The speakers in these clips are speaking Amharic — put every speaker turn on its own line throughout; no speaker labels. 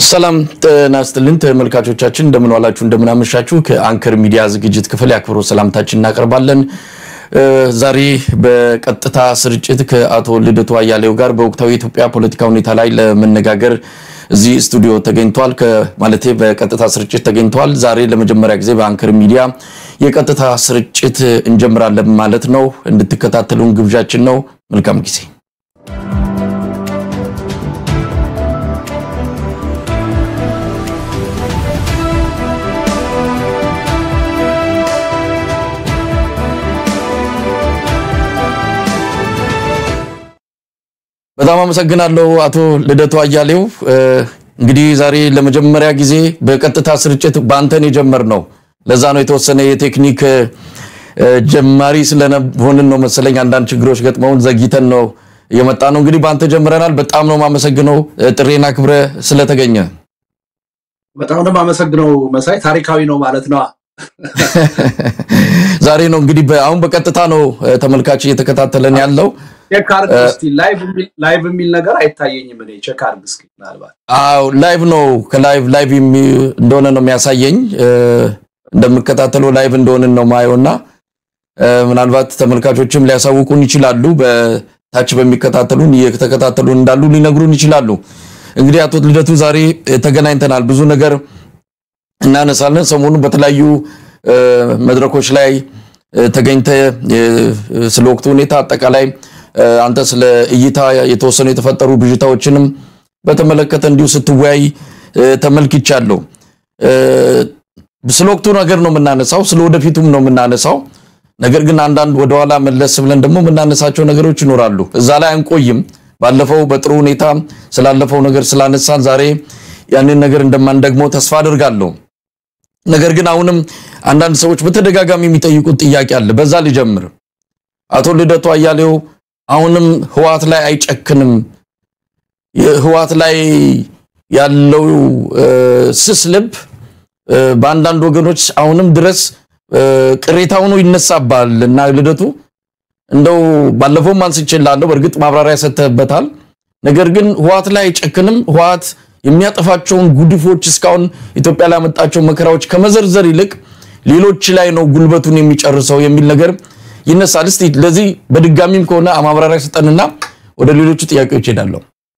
ሰላም ጤና ይስጥልን ተመልካቾቻችን፣ እንደምን ዋላችሁ፣ እንደምን አመሻችሁ። ከአንከር ሚዲያ ዝግጅት ክፍል የአክብሮት ሰላምታችን እናቀርባለን። ዛሬ በቀጥታ ስርጭት ከአቶ ልደቱ አያሌው ጋር በወቅታዊ የኢትዮጵያ ፖለቲካ ሁኔታ ላይ ለመነጋገር እዚህ ስቱዲዮ ተገኝቷል። ማለቴ በቀጥታ ስርጭት ተገኝተዋል። ዛሬ ለመጀመሪያ ጊዜ በአንከር ሚዲያ የቀጥታ ስርጭት እንጀምራለን ማለት ነው። እንድትከታተሉን ግብዣችን ነው። መልካም ጊዜ። በጣም አመሰግናለሁ አቶ ልደቱ አያሌው። እንግዲህ ዛሬ ለመጀመሪያ ጊዜ በቀጥታ ስርጭት በአንተን የጀመርነው ለዛ ነው የተወሰነ የቴክኒክ ጀማሪ ስለሆንን ነው መሰለኝ አንዳንድ ችግሮች ገጥመውን ዘግይተን ነው የመጣ ነው። እንግዲህ በአንተ ጀምረናል። በጣም ነው የማመሰግነው ጥሬና ክብረ ስለተገኘ።
በጣም ነው የማመሰግነው መሳይ። ታሪካዊ ነው ማለት ነው።
ዛሬ ነው እንግዲህ አሁን በቀጥታ ነው ተመልካች እየተከታተለን ያለው።
ቼክ አድርግ እስኪ። ላይቭ የሚል ነገር አይታየኝም። እኔ ቼክ አድርግ እስኪ ምናልባት።
አዎ ላይቭ ነው። ከላይቭ ላይቭ እንደሆነ ነው የሚያሳየኝ። እንደምከታተለው ላይቭ እንደሆነ ነው ማየውና ምናልባት ተመልካቾችም ሊያሳውቁን ይችላሉ። በታች በሚከታተሉን እየተከታተሉን እንዳሉ ሊነግሩን ይችላሉ። እንግዲህ አቶ ልደቱ ዛሬ ተገናኝተናል። ብዙ ነገር እናነሳለን። ሰሞኑን በተለያዩ መድረኮች ላይ ተገኝተ ስለ ወቅቱ ሁኔታ አጠቃላይ አንተ ስለ እይታ የተወሰኑ የተፈጠሩ ብዥታዎችንም በተመለከተ እንዲሁ ስትወያይ ተመልክቻለሁ። ስለ ወቅቱ ነገር ነው የምናነሳው፣ ስለ ወደፊቱም ነው የምናነሳው። ነገር ግን አንዳንድ ወደኋላ መለስ ብለን ደግሞ የምናነሳቸው ነገሮች ይኖራሉ። እዛ ላይ አንቆይም። ባለፈው በጥሩ ሁኔታ ስላለፈው ነገር ስላነሳን ዛሬ ያንን ነገር እንደማንደግመው ተስፋ አድርጋለሁ። ነገር ግን አሁንም አንዳንድ ሰዎች በተደጋጋሚ የሚጠይቁት ጥያቄ አለ። በዛ ልጀምር። አቶ ልደቱ አያሌው አሁንም ህወሓት ላይ አይጨክንም? ህወሓት ላይ ያለው ስስ ልብ በአንዳንድ ወገኖች አሁንም ድረስ ቅሬታ ሆኖ ይነሳባል እና ልደቱ እንደው ባለፈውም አንስቼልሃለሁ፣ በእርግጥ ማብራሪያ ሰጥተህበታል። ነገር ግን ህወሓት ላይ አይጨክንም? ህወሓት የሚያጠፋቸውን ጉድፎች እስካሁን ኢትዮጵያ ላይ ያመጣቸው መከራዎች ከመዘርዘር ይልቅ ሌሎች ላይ ነው ጉልበቱን የሚጨርሰው የሚል ነገር ይነሳል። እስቲ ለዚህ በድጋሚም ከሆነ ማብራሪያ ስጠንና ወደ ሌሎቹ ጥያቄዎች ሄዳለሁ።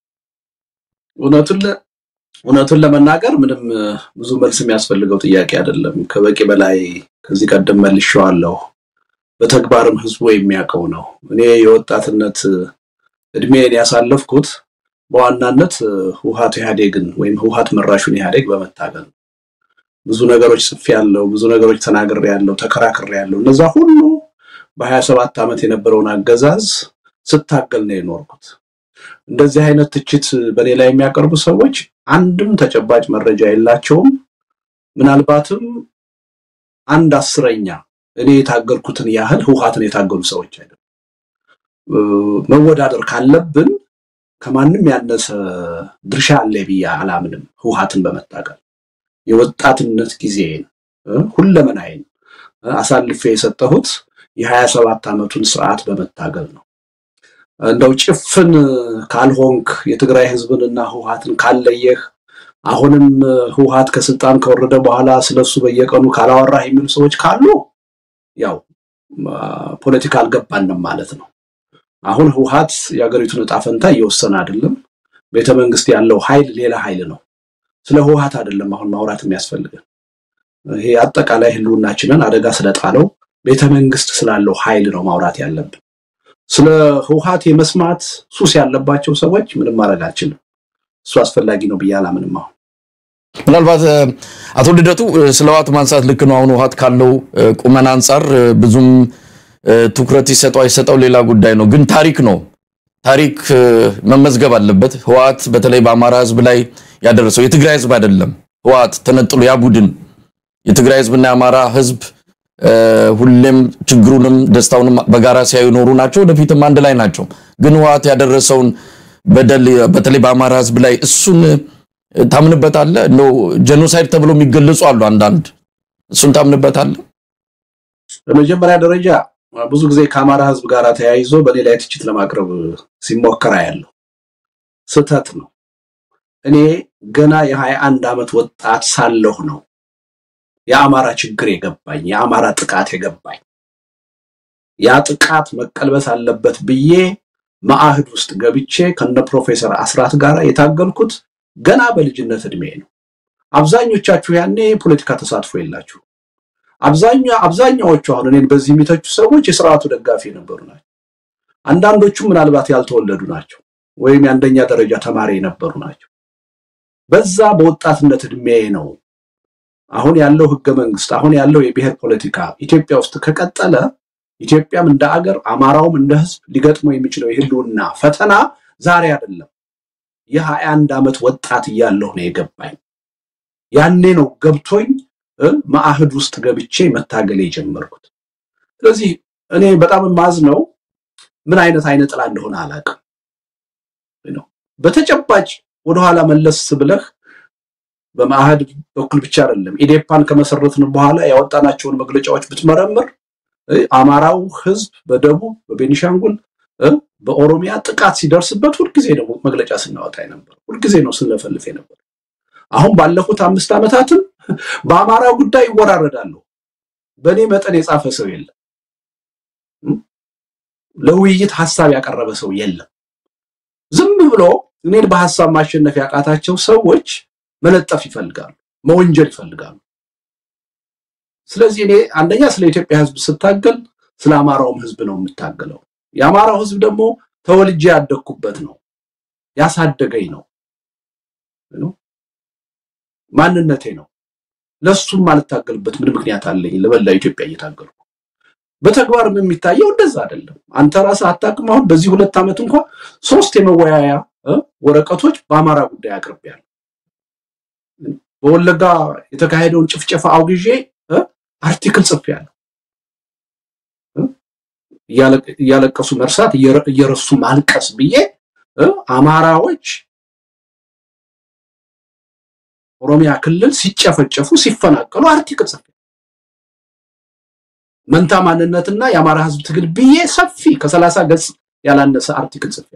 እውነቱን ለመናገር ምንም ብዙ መልስ የሚያስፈልገው ጥያቄ አይደለም። ከበቂ በላይ ከዚህ ቀደም መልሼዋለሁ። በተግባርም ህዝቡ የሚያውቀው ነው። እኔ የወጣትነት እድሜን ያሳለፍኩት በዋናነት ህወሓት ኢህአዴግን ወይም ህወሓት መራሹን ኢህአዴግ በመታገል ብዙ ነገሮች ጽፌያለሁ፣ ብዙ ነገሮች ተናግሬያለሁ፣ ተከራክሬያለሁ። እነዛ ሁሉ በሀያ ሰባት ዓመት የነበረውን አገዛዝ ስታገል ነው የኖርኩት። እንደዚህ አይነት ትችት በእኔ ላይ የሚያቀርቡ ሰዎች አንድም ተጨባጭ መረጃ የላቸውም። ምናልባትም አንድ አስረኛ እኔ የታገልኩትን ያህል ህወሓትን የታገሉ ሰዎች አይደለም። መወዳደር ካለብን ከማንም ያነሰ ድርሻ አለ ብዬ አላምንም። ህወሓትን በመታገል የወጣትነት ጊዜን ሁለመናዬን አሳልፌ የሰጠሁት የሀያ ሰባት ዓመቱን ስርዓት በመታገል ነው። እንደው ጭፍን ካልሆንክ የትግራይ ህዝብንና ህወሓትን ካለየህ አሁንም ህወሓት ከስልጣን ከወረደ በኋላ ስለሱ በየቀኑ ካላወራህ የሚሉ ሰዎች ካሉ ያው ፖለቲካ አልገባንም ማለት ነው። አሁን ህወሓት የሀገሪቱን እጣ ፈንታ እየወሰነ አይደለም። ቤተ መንግስት ያለው ኃይል ሌላ ኃይል ነው። ስለ ህወሓት አይደለም አሁን ማውራት የሚያስፈልገን። ይሄ አጠቃላይ ህልውናችንን አደጋ ስለጣለው ቤተ መንግስት ስላለው ኃይል ነው ማውራት ያለብን። ስለ ህወሓት የመስማት ሱስ ያለባቸው ሰዎች ምንም ማድረግ አልችልም። እሱ አስፈላጊ ነው ብዬ አላምንም። አሁን
ምናልባት አቶ ልደቱ ስለ ህወሓት ማንሳት ልክ ነው። አሁን ህወሓት ካለው ቁመና አንጻር ብዙም ትኩረት ይሰጠው አይሰጠው ሌላ ጉዳይ ነው። ግን ታሪክ ነው። ታሪክ መመዝገብ አለበት። ህወሓት በተለይ በአማራ ህዝብ ላይ ያደረሰው የትግራይ ህዝብ አይደለም። ህወሓት ተነጥሎ ያ ቡድን የትግራይ ህዝብና የአማራ ህዝብ ሁሌም ችግሩንም ደስታውንም በጋራ ሲያዩ ኖሩ ናቸው። ወደፊትም አንድ ላይ ናቸው። ግን ህወሓት ያደረሰውን በደል በተለይ በአማራ ህዝብ ላይ እሱን ታምንበታለህ? እንደው ጄኖሳይድ ተብሎ የሚገለጹ አሉ አንዳንድ። እሱን ታምንበታለህ?
በመጀመሪያ ደረጃ ብዙ ጊዜ ከአማራ ህዝብ ጋር ተያይዞ በእኔ ላይ ትችት ለማቅረብ ሲሞከራ ያለው ስህተት ነው። እኔ ገና የሀያ አንድ ዓመት ወጣት ሳለሁ ነው የአማራ ችግር የገባኝ፣ የአማራ ጥቃት የገባኝ። ያ ጥቃት መቀልበስ አለበት ብዬ መአህድ ውስጥ ገብቼ ከነ ፕሮፌሰር አስራት ጋር የታገልኩት ገና በልጅነት እድሜ ነው። አብዛኞቻችሁ ያኔ ፖለቲካ ተሳትፎ የላችሁ። አብዛኛው አብዛኛዎቹ አሁን እኔን በዚህ የሚተቹ ሰዎች የስርዓቱ ደጋፊ የነበሩ ናቸው። አንዳንዶቹ ምናልባት ያልተወለዱ ናቸው ወይም የአንደኛ ደረጃ ተማሪ የነበሩ ናቸው። በዛ በወጣትነት እድሜ ነው አሁን ያለው ህገ መንግስት፣ አሁን ያለው የብሔር ፖለቲካ ኢትዮጵያ ውስጥ ከቀጠለ ኢትዮጵያም እንደ አገር አማራውም እንደ ህዝብ ሊገጥመው የሚችለው የህልውና ፈተና ዛሬ አይደለም። የሀያ አንድ ዓመት ወጣት እያለሁ ነው የገባኝ። ያኔ ነው ገብቶኝ መአህድ ውስጥ ገብቼ መታገል የጀመርኩት። ስለዚህ እኔ በጣም የማዝነው ምን አይነት አይነ ጥላ እንደሆነ አላውቅም። በተጨባጭ ወደኋላ መለስ ብለህ በመአህድ በኩል ብቻ አይደለም ኢዴፓን ከመሰረትን በኋላ ያወጣናቸውን መግለጫዎች ብትመረምር አማራው ህዝብ በደቡብ በቤኒሻንጉል በኦሮሚያ ጥቃት ሲደርስበት ሁልጊዜ ነው መግለጫ ስናወጣ ነበር። ሁልጊዜ ነው ስንለፈልፍ ነበር። አሁን ባለፉት አምስት ዓመታትም በአማራው ጉዳይ ይወራረዳሉ። በእኔ መጠን የጻፈ ሰው የለም። ለውይይት ሀሳብ ያቀረበ ሰው የለም። ዝም ብሎ እኔን በሀሳብ ማሸነፍ ያቃታቸው ሰዎች መለጠፍ ይፈልጋሉ፣ መወንጀል ይፈልጋሉ። ስለዚህ እኔ አንደኛ ስለ ኢትዮጵያ ህዝብ ስታገል ስለ አማራውም ህዝብ ነው የምታገለው። የአማራው ህዝብ ደግሞ ተወልጄ ያደግኩበት ነው፣ ያሳደገኝ ነው፣ ማንነቴ ነው። ለሱም ማልታገልበት ምን ምክንያት አለኝ? ለመላ ኢትዮጵያ እየታገልኩ በተግባርም የሚታየው እንደዛ አይደለም። አንተ ራስህ አታውቅም። አሁን በዚህ ሁለት ዓመት እንኳን ሶስት የመወያያ ወረቀቶች በአማራ ጉዳይ አቅርቤያለሁ። በወለጋ የተካሄደውን ጭፍጨፋ አውግዤ አርቲክል ጽፌያለሁ። እያለቀሱ መርሳት እየረሱ ማልቀስ ብዬ አማራዎች ኦሮሚያ ክልል ሲጨፈጨፉ ሲፈናቀሉ አርቲክል ጽፌ መንታ ማንነትና የአማራ ህዝብ ትግል ብዬ ሰፊ ከሰላሳ ገጽ ያላነሰ አርቲክል ጽፌ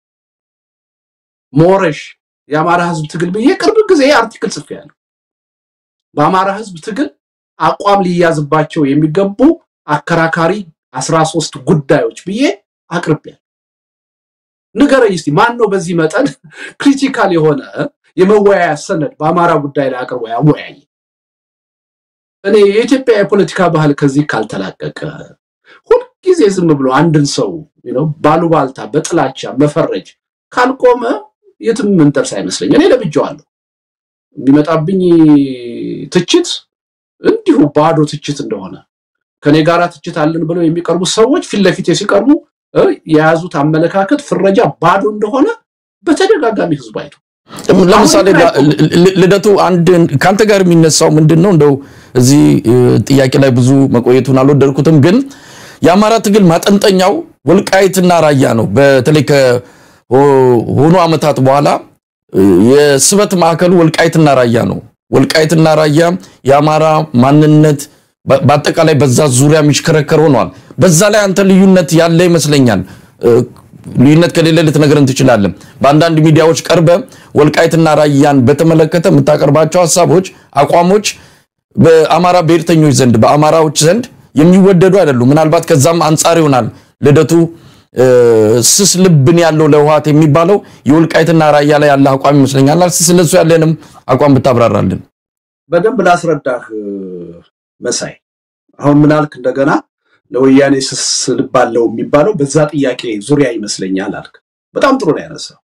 ሞረሽ የአማራ ህዝብ ትግል ብዬ ቅርብ ጊዜ አርቲክል ጽፌያለሁ። በአማራ ህዝብ ትግል አቋም ሊያዝባቸው የሚገቡ አከራካሪ አስራ ሶስት ጉዳዮች ብዬ አቅርቤያለሁ። ንገረኝ እስቲ ማን ነው በዚህ መጠን ክሪቲካል የሆነ የመወያያ ሰነድ በአማራ ጉዳይ ላይ አቅርቦ ያወያየ? እኔ የኢትዮጵያ የፖለቲካ ባህል ከዚህ ካልተላቀቀ ሁልጊዜ ዝም ብሎ አንድን ሰው ባሉባልታ በጥላቻ መፈረጅ ካልቆመ የትም ምንደርስ አይመስለኝ። እኔ ለብጀዋለሁ። የሚመጣብኝ ትችት እንዲሁ ባዶ ትችት እንደሆነ ከኔ ጋር ትችት አለን ብለው የሚቀርቡ ሰዎች ፊት ለፊት ሲቀርቡ የያዙት አመለካከት ፍረጃ ባዶ እንደሆነ በተደጋጋሚ ህዝብ አይቶ
ለምሳሌ ልደቱ አንድ ከአንተ ጋር የሚነሳው ምንድን ነው? እንደው እዚህ ጥያቄ ላይ ብዙ መቆየቱን አልወደድኩትም፣ ግን የአማራ ትግል ማጠንጠኛው ወልቃይትና ራያ ነው። በተለይ ከሆኑ ዓመታት በኋላ የስበት ማዕከሉ ወልቃይትና ራያ ነው። ወልቃይትና ራያ የአማራ ማንነት በአጠቃላይ በዛ ዙሪያ የሚሽከረከር ሆኗል። በዛ ላይ አንተ ልዩነት ያለ ይመስለኛል። ልዩነት ከሌለ ልትነግረን ትችላለን። በአንዳንድ ሚዲያዎች ቀርበ ወልቃይትና ራያን በተመለከተ የምታቀርባቸው ሀሳቦች፣ አቋሞች በአማራ ብሔርተኞች ዘንድ በአማራዎች ዘንድ የሚወደዱ አይደሉም። ምናልባት ከዛም አንጻር ይሆናል ልደቱ ስስ ልብን ያለው ለህወሓት የሚባለው የወልቃይትና ራያ ላይ ያለ አቋም ይመስለኛል። ስለሱ ያለንም አቋም ብታብራራልን።
በደንብ ላስረዳህ መሳይ። አሁን ምናልክ እንደገና ለወያኔ ስስ ልብ አለው የሚባለው በዛ ጥያቄ ዙሪያ ይመስለኛል አልክ። በጣም ጥሩ ነው ያነሳው።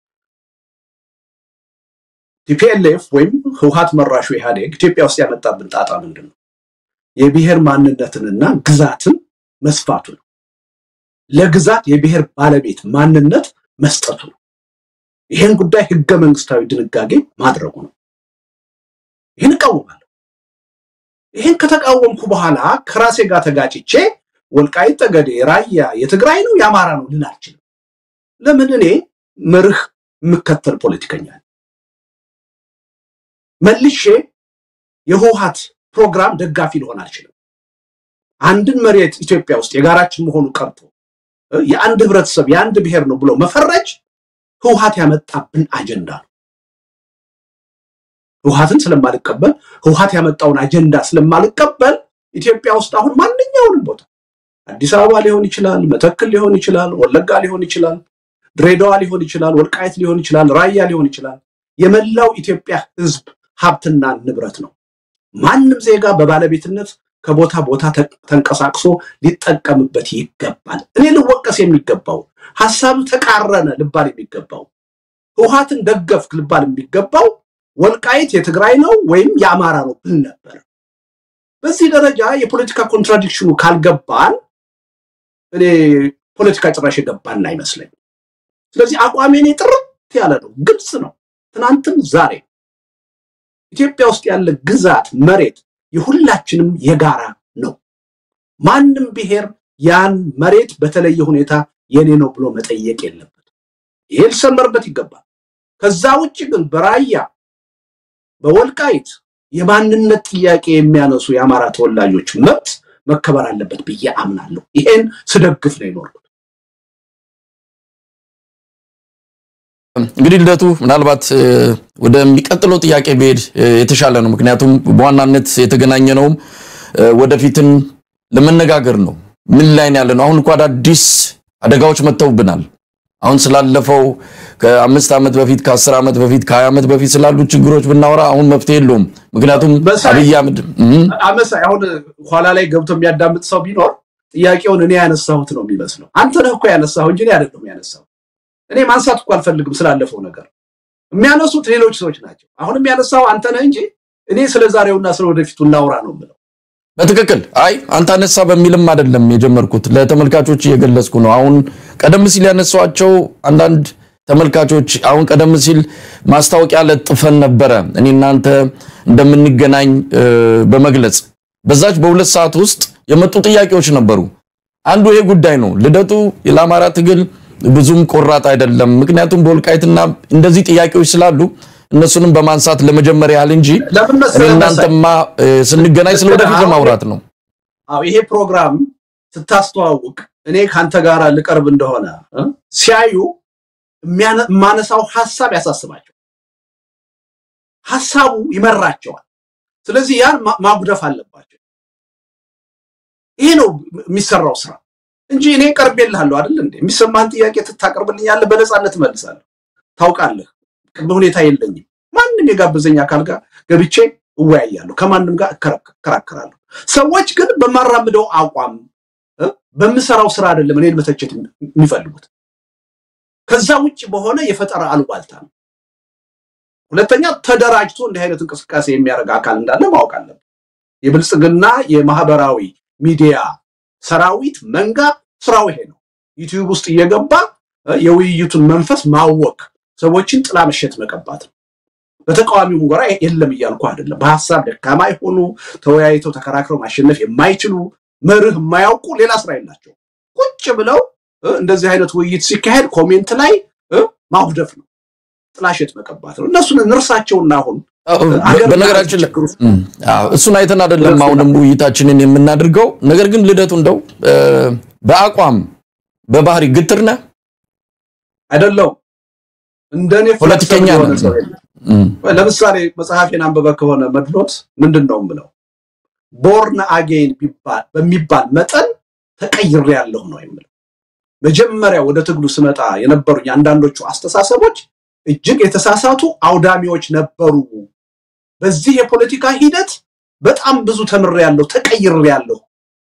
ቲፒኤልኤፍ ወይም ህውሀት መራሹ ኢህአዴግ ኢትዮጵያ ውስጥ ያመጣብን ጣጣ ምንድን ነው? የብሔር ማንነትንና ግዛትን መስፋቱ ነው። ለግዛት የብሔር ባለቤት ማንነት መስጠቱ ነው። ይህን ጉዳይ ህገ መንግስታዊ ድንጋጌ ማድረጉ ነው። ይህን እቃወማለሁ። ይህን ከተቃወምኩ በኋላ ከራሴ ጋር ተጋጭቼ ወልቃይት ጠገዴ፣ ራያ የትግራይ ነው የአማራ ነው ልል አልችልም። ለምን? እኔ መርህ የምከተል ፖለቲከኛ መልሼ የህወሓት ፕሮግራም ደጋፊ ልሆን አልችልም። አንድን መሬት ኢትዮጵያ ውስጥ የጋራችን መሆኑ ቀርቶ የአንድ ህብረተሰብ የአንድ ብሔር ነው ብሎ መፈረጅ ህወሓት ያመጣብን አጀንዳ ነው። ህውሀትን ስለማልቀበል ህውሀት ያመጣውን አጀንዳ ስለማልቀበል ኢትዮጵያ ውስጥ አሁን ማንኛውንም ቦታ አዲስ አበባ ሊሆን ይችላል፣ መተክል ሊሆን ይችላል፣ ወለጋ ሊሆን ይችላል፣ ድሬዳዋ ሊሆን ይችላል፣ ወልቃየት ሊሆን ይችላል፣ ራያ ሊሆን ይችላል። የመላው ኢትዮጵያ ህዝብ ሀብትና ንብረት ነው። ማንም ዜጋ በባለቤትነት ከቦታ ቦታ ተንቀሳቅሶ ሊጠቀምበት ይገባል። እኔ ልወቀስ የሚገባው ሀሳብ ተቃረነ ልባል የሚገባው ህውሀትን ደገፍክ ልባል የሚገባው ወልቃይት የትግራይ ነው ወይም የአማራ ነው ብል ነበር። በዚህ ደረጃ የፖለቲካ ኮንትራዲክሽኑ ካልገባን እኔ ፖለቲካ ጭራሽ የገባን አይመስለኝ። ስለዚህ አቋሜ እኔ ጥርት ያለ ነው፣ ግልጽ ነው። ትናንትም ዛሬ ኢትዮጵያ ውስጥ ያለ ግዛት መሬት የሁላችንም የጋራ ነው። ማንም ብሔር ያን መሬት በተለየ ሁኔታ የኔ ነው ብሎ መጠየቅ የለበት። ይሄ ሊሰመርበት ይገባል። ከዛ ውጭ ግን በራያ በወልቃይት የማንነት ጥያቄ የሚያነሱ የአማራ ተወላጆች መብት መከበር አለበት ብዬ አምናለሁ። ይሄን ስደግፍ ነው የኖርኩት።
እንግዲህ ልደቱ ምናልባት ወደሚቀጥለው ጥያቄ ብሄድ የተሻለ ነው። ምክንያቱም በዋናነት የተገናኘ ነውም ወደፊትን ለመነጋገር ነው። ምን ላይ ነው ያለ ነው? አሁን እኮ አዳዲስ አደጋዎች መጥተውብናል። አሁን ስላለፈው ከአምስት ዓመት በፊት ከአስር ዓመት በፊት ከሀያ ዓመት በፊት ስላሉ ችግሮች ብናወራ አሁን መፍትሄ የለውም። ምክንያቱም አብይ አህመድ
አመሳይ አሁን ኋላ ላይ ገብቶ የሚያዳምጥ ሰው ቢኖር ጥያቄውን እኔ ያነሳሁት ነው የሚመስለው። አንተ ነህ እኮ ያነሳሁ እንጂ እኔ አይደለም ያነሳሁ። እኔ ማንሳት እኮ አልፈልግም ስላለፈው ነገር። የሚያነሱት ሌሎች ሰዎች ናቸው። አሁንም ያነሳው አንተ ነህ እንጂ እኔ ስለ ዛሬውና ስለ ወደፊቱ እናውራ ነው የምለው።
በትክክል አይ አንተ አነሳ በሚልም አይደለም የጀመርኩት፣ ለተመልካቾች እየገለጽኩ ነው። አሁን ቀደም ሲል ያነሷቸው አንዳንድ ተመልካቾች አሁን ቀደም ሲል ማስታወቂያ ለጥፈን ነበረ እኔ እናንተ እንደምንገናኝ በመግለጽ በዛች በሁለት ሰዓት ውስጥ የመጡ ጥያቄዎች ነበሩ። አንዱ ይሄ ጉዳይ ነው። ልደቱ ለአማራ ትግል ብዙም ቆራጥ አይደለም። ምክንያቱም በወልቃይትና እንደዚህ ጥያቄዎች ስላሉ እነሱንም በማንሳት ለመጀመር ያህል እንጂ እናንተማ ስንገናኝ ስለ ወደፊት ለማውራት ነው።
አዎ ይሄ ፕሮግራም ስታስተዋውቅ እኔ ከአንተ ጋር ልቀርብ እንደሆነ ሲያዩ የማነሳው ሀሳብ ያሳስባቸው፣ ሀሳቡ ይመራቸዋል። ስለዚህ ያን ማጉደፍ አለባቸው። ይሄ ነው የሚሰራው ስራ እንጂ እኔ ቀርቤልሃለሁ አይደል እንዴ? የሚሰማህን ጥያቄ ታቀርብልኛለህ፣ በነፃነት እመልሳለሁ። ታውቃለህ ቅድመ ሁኔታ የለኝም። ማንም የጋበዘኝ አካል ጋር ገብቼ እወያያለሁ፣ ከማንም ጋር እከራከራለሁ። ሰዎች ግን በማራምደው አቋም በምሰራው ስራ አይደለም እኔን መተቸት የሚፈልጉት ከዛ ውጭ በሆነ የፈጠራ አሉባልታ ነው። ሁለተኛ ተደራጅቶ እንዲህ አይነት እንቅስቃሴ የሚያደርግ አካል እንዳለ ማወቅ አለብን። የብልጽግና የማህበራዊ ሚዲያ ሰራዊት መንጋ ስራው ይሄ ነው። ዩቲዩብ ውስጥ እየገባ የውይይቱን መንፈስ ማወክ፣ ሰዎችን ጥላ መሸት መቀባት ነው። በተቃዋሚው ጎራ የለም እያልኩ አይደለም። በሀሳብ ደካማ የሆኑ ተወያይተው ተከራክረው ማሸነፍ የማይችሉ መርህ የማያውቁ ሌላ ስራ የላቸው ቁጭ ብለው እንደዚህ አይነት ውይይት ሲካሄድ ኮሜንት ላይ ማጉደፍ ነው፣ ጥላሸት መቀባት ነው። እነሱን እንርሳቸውና አሁን
በነገራችን ላይ እሱን አይተን አይደለም አሁንም ውይይታችንን የምናደርገው። ነገር ግን ልደቱ እንደው በአቋም በባህሪ ግትር ነህ
አይደለው? እንደኔ
ፖለቲከኛ ነህ።
ለምሳሌ መጽሐፌን አንበበ ከሆነ መድሎት ምንድን ነው የምለው ቦርን አጌን በሚባል መጠን ተቀይሬ ያለሁ ነው የምለው። መጀመሪያ ወደ ትግሉ ስመጣ የነበሩኝ አንዳንዶቹ አስተሳሰቦች እጅግ የተሳሳቱ አውዳሚዎች ነበሩ። በዚህ የፖለቲካ ሂደት በጣም ብዙ ተምሬያለሁ፣ ተቀይሬያለሁ።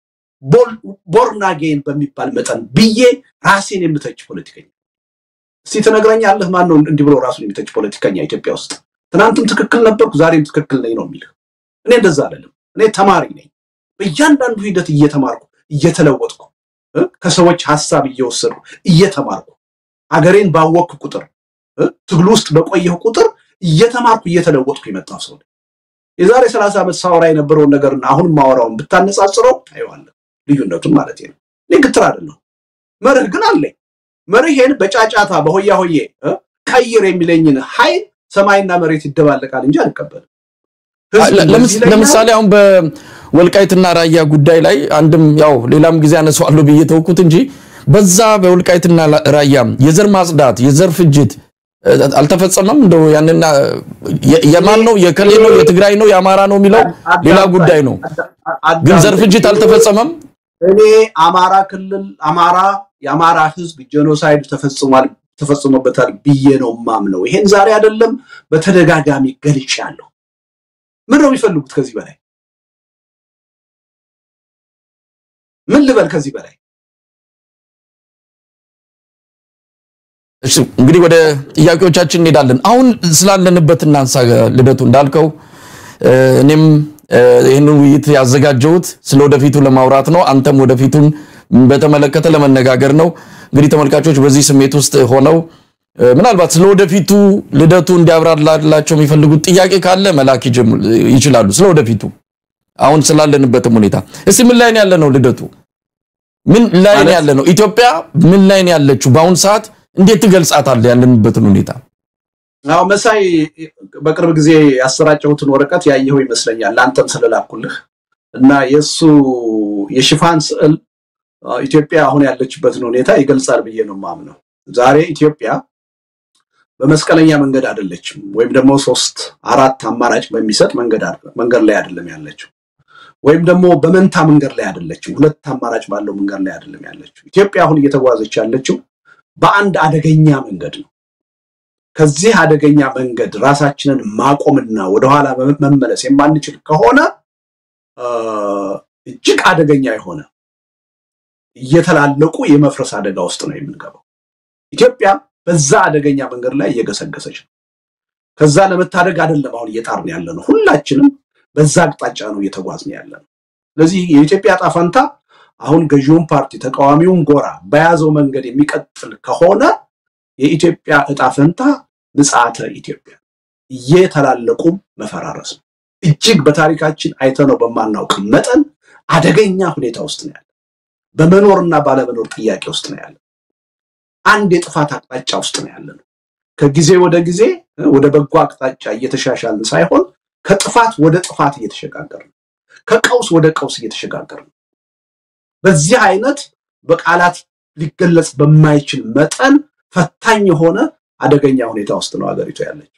ቦርን አጌን በሚባል መጠን ብዬ ራሴን የምተች ፖለቲከኛ እስቲ ትነግረኛለህ? ማን ነው እንዲህ ብሎ ራሱን የሚተች ፖለቲከኛ ኢትዮጵያ ውስጥ? ትናንትም ትክክል ነበርኩ፣ ዛሬም ትክክል ነኝ ነው የሚልህ። እኔ እንደዛ አይደለም። እኔ ተማሪ ነኝ። በእያንዳንዱ ሂደት እየተማርኩ እየተለወጥኩ ከሰዎች ሀሳብ እየወሰድኩ እየተማርኩ አገሬን ባወቅኩ ቁጥር ትግሉ ውስጥ በቆየሁ ቁጥር እየተማርኩ እየተለወጥኩ የመጣሁ ሰው የዛሬ ሰላሳ ዓመት ሳወራ የነበረውን ነገርና አሁን ማወራውን ብታነጻጽረው ታየዋለህ ልዩነቱን ማለት ነው። እኔ ግትር አይደለሁ፣ መርህ ግን አለኝ። መርሄን በጫጫታ በሆያ ሆዬ ቀይር የሚለኝን ኃይል ሰማይና መሬት ይደባለቃል እንጂ አልቀበልም።
ለምሳሌ አሁን በወልቃይትና ራያ ጉዳይ ላይ አንድም ያው ሌላም ጊዜ አነሳዋለሁ ብዬ ተውኩት እንጂ በዛ በወልቃይትና ራያ የዘር ማጽዳት፣ የዘር ፍጅት አልተፈጸመም። እንደው ያንን የማን ነው የከሌ ነው የትግራይ ነው የአማራ ነው የሚለው ሌላ ጉዳይ ነው። ግን ዘር ፍጅት አልተፈጸመም።
እኔ አማራ ክልል አማራ የአማራ ህዝብ ጄኖሳይድ ተፈጽሟል ተፈጽሞበታል ብዬ ነው ማምነው። ይሄን ዛሬ አይደለም በተደጋጋሚ ገልጫለሁ። ምን ነው የሚፈልጉት ከዚህ በላይ ምን ልበል ከዚህ በላይ?
እሺ እንግዲህ ወደ ጥያቄዎቻችን እንሄዳለን። አሁን ስላለንበት እናንሳ። ልደቱ እንዳልከው እኔም ይህንን ውይይት ያዘጋጀሁት ስለ ወደፊቱ ለማውራት ነው። አንተም ወደፊቱን በተመለከተ ለመነጋገር ነው። እንግዲህ ተመልካቾች በዚህ ስሜት ውስጥ ሆነው ምናልባት ስለ ወደፊቱ ልደቱ እንዲያብራራላቸው የሚፈልጉት ጥያቄ ካለ መላክ ይችላሉ። ስለ ወደፊቱ አሁን ስላለንበትም ሁኔታ እስቲ ምን ላይ ነው ያለ ነው? ልደቱ ምን ላይ ነው ያለ ነው? ኢትዮጵያ ምን ላይ ነው ያለችው? በአሁን ሰዓት እንዴት ትገልጻታለህ ያለንበትን ሁኔታ?
አዎ መሳይ፣ በቅርብ ጊዜ ያሰራጨሁትን ወረቀት ያየኸው ይመስለኛል ለአንተም ስለላኩልህ እና የእሱ የሽፋን ስዕል ኢትዮጵያ አሁን ያለችበትን ሁኔታ ይገልጻል ብዬ ነው የማምነው። ዛሬ ኢትዮጵያ በመስቀለኛ መንገድ አይደለችም፣ ወይም ደግሞ ሶስት አራት አማራጭ በሚሰጥ መንገድ መንገድ ላይ አይደለም ያለችው፣ ወይም ደግሞ በመንታ መንገድ ላይ አይደለችም፣ ሁለት አማራጭ ባለው መንገድ ላይ አይደለም ያለችው። ኢትዮጵያ አሁን እየተጓዘች ያለችው በአንድ አደገኛ መንገድ ነው። ከዚህ አደገኛ መንገድ ራሳችንን ማቆምና ወደኋላ መመለስ የማንችል ከሆነ እጅግ አደገኛ የሆነ እየተላለቁ የመፍረስ አደጋ ውስጥ ነው የምንገባው። ኢትዮጵያ በዛ አደገኛ መንገድ ላይ እየገሰገሰች ነው። ከዛ ለመታደግ አይደለም አሁን እየጣርን ያለ ነው። ሁላችንም በዛ አቅጣጫ ነው እየተጓዝን ያለ ነው። ስለዚህ የኢትዮጵያ ዕጣ ፈንታ አሁን ገዢውን ፓርቲ ተቃዋሚውን ጎራ በያዘው መንገድ የሚቀጥል ከሆነ የኢትዮጵያ ዕጣ ፈንታ ምጽአተ ኢትዮጵያ እየተላለቁ መፈራረስ ነው። እጅግ በታሪካችን አይተነው በማናውቅ መጠን አደገኛ ሁኔታ ውስጥ ነው ያለ። በመኖርና ባለመኖር ጥያቄ ውስጥ ነው ያለ። አንድ የጥፋት አቅጣጫ ውስጥ ነው ያለ ነው። ከጊዜ ወደ ጊዜ ወደ በጎ አቅጣጫ እየተሻሻልን ሳይሆን ከጥፋት ወደ ጥፋት እየተሸጋገር ነው። ከቀውስ ወደ ቀውስ እየተሸጋገር ነው። በዚህ አይነት በቃላት ሊገለጽ በማይችል መጠን ፈታኝ የሆነ አደገኛ ሁኔታ ውስጥ ነው ሀገሪቱ ያለችው።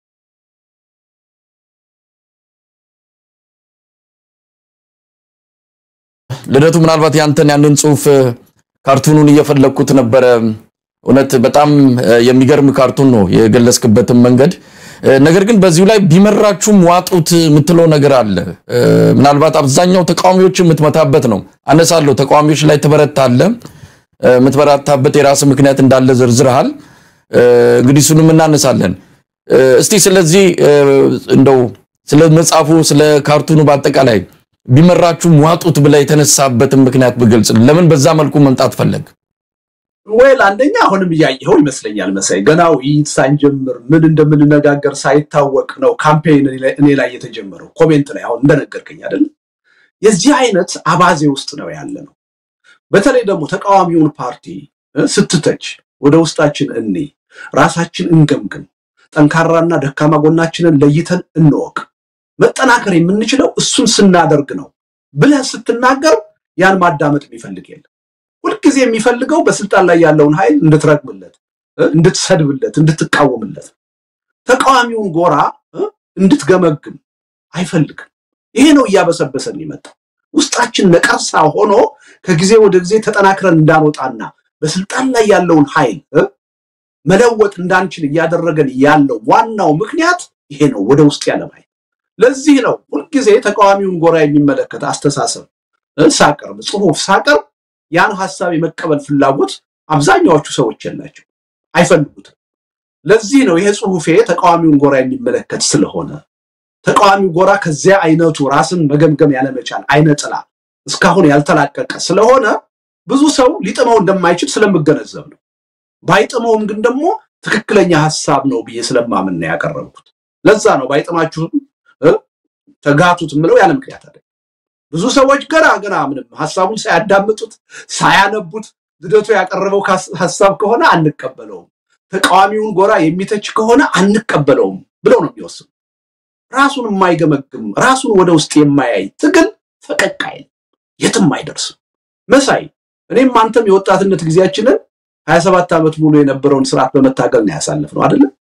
ልደቱ ምናልባት ያንተን ያንን ጽሁፍ ካርቱኑን እየፈለግኩት ነበረ። እውነት በጣም የሚገርም ካርቱን ነው የገለጽክበትን መንገድ። ነገር ግን በዚሁ ላይ ቢመራችሁም ዋጡት የምትለው ነገር አለ። ምናልባት አብዛኛው ተቃዋሚዎች የምትመታበት ነው። አነሳለሁ። ተቃዋሚዎች ላይ ትበረታለህ። የምትበረታበት የራስ ምክንያት እንዳለ ዘርዝረሃል። እንግዲህ እሱንም እናነሳለን። እስቲ ስለዚህ እንደው ስለ መጽሐፉ ስለ ካርቱኑ በአጠቃላይ ቢመራችሁም ዋጡት ብላ የተነሳበትን ምክንያት ብገልጽ፣ ለምን በዛ መልኩ መምጣት ፈለግ?
ወይል አንደኛ አሁንም እያየኸው ይመስለኛል መሳይ፣ ገና ውይይት ሳንጀምር ምን እንደምንነጋገር ሳይታወቅ ነው ካምፔን እኔ ላይ የተጀመረው። ኮሜንት ላይ አሁን እንደነገርከኝ አይደለም የዚህ አይነት አባዜ ውስጥ ነው ያለ ነው። በተለይ ደግሞ ተቃዋሚውን ፓርቲ ስትተች ወደ ውስጣችን እኔ ራሳችን እንገምግም፣ ጠንካራና ደካማ ጎናችንን ለይተን እንወቅ። መጠናከር የምንችለው እሱን ስናደርግ ነው ብለህ ስትናገር ያን ማዳመጥ የሚፈልግ የለም። ሁልጊዜ የሚፈልገው በስልጣን ላይ ያለውን ኃይል እንድትረግምለት፣ እንድትሰድብለት፣ እንድትቃወምለት ተቃዋሚውን ጎራ እንድትገመግም አይፈልግም። ይሄ ነው እያበሰበሰን የሚመጣው። ውስጣችን ነቀርሳ ሆኖ ከጊዜ ወደ ጊዜ ተጠናክረን እንዳንወጣና በስልጣን ላይ ያለውን ኃይል መለወጥ እንዳንችል እያደረገን ያለው ዋናው ምክንያት ይሄ ነው፣ ወደ ውስጥ ያለ ኃይል። ለዚህ ነው ሁልጊዜ ተቃዋሚውን ጎራ የሚመለከት አስተሳሰብ ሳቀርብ፣ ጽሁፍ ሳቀርብ ያን ሀሳብ የመቀበል ፍላጎት አብዛኛዎቹ ሰዎች የላቸው፣ አይፈልጉትም። ለዚህ ነው ይሄ ጽሁፌ ተቃዋሚውን ጎራ የሚመለከት ስለሆነ ተቃዋሚው ጎራ ከዚያ አይነቱ ራስን መገምገም ያለመቻል አይነ ጥላ እስካሁን ያልተላቀቀ ስለሆነ ብዙ ሰው ሊጥመው እንደማይችል ስለምገነዘብ ነው። ባይጥመውም ግን ደግሞ ትክክለኛ ሀሳብ ነው ብዬ ስለማምን ነው ያቀረብኩት። ለዛ ነው ባይጥማችሁም ተጋቱት የምለው ያለ ምክንያት አለ። ብዙ ሰዎች ገና ገና ምንም ሀሳቡን ሳያዳምጡት ሳያነቡት ልደቱ ያቀረበው ሀሳብ ከሆነ አንቀበለውም፣ ተቃዋሚውን ጎራ የሚተች ከሆነ አንቀበለውም ብለው ነው የሚወስኑ። ራሱን የማይገመግም ራሱን ወደ ውስጥ የማያይ ትግል ፈቀቅ አይልም፣ የትም አይደርስም። መሳይ እኔም አንተም የወጣትነት ጊዜያችንን ሀያ ሰባት ዓመት ሙሉ የነበረውን ስርዓት በመታገል ነው ያሳለፍነው አይደለም።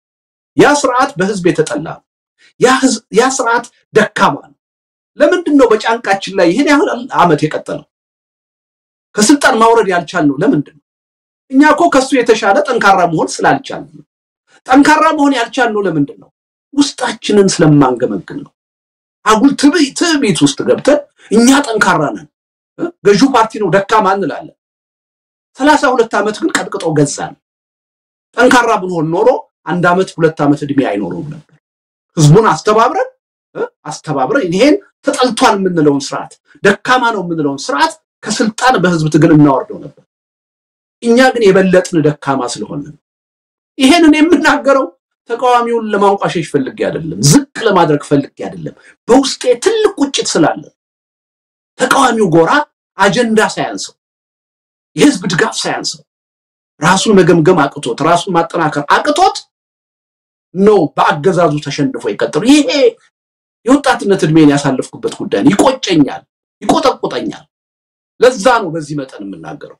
ያ ስርዓት በህዝብ የተጠላ ነው። ያ ስርዓት ደካማ ነው። ለምንድን ነው በጫንቃችን ላይ ይህን ያህል ዓመት የቀጠለው? ከስልጣን ማውረድ ያልቻልነው ለምንድን ነው? እኛ እኮ ከሱ የተሻለ ጠንካራ መሆን ስላልቻልን ነው። ጠንካራ መሆን ያልቻልነው ለምንድን ነው? ውስጣችንን ስለማንገመግን ነው። አጉል ትዕቢት ውስጥ ገብተን እኛ ጠንካራ ነን፣ ገዢው ፓርቲ ነው ደካማ እንላለን። ሰላሳ ሁለት ዓመት ግን ቀጥቅጦ ገዛን። ጠንካራ ብንሆን ኖሮ አንድ ዓመት ሁለት ዓመት ዕድሜ አይኖረውም ነበር። ህዝቡን አስተባብረን አስተባብረን ይሄን ተጠልቷል የምንለውን ስርዓት ደካማ ነው የምንለውን ስርዓት ከስልጣን በህዝብ ትግል እናወርደው ነበር። እኛ ግን የበለጥን ደካማ ስለሆነ ነው። ይሄንን የምናገረው ተቃዋሚውን ለማንቋሸሽ ፈልጌ አይደለም፣ ዝቅ ለማድረግ ፈልጌ አይደለም። በውስጤ ትልቅ ቁጭት ስላለ ተቃዋሚው ጎራ አጀንዳ ሳያንሰው የህዝብ ድጋፍ ሳያንሰው ራሱን መገምገም አቅቶት ራሱን ማጠናከር አቅቶት ነው በአገዛዙ ተሸንፎ የቀጠሉ። ይሄ የወጣትነት እድሜን ያሳለፍኩበት ጉዳይ ነው። ይቆጨኛል፣ ይቆጠቁጠኛል። ለዛ ነው በዚህ መጠን የምናገረው።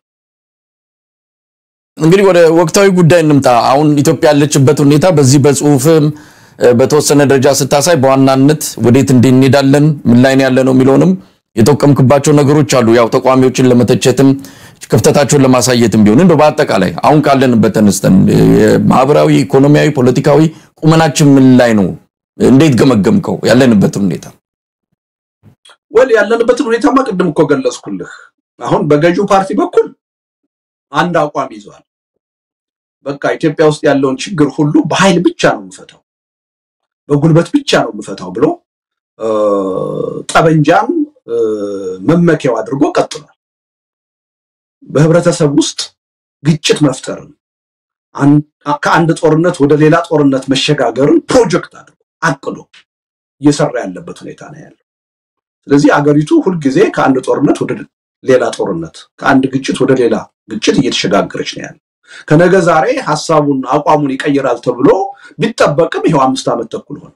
እንግዲህ ወደ ወቅታዊ ጉዳይ እንምጣ። አሁን ኢትዮጵያ ያለችበት ሁኔታ በዚህ በጽሁፍም በተወሰነ ደረጃ ስታሳይ በዋናነት ወዴት እንሄዳለን ምን ላይ ነው ያለነው የሚለውንም የጠቀምክባቸው ነገሮች አሉ። ያው ተቃዋሚዎችን ለመተቸትም ክፍተታቸውን ለማሳየትም ቢሆን እንደው በአጠቃላይ አሁን ካለንበት ተነስተን ማህበራዊ፣ ኢኮኖሚያዊ፣ ፖለቲካዊ ቁመናችን ምን ላይ ነው? እንዴት ገመገምከው ያለንበትን ሁኔታ?
ወል ያለንበትን ሁኔታማ ቅድም እኮ ገለጽኩልህ። አሁን በገዢው ፓርቲ በኩል አንድ አቋም ይዟል። በቃ ኢትዮጵያ ውስጥ ያለውን ችግር ሁሉ በኃይል ብቻ ነው የምፈታው፣ በጉልበት ብቻ ነው የምፈታው ብሎ ጠበንጃም መመኪያው አድርጎ ቀጥሏል። በህብረተሰብ ውስጥ ግጭት መፍጠርን ከአንድ ጦርነት ወደ ሌላ ጦርነት መሸጋገርን ፕሮጀክት አድርጎ አቅዶ እየሰራ ያለበት ሁኔታ ነው ያለው። ስለዚህ አገሪቱ ሁልጊዜ ከአንድ ጦርነት ወደ ሌላ ጦርነት፣ ከአንድ ግጭት ወደ ሌላ ግጭት እየተሸጋገረች ነው ያለው። ከነገ ዛሬ ሀሳቡን አቋሙን ይቀይራል ተብሎ ቢጠበቅም ይኸው አምስት ዓመት ተኩል ሆነ።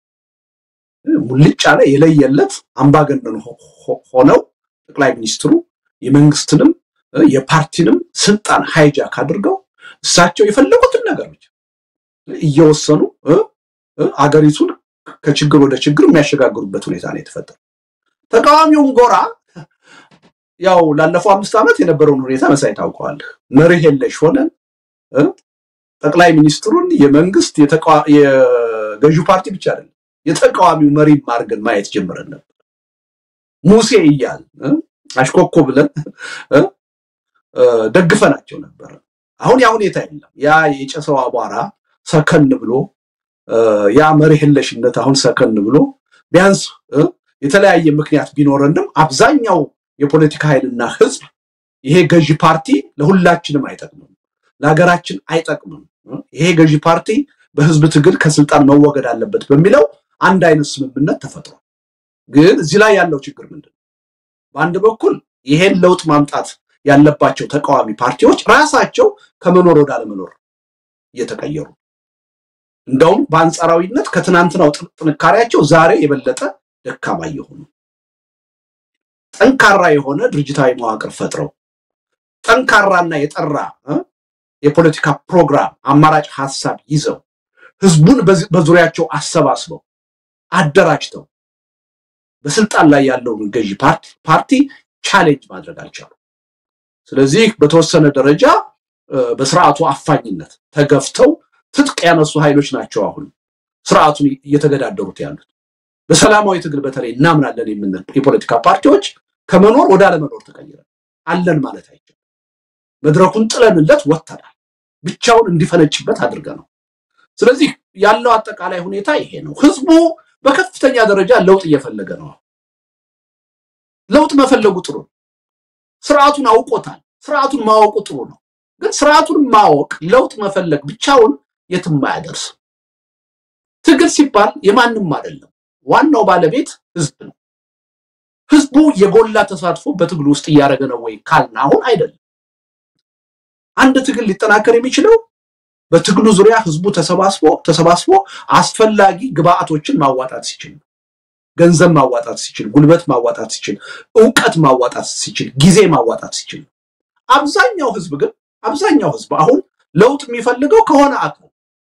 ሙልጭ ያለ የለየለት አምባገነን ሆነው ጠቅላይ ሚኒስትሩ የመንግስትንም የፓርቲንም ስልጣን ሃይጃክ አድርገው እሳቸው የፈለጉትን ነገሮች እየወሰኑ አገሪቱን ከችግር ወደ ችግር የሚያሸጋግሩበት ሁኔታ ነው የተፈጠረው። ተቃዋሚውም ጎራ ያው ላለፈው አምስት ዓመት የነበረውን ሁኔታ መሳይ ታውቀዋለህ። መርህ የለሽ ሆነን ጠቅላይ ሚኒስትሩን የመንግስት የገዢው ፓርቲ ብቻ አይደለም የተቃዋሚው መሪ አድርገን ማየት ጀምረን ነበር። ሙሴ እያል አሽኮኮ ብለን ደግፈናቸው ነበር። አሁን ያ ሁኔታ የለም። ያ የጨሰው አቧራ ሰከን ብሎ ያ መርህ የለሽነት አሁን ሰከን ብሎ ቢያንስ የተለያየ ምክንያት ቢኖረንም አብዛኛው የፖለቲካ ኃይልና ህዝብ ይሄ ገዢ ፓርቲ ለሁላችንም አይጠቅምም፣ ለሀገራችን አይጠቅምም፣ ይሄ ገዢ ፓርቲ በህዝብ ትግል ከስልጣን መወገድ አለበት በሚለው አንድ አይነት ስምምነት ተፈጥሯል። ግን እዚህ ላይ ያለው ችግር ምንድን ነው? በአንድ በኩል ይሄን ለውጥ ማምጣት ያለባቸው ተቃዋሚ ፓርቲዎች ራሳቸው ከመኖር ወደ አለመኖር እየተቀየሩ እንደውም በአንጻራዊነት ከትናንትናው ጥንካሬያቸው ዛሬ የበለጠ ደካማ እየሆኑ ጠንካራ የሆነ ድርጅታዊ መዋቅር ፈጥረው ጠንካራና የጠራ የፖለቲካ ፕሮግራም አማራጭ ሀሳብ ይዘው ህዝቡን በዙሪያቸው አሰባስበው አደራጅተው በስልጣን ላይ ያለውን ገዢ ፓርቲ ቻሌንጅ ማድረግ አልቻሉ። ስለዚህ በተወሰነ ደረጃ በስርዓቱ አፋኝነት ተገፍተው ትጥቅ ያነሱ ኃይሎች ናቸው አሁን ስርዓቱን እየተገዳደሩት ያሉት። በሰላማዊ ትግል በተለይ እናምናለን የምንል የፖለቲካ ፓርቲዎች ከመኖር ወደ አለመኖር ተቀይረን አለን ማለት አይቻልም። መድረኩን ጥለንለት ወጥተናል። ብቻውን እንዲፈነጭበት አድርገ ነው። ስለዚህ ያለው አጠቃላይ ሁኔታ ይሄ ነው። ህዝቡ በከፍተኛ ደረጃ ለውጥ እየፈለገ ነው። ለውጥ መፈለጉ ጥሩ ነው። ስርዓቱን አውቆታል። ስርዓቱን ማወቁ ጥሩ ነው። ግን ስርዓቱን ማወቅ ለውጥ መፈለግ ብቻውን የትም አያደርስም። ትግል ሲባል የማንም አይደለም። ዋናው ባለቤት ህዝብ ነው። ህዝቡ የጎላ ተሳትፎ በትግሉ ውስጥ እያደረገ ነው ወይ ካልን አሁን አይደለም። አንድ ትግል ሊጠናከር የሚችለው በትግሉ ዙሪያ ህዝቡ ተሰባስቦ ተሰባስቦ አስፈላጊ ግብአቶችን ማዋጣት ሲችል ነው። ገንዘብ ማዋጣት ሲችል፣ ጉልበት ማዋጣት ሲችል፣ እውቀት ማዋጣት ሲችል፣ ጊዜ ማዋጣት ሲችል ነው። አብዛኛው ህዝብ ግን አብዛኛው ህዝብ አሁን ለውጥ የሚፈልገው ከሆነ አካል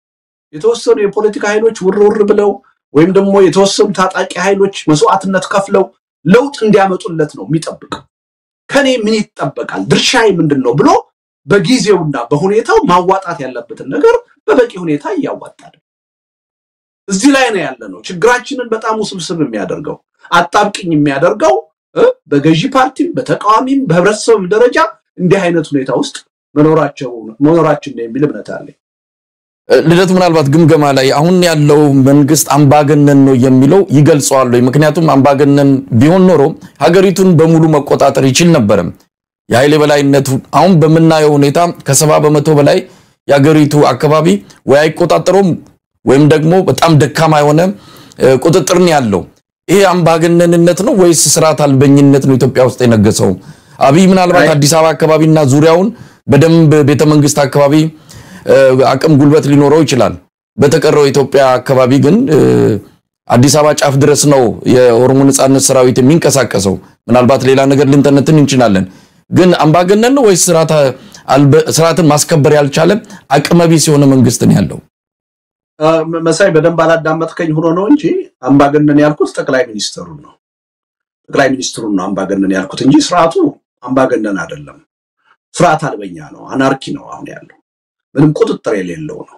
የተወሰኑ የፖለቲካ ኃይሎች ውርውር ብለው ወይም ደግሞ የተወሰኑ ታጣቂ ኃይሎች መስዋዕትነት ከፍለው ለውጥ እንዲያመጡለት ነው የሚጠብቀው። ከኔ ምን ይጠበቃል፣ ድርሻዬ ምንድን ነው ብሎ በጊዜውና በሁኔታው ማዋጣት ያለበትን ነገር በበቂ ሁኔታ እያዋጣል። እዚህ ላይ ነው ያለ ነው ችግራችንን በጣም ውስብስብ የሚያደርገው አጣብቅኝ የሚያደርገው በገዢ ፓርቲም በተቃዋሚም በህብረተሰብም ደረጃ እንዲህ አይነት ሁኔታ ውስጥ መኖራቸው መኖራችን ነው የሚል እምነት አለኝ።
ልደቱ ምናልባት ግምገማ ላይ አሁን ያለው መንግስት አምባገነን ነው የሚለው ይገልጸዋል ወይ? ምክንያቱም አምባገነን ቢሆን ኖሮ ሀገሪቱን በሙሉ መቆጣጠር ይችል ነበረም። የኃይል የበላይነቱ አሁን በምናየው ሁኔታ ከሰባ በመቶ በላይ የሀገሪቱ አካባቢ ወይ አይቆጣጠረውም ወይም ደግሞ በጣም ደካማ የሆነ ቁጥጥር ነው ያለው። ይሄ አምባገነንነት ነው ወይስ ስርዓት አልበኝነት ነው ኢትዮጵያ ውስጥ የነገሰው? አብይ ምናልባት አዲስ አበባ አካባቢና ዙሪያውን በደንብ ቤተመንግስት አካባቢ አቅም ጉልበት ሊኖረው ይችላል። በተቀረው የኢትዮጵያ አካባቢ ግን አዲስ አበባ ጫፍ ድረስ ነው የኦሮሞ ነጻነት ሰራዊት የሚንቀሳቀሰው። ምናልባት ሌላ ነገር ልንተነትን እንችላለን። ግን አምባገነን ነው ወይስ ስርዓትን ማስከበር ያልቻለ አቅመቢስ የሆነ መንግስት ነው ያለው?
መሳይ በደንብ አላዳመጥከኝ ሆኖ ነው እንጂ አምባገነን ያልኩት ጠቅላይ ሚኒስትሩን ነው። ጠቅላይ ሚኒስትሩን ነው አምባገነን ያልኩት እንጂ ስርዓቱ አምባገነን አይደለም። ስርዓት አልበኛ ነው፣ አናርኪ ነው አሁን ያለው ምንም ቁጥጥር የሌለው ነው።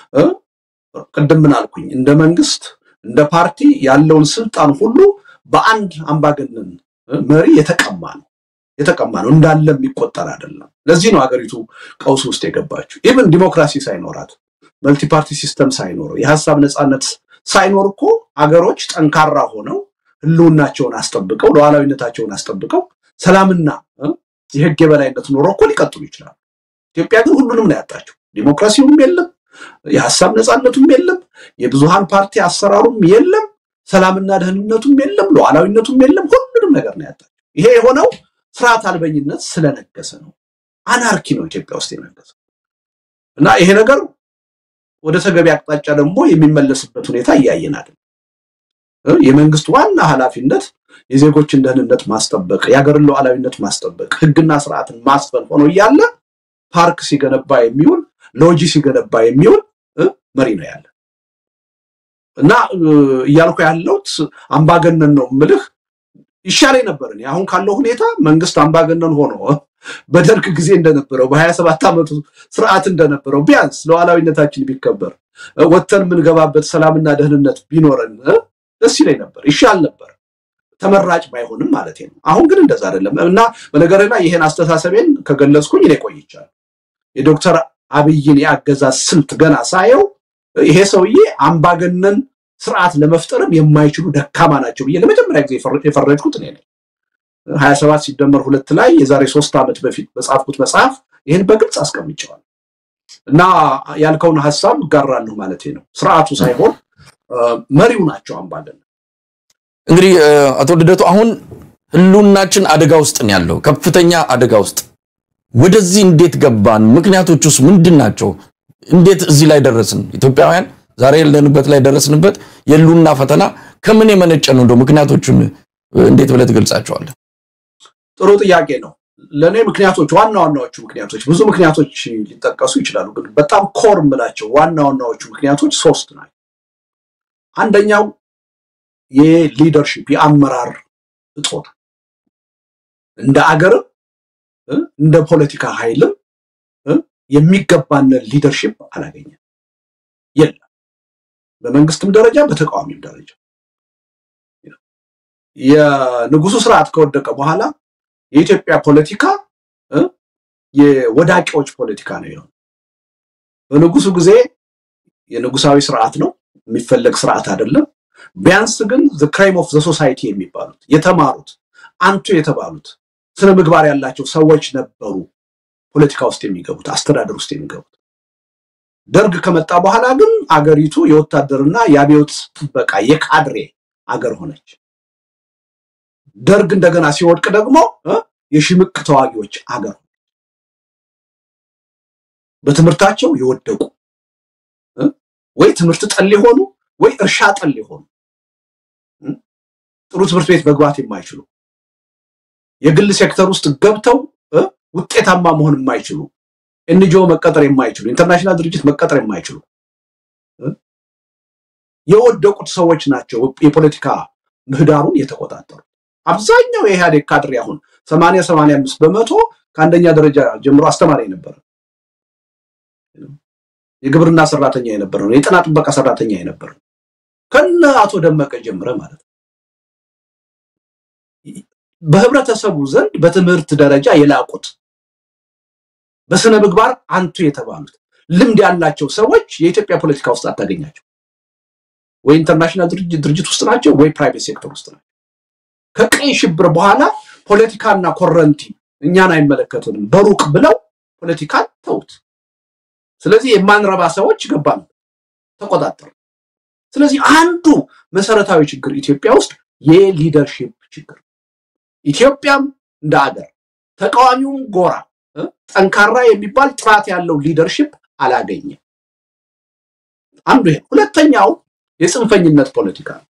ቅድም ምን አልኩኝ? እንደ መንግስት እንደ ፓርቲ ያለውን ስልጣን ሁሉ በአንድ አምባገነን መሪ የተቀማ ነው የተቀማ ነው እንዳለ የሚቆጠር አይደለም። ለዚህ ነው ሀገሪቱ ቀውስ ውስጥ የገባችው። ኢቭን ዲሞክራሲ ሳይኖራት መልቲ ፓርቲ ሲስተም ሳይኖር የሀሳብ ነፃነት ሳይኖር እኮ አገሮች ጠንካራ ሆነው ህልውናቸውን አስጠብቀው ሉዓላዊነታቸውን አስጠብቀው ሰላምና የህግ የበላይነት ኖሮ እኮ ሊቀጥሉ ይችላሉ። ኢትዮጵያ ግን ሁሉንም ነው ያጣችው። ዲሞክራሲውም የለም፣ የሀሳብ ነፃነቱም የለም፣ የብዙሃን ፓርቲ አሰራሩም የለም፣ ሰላምና ደህንነቱም የለም፣ ሉዓላዊነቱም የለም። ሁሉንም ነገር ነው ያጣችው። ይሄ የሆነው ስርዓት አልበኝነት ስለነገሰ ነው። አናርኪ ነው ኢትዮጵያ ውስጥ የነገሰው እና ይሄ ነገር ወደ ተገቢ አቅጣጫ ደግሞ የሚመለስበት ሁኔታ እያየናል። የመንግስት ዋና ኃላፊነት የዜጎችን ደህንነት ማስጠበቅ፣ የሀገርን ሉዓላዊነት ማስጠበቅ፣ ህግና ስርዓትን ማስፈን ሆኖ እያለ ፓርክ ሲገነባ የሚውል ሎጂ ሲገነባ የሚውል መሪ ነው ያለ እና እያልኩ ያለሁት አምባገነን ነው ምልህ ይሻለኝ ነበር። እኔ አሁን ካለው ሁኔታ መንግስት አምባገነን ሆኖ በደርግ ጊዜ እንደነበረው በሀያ ሰባት ዓመቱ ስርዓት እንደነበረው ቢያንስ ሉዓላዊነታችን ቢከበር ወጥተን የምንገባበት ሰላምና ደህንነት ቢኖረን ደስ ይለኝ ነበር፣ ይሻል ነበር። ተመራጭ ባይሆንም ማለት ነው። አሁን ግን እንደዛ አይደለም እና በነገር ላይ ይሄን አስተሳሰቤን ከገለጽኩኝ እኔ ቆይቻለሁ። የዶክተር አብይን የአገዛዝ ስልት ገና ሳየው ይሄ ሰውዬ አምባገነን ስርዓት ለመፍጠርም የማይችሉ ደካማ ናቸው ብዬ ለመጀመሪያ ጊዜ የፈረጅኩት እኔ ነኝ። ሀያ ሰባት ሲደመር ሁለት ላይ የዛሬ ሶስት ዓመት በፊት በጻፍኩት መጽሐፍ ይህን በግልጽ አስቀምጨዋል እና ያልከውን ሀሳብ እጋራለሁ ማለት ነው። ስርዓቱ ሳይሆን መሪው ናቸው አምባገነን።
እንግዲህ አቶ ልደቱ አሁን ህልውናችን አደጋ ውስጥ ነው ያለው፣ ከፍተኛ አደጋ ውስጥ። ወደዚህ እንዴት ገባን? ምክንያቶቹስ ምንድን ናቸው? እንዴት እዚህ ላይ ደረስን? ኢትዮጵያውያን ዛሬ ያለንበት ላይ ደረስንበት የህልውና ፈተና ከምን የመነጨ ነው? እንደው ምክንያቶቹን እንዴት ብለህ ትገልጻቸዋለህ?
ጥሩ ጥያቄ ነው። ለእኔ ምክንያቶች ዋና ዋናዎቹ ምክንያቶች ብዙ ምክንያቶች ሊጠቀሱ ይችላሉ፣ ግን በጣም ኮር የምላቸው ዋና ዋናዎቹ ምክንያቶች ሶስት ናቸው። አንደኛው የሊደርሺፕ የአመራር እጦት እንደ አገርም እንደ ፖለቲካ ኃይልም የሚገባንን ሊደርሺፕ አላገኘም፣ የለም። በመንግስትም ደረጃ በተቃዋሚም ደረጃ የንጉሱ ስርዓት ከወደቀ በኋላ የኢትዮጵያ ፖለቲካ የወዳቂዎች ፖለቲካ ነው የሆነ። በንጉሱ ጊዜ የንጉሳዊ ስርዓት ነው የሚፈለግ ስርዓት አይደለም። ቢያንስ ግን ክራይም ኦፍ ዘ ሶሳይቲ የሚባሉት የተማሩት አንቱ የተባሉት ስነ ምግባር ያላቸው ሰዎች ነበሩ ፖለቲካ ውስጥ የሚገቡት አስተዳደር ውስጥ የሚገቡት። ደርግ ከመጣ በኋላ ግን አገሪቱ የወታደርና የአብዮት ጥበቃ የካድሬ አገር ሆነች። ደርግ እንደገና ሲወድቅ ደግሞ የሽምቅ ተዋጊዎች አገር ሆነች። በትምህርታቸው የወደቁ ወይ ትምህርት ጠል የሆኑ ወይ እርሻ ጠል የሆኑ ጥሩ ትምህርት ቤት መግባት የማይችሉ የግል ሴክተር ውስጥ ገብተው ውጤታማ መሆን የማይችሉ ኤንጂኦ መቀጠር የማይችሉ ኢንተርናሽናል ድርጅት መቀጠር የማይችሉ የወደቁት ሰዎች ናቸው የፖለቲካ ምህዳሩን የተቆጣጠሩ። አብዛኛው የኢህአዴግ ካድሬ አሁን ሰማንያ ሰማንያ አምስት በመቶ ከአንደኛ ደረጃ ጀምሮ አስተማሪ የነበረ የግብርና ሰራተኛ የነበረ ነው። የጤና ጥበቃ ሰራተኛ የነበረ ነው። ከነ አቶ ደመቀ ጀምረ ማለት ነው። በህብረተሰቡ ዘንድ በትምህርት ደረጃ የላቁት በስነ ምግባር አንቱ የተባሉት ልምድ ያላቸው ሰዎች የኢትዮጵያ ፖለቲካ ውስጥ አታገኛቸው። ወይ ኢንተርናሽናል ድርጅት ውስጥ ናቸው፣ ወይ ፕራይቬት ሴክተር ውስጥ ናቸው። ከቀይ ሽብር በኋላ ፖለቲካና ኮረንቲ እኛን አይመለከቱንም በሩቅ ብለው ፖለቲካን ተውት። ስለዚህ የማንረባ ሰዎች ገባን፣ ተቆጣጠሩ። ስለዚህ አንዱ መሰረታዊ ችግር ኢትዮጵያ ውስጥ የሊደርሺፕ ችግር፣ ኢትዮጵያም እንደ አገር ተቃዋሚውም ጎራ ጠንካራ የሚባል ጥራት ያለው ሊደርሺፕ አላገኘም። አንዱ ይሄ። ሁለተኛው የጽንፈኝነት ፖለቲካ ነው።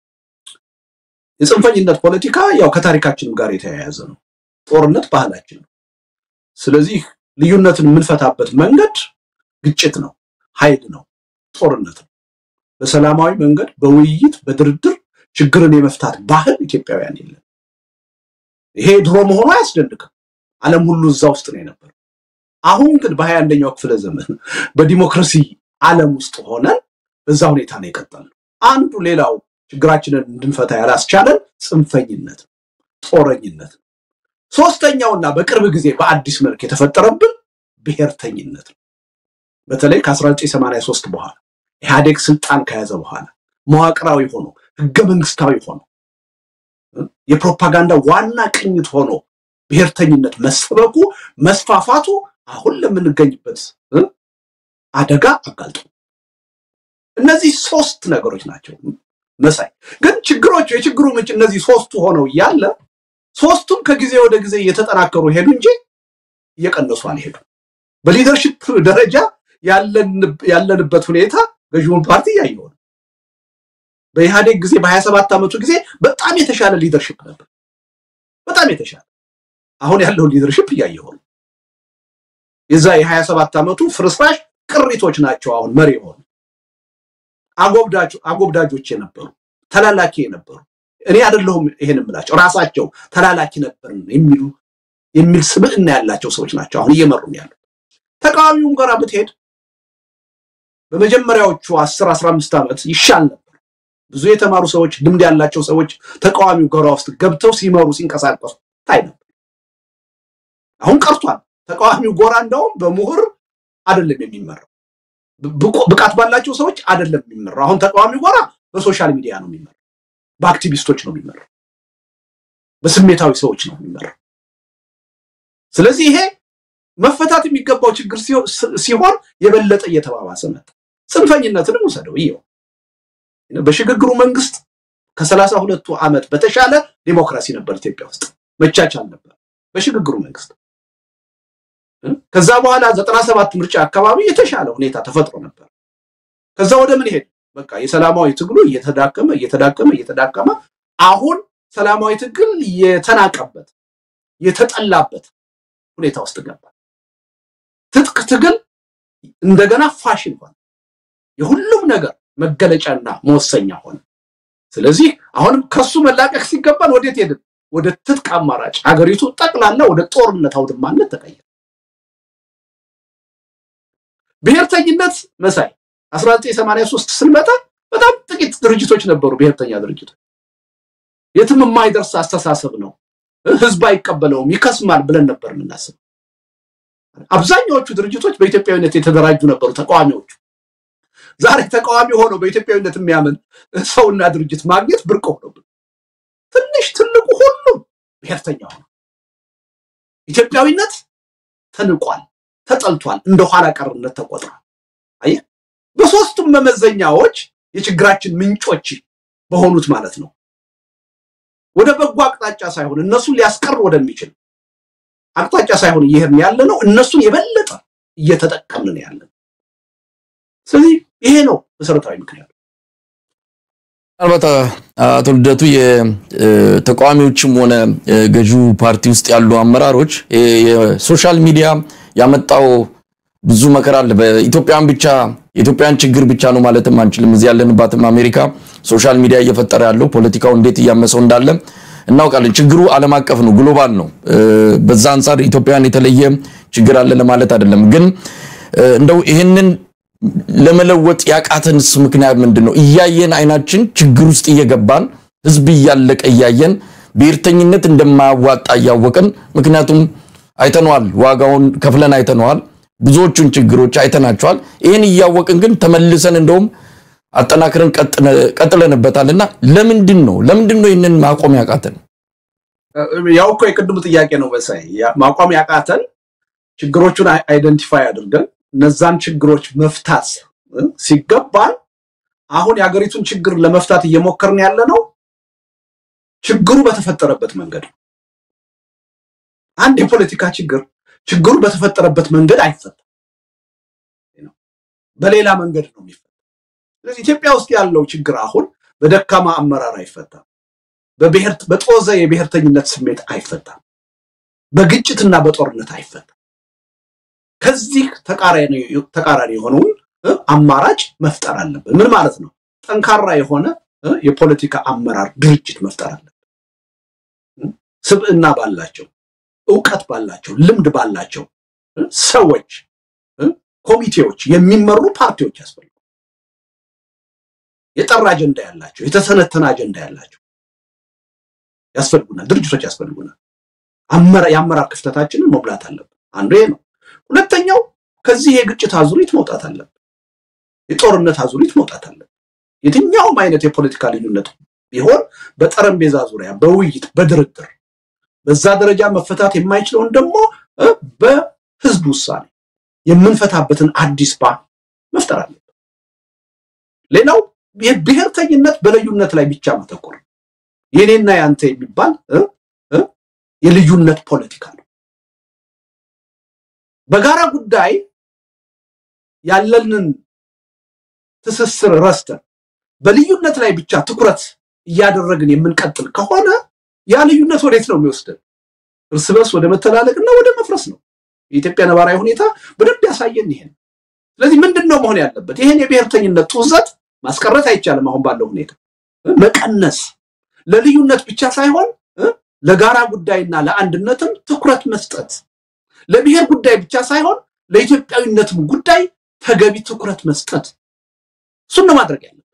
የጽንፈኝነት ፖለቲካ ያው ከታሪካችንም ጋር የተያያዘ ነው። ጦርነት ባህላችን ነው። ስለዚህ ልዩነትን የምንፈታበት መንገድ ግጭት ነው፣ ኃይል ነው፣ ጦርነት ነው። በሰላማዊ መንገድ በውይይት በድርድር ችግርን የመፍታት ባህል ኢትዮጵያውያን የለን። ይሄ ድሮ መሆኑ አያስደንቅም። ዓለም ሁሉ እዛ ውስጥ ነው የነበረው። አሁን ግን በሀያ አንደኛው ክፍለ ዘመን በዲሞክራሲ ዓለም ውስጥ ሆነን በዛ ሁኔታ ነው የቀጠልነው። አንዱ ሌላው ችግራችንን እንድንፈታ ያላስቻለን ጽንፈኝነት ነው፣ ጦረኝነት ነው። ሶስተኛውና በቅርብ ጊዜ በአዲስ መልክ የተፈጠረብን ብሔርተኝነት ነው። በተለይ ከ1983 በኋላ ኢህአዴግ ስልጣን ከያዘ በኋላ መዋቅራዊ ሆኖ ህገ መንግስታዊ ሆኖ የፕሮፓጋንዳ ዋና ቅኝት ሆኖ ብሔርተኝነት መሰበኩ መስፋፋቱ አሁን ለምንገኝበት አደጋ አጋልጦ እነዚህ ሶስት ነገሮች ናቸው መሳይ። ግን ችግሮቹ የችግሩ ምንጭ እነዚህ ሶስቱ ሆነው እያለ ሶስቱም ከጊዜ ወደ ጊዜ እየተጠናከሩ ሄዱ እንጂ እየቀነሱ አልሄዱም። በሊደርሽፕ ደረጃ ያለንበት ሁኔታ ገዥውን ፓርቲ እያየው ነው። በኢህአዴግ ጊዜ በሀያ ሰባት ዓመቱ ጊዜ በጣም የተሻለ ሊደርሽፕ ነበር፣ በጣም የተሻለ አሁን ያለውን ሊደርሽፕ እያየው ነው። የዛ የሀያ ሰባት ዓመቱ ፍርስራሽ ቅሪቶች ናቸው አሁን መሪ የሆኑ አጎብዳጆች የነበሩ ተላላኪ የነበሩ እኔ አይደለሁም ይሄን የምላቸው ራሳቸው ተላላኪ ነበርን የሚሉ የሚል ስብዕና ያላቸው ሰዎች ናቸው አሁን እየመሩ ያሉት። ተቃዋሚውን ጋር ብትሄድ በመጀመሪያዎቹ አስር አስራ አምስት ዓመት ይሻል ነበር። ብዙ የተማሩ ሰዎች፣ ልምድ ያላቸው ሰዎች ተቃዋሚው ጎራ ውስጥ ገብተው ሲመሩ ሲንቀሳቀሱ ታይ ነበር። አሁን ቀርቷል። ተቃዋሚው ጎራ እንደውም በምሁር አይደለም የሚመራው፣ ብቃት ባላቸው ሰዎች አይደለም የሚመራው። አሁን ተቃዋሚው ጎራ በሶሻል ሚዲያ ነው የሚመራው፣ በአክቲቪስቶች ነው የሚመራው፣ በስሜታዊ ሰዎች ነው የሚመራው። ስለዚህ ይሄ መፈታት የሚገባው ችግር ሲሆን የበለጠ እየተባባሰ መጣ። ጽንፈኝነትንም ውሰደው ይኸው በሽግግሩ መንግስት ከሰላሳ ሁለቱ ዓመት በተሻለ ዲሞክራሲ ነበር ኢትዮጵያ ውስጥ መቻቻል ነበር በሽግግሩ መንግስት። ከዛ በኋላ ዘጠና ሰባት ምርጫ አካባቢ የተሻለ ሁኔታ ተፈጥሮ ነበር። ከዛ ወደ ምን ሄድ በቃ የሰላማዊ ትግሉ እየተዳከመ እየተዳከመ እየተዳከመ አሁን ሰላማዊ ትግል የተናቀበት የተጠላበት ሁኔታ ውስጥ ገባ። ትጥቅ ትግል እንደገና ፋሽን ሆነ። የሁሉም ነገር መገለጫና መወሰኛ ሆነ። ስለዚህ አሁንም ከሱ መላቀቅ ሲገባን ወዴት ሄድን? ወደ ትጥቅ አማራጭ ሀገሪቱ ጠቅላላ ወደ ጦርነት አውድማነት ተቀየረ። ብሔርተኝነት መሳይ 1983 ስንመጣ በጣም ጥቂት ድርጅቶች ነበሩ። ብሔርተኛ ድርጅቶች የትም የማይደርስ አስተሳሰብ ነው፣ ህዝብ አይቀበለውም፣ ይከስማል ብለን ነበር የምናስበው። አብዛኛዎቹ ድርጅቶች በኢትዮጵያዊነት የተደራጁ ነበሩ። ተቃዋሚዎቹ ዛሬ ተቃዋሚ ሆነው በኢትዮጵያዊነት የሚያምን ሰውና ድርጅት ማግኘት ብርቅ ሆኖብን፣ ትንሽ ትልቁ ሁሉም ብሔርተኛ ሆነ። ኢትዮጵያዊነት ተንቋል፣ ተጠልቷል፣ እንደ ኋላ ቀርነት ተቆጥሯል። አየህ፣ በሶስቱም መመዘኛዎች የችግራችን ምንጮች በሆኑት ማለት ነው ወደ በጎ አቅጣጫ ሳይሆን እነሱን ሊያስቀር ወደሚችል አቅጣጫ ሳይሆን እየሄድን ያለ ነው። እነሱን የበለጠ እየተጠቀምን ያለ ነው። ስለዚህ ይሄ ነው መሰረታዊ ምክንያቱ።
ምናልባት አቶ ልደቱ የተቃዋሚዎችም ሆነ ገዢው ፓርቲ ውስጥ ያሉ አመራሮች የሶሻል ሚዲያ ያመጣው ብዙ መከራ አለ። በኢትዮጵያን ብቻ የኢትዮጵያን ችግር ብቻ ነው ማለትም አንችልም። እዚህ ያለንባትም አሜሪካ ሶሻል ሚዲያ እየፈጠረ ያለው ፖለቲካው እንዴት እያመሰው እንዳለ እናውቃለን። ችግሩ ዓለም አቀፍ ነው፣ ግሎባል ነው። በዛ አንጻር ኢትዮጵያን የተለየ ችግር አለ ለማለት አይደለም። ግን እንደው ይህንን ለመለወጥ ያቃተንስ ምክንያት ምንድን ነው? እያየን አይናችን ችግር ውስጥ እየገባን ህዝብ እያለቀ እያየን ብሔርተኝነት እንደማያዋጣ እያወቅን ምክንያቱም አይተነዋል፣ ዋጋውን ከፍለን አይተነዋል። ብዙዎቹን ችግሮች አይተናቸዋል። ይህን እያወቅን ግን ተመልሰን እንደውም አጠናክረን ቀጥለንበታል እና ለምንድን ነው ለምንድን ነው ይህንን ማቆም ያቃተን?
ያው እኮ የቅድሙ ጥያቄ ነው መሳይ። ማቆም ያቃተን ችግሮቹን አይደንቲፋይ አድርገን እነዛን ችግሮች መፍታት ሲገባን አሁን የሀገሪቱን ችግር ለመፍታት እየሞከርን ያለ ነው ችግሩ በተፈጠረበት መንገድ ነው። አንድ የፖለቲካ ችግር ችግሩ በተፈጠረበት መንገድ አይፈታም፣ በሌላ መንገድ ነው የሚፈታ። ስለዚህ ኢትዮጵያ ውስጥ ያለው ችግር አሁን በደካማ አመራር አይፈታም፣ በጦዘ የብሔርተኝነት ስሜት አይፈታም፣ በግጭትና በጦርነት አይፈታም። ከዚህ ተቃራኒ የሆነውን አማራጭ መፍጠር አለብን። ምን ማለት ነው? ጠንካራ የሆነ የፖለቲካ አመራር ድርጅት መፍጠር አለብን። ስብዕና ባላቸው እውቀት ባላቸው ልምድ ባላቸው ሰዎች ኮሚቴዎች የሚመሩ ፓርቲዎች ያስፈልጉ። የጠራ አጀንዳ ያላቸው የተሰነተነ አጀንዳ ያላቸው ያስፈልጉናል፣ ድርጅቶች ያስፈልጉናል። የአመራር ክፍተታችንን መሙላት አለብን። አንዱ ይሄ ነው። ሁለተኛው ከዚህ የግጭት አዙሪት መውጣት አለብን። የጦርነት አዙሪት መውጣት አለብን። የትኛውም አይነት የፖለቲካ ልዩነት ቢሆን በጠረጴዛ ዙሪያ በውይይት በድርድር በዛ ደረጃ መፈታት የማይችለውን ደግሞ በህዝብ ውሳኔ የምንፈታበትን አዲስ ባህል መፍጠር አለብን። ሌላው የብሔርተኝነት በልዩነት ላይ ብቻ ማተኮር የኔና ያንተ የሚባል የልዩነት ፖለቲካ ነው። በጋራ ጉዳይ ያለንን ትስስር ረስተን በልዩነት ላይ ብቻ ትኩረት እያደረግን የምንቀጥል ከሆነ ያ ልዩነት ወዴት ነው የሚወስደን? እርስ በርስ ወደ መተላለቅና ወደ መፍረስ ነው። የኢትዮጵያ ነባራዊ ሁኔታ በደንብ ያሳየን ይሄን። ስለዚህ ምንድን ነው መሆን ያለበት? ይሄን የብሔርተኝነት ጡዘት ማስቀረት አይቻልም። አሁን ባለው ሁኔታ መቀነስ፣ ለልዩነት ብቻ ሳይሆን ለጋራ ጉዳይና ለአንድነትም ትኩረት መስጠት፣ ለብሔር ጉዳይ ብቻ ሳይሆን ለኢትዮጵያዊነትም ጉዳይ ተገቢ ትኩረት መስጠት፣ እሱን ነው ማድረግ ያለብን።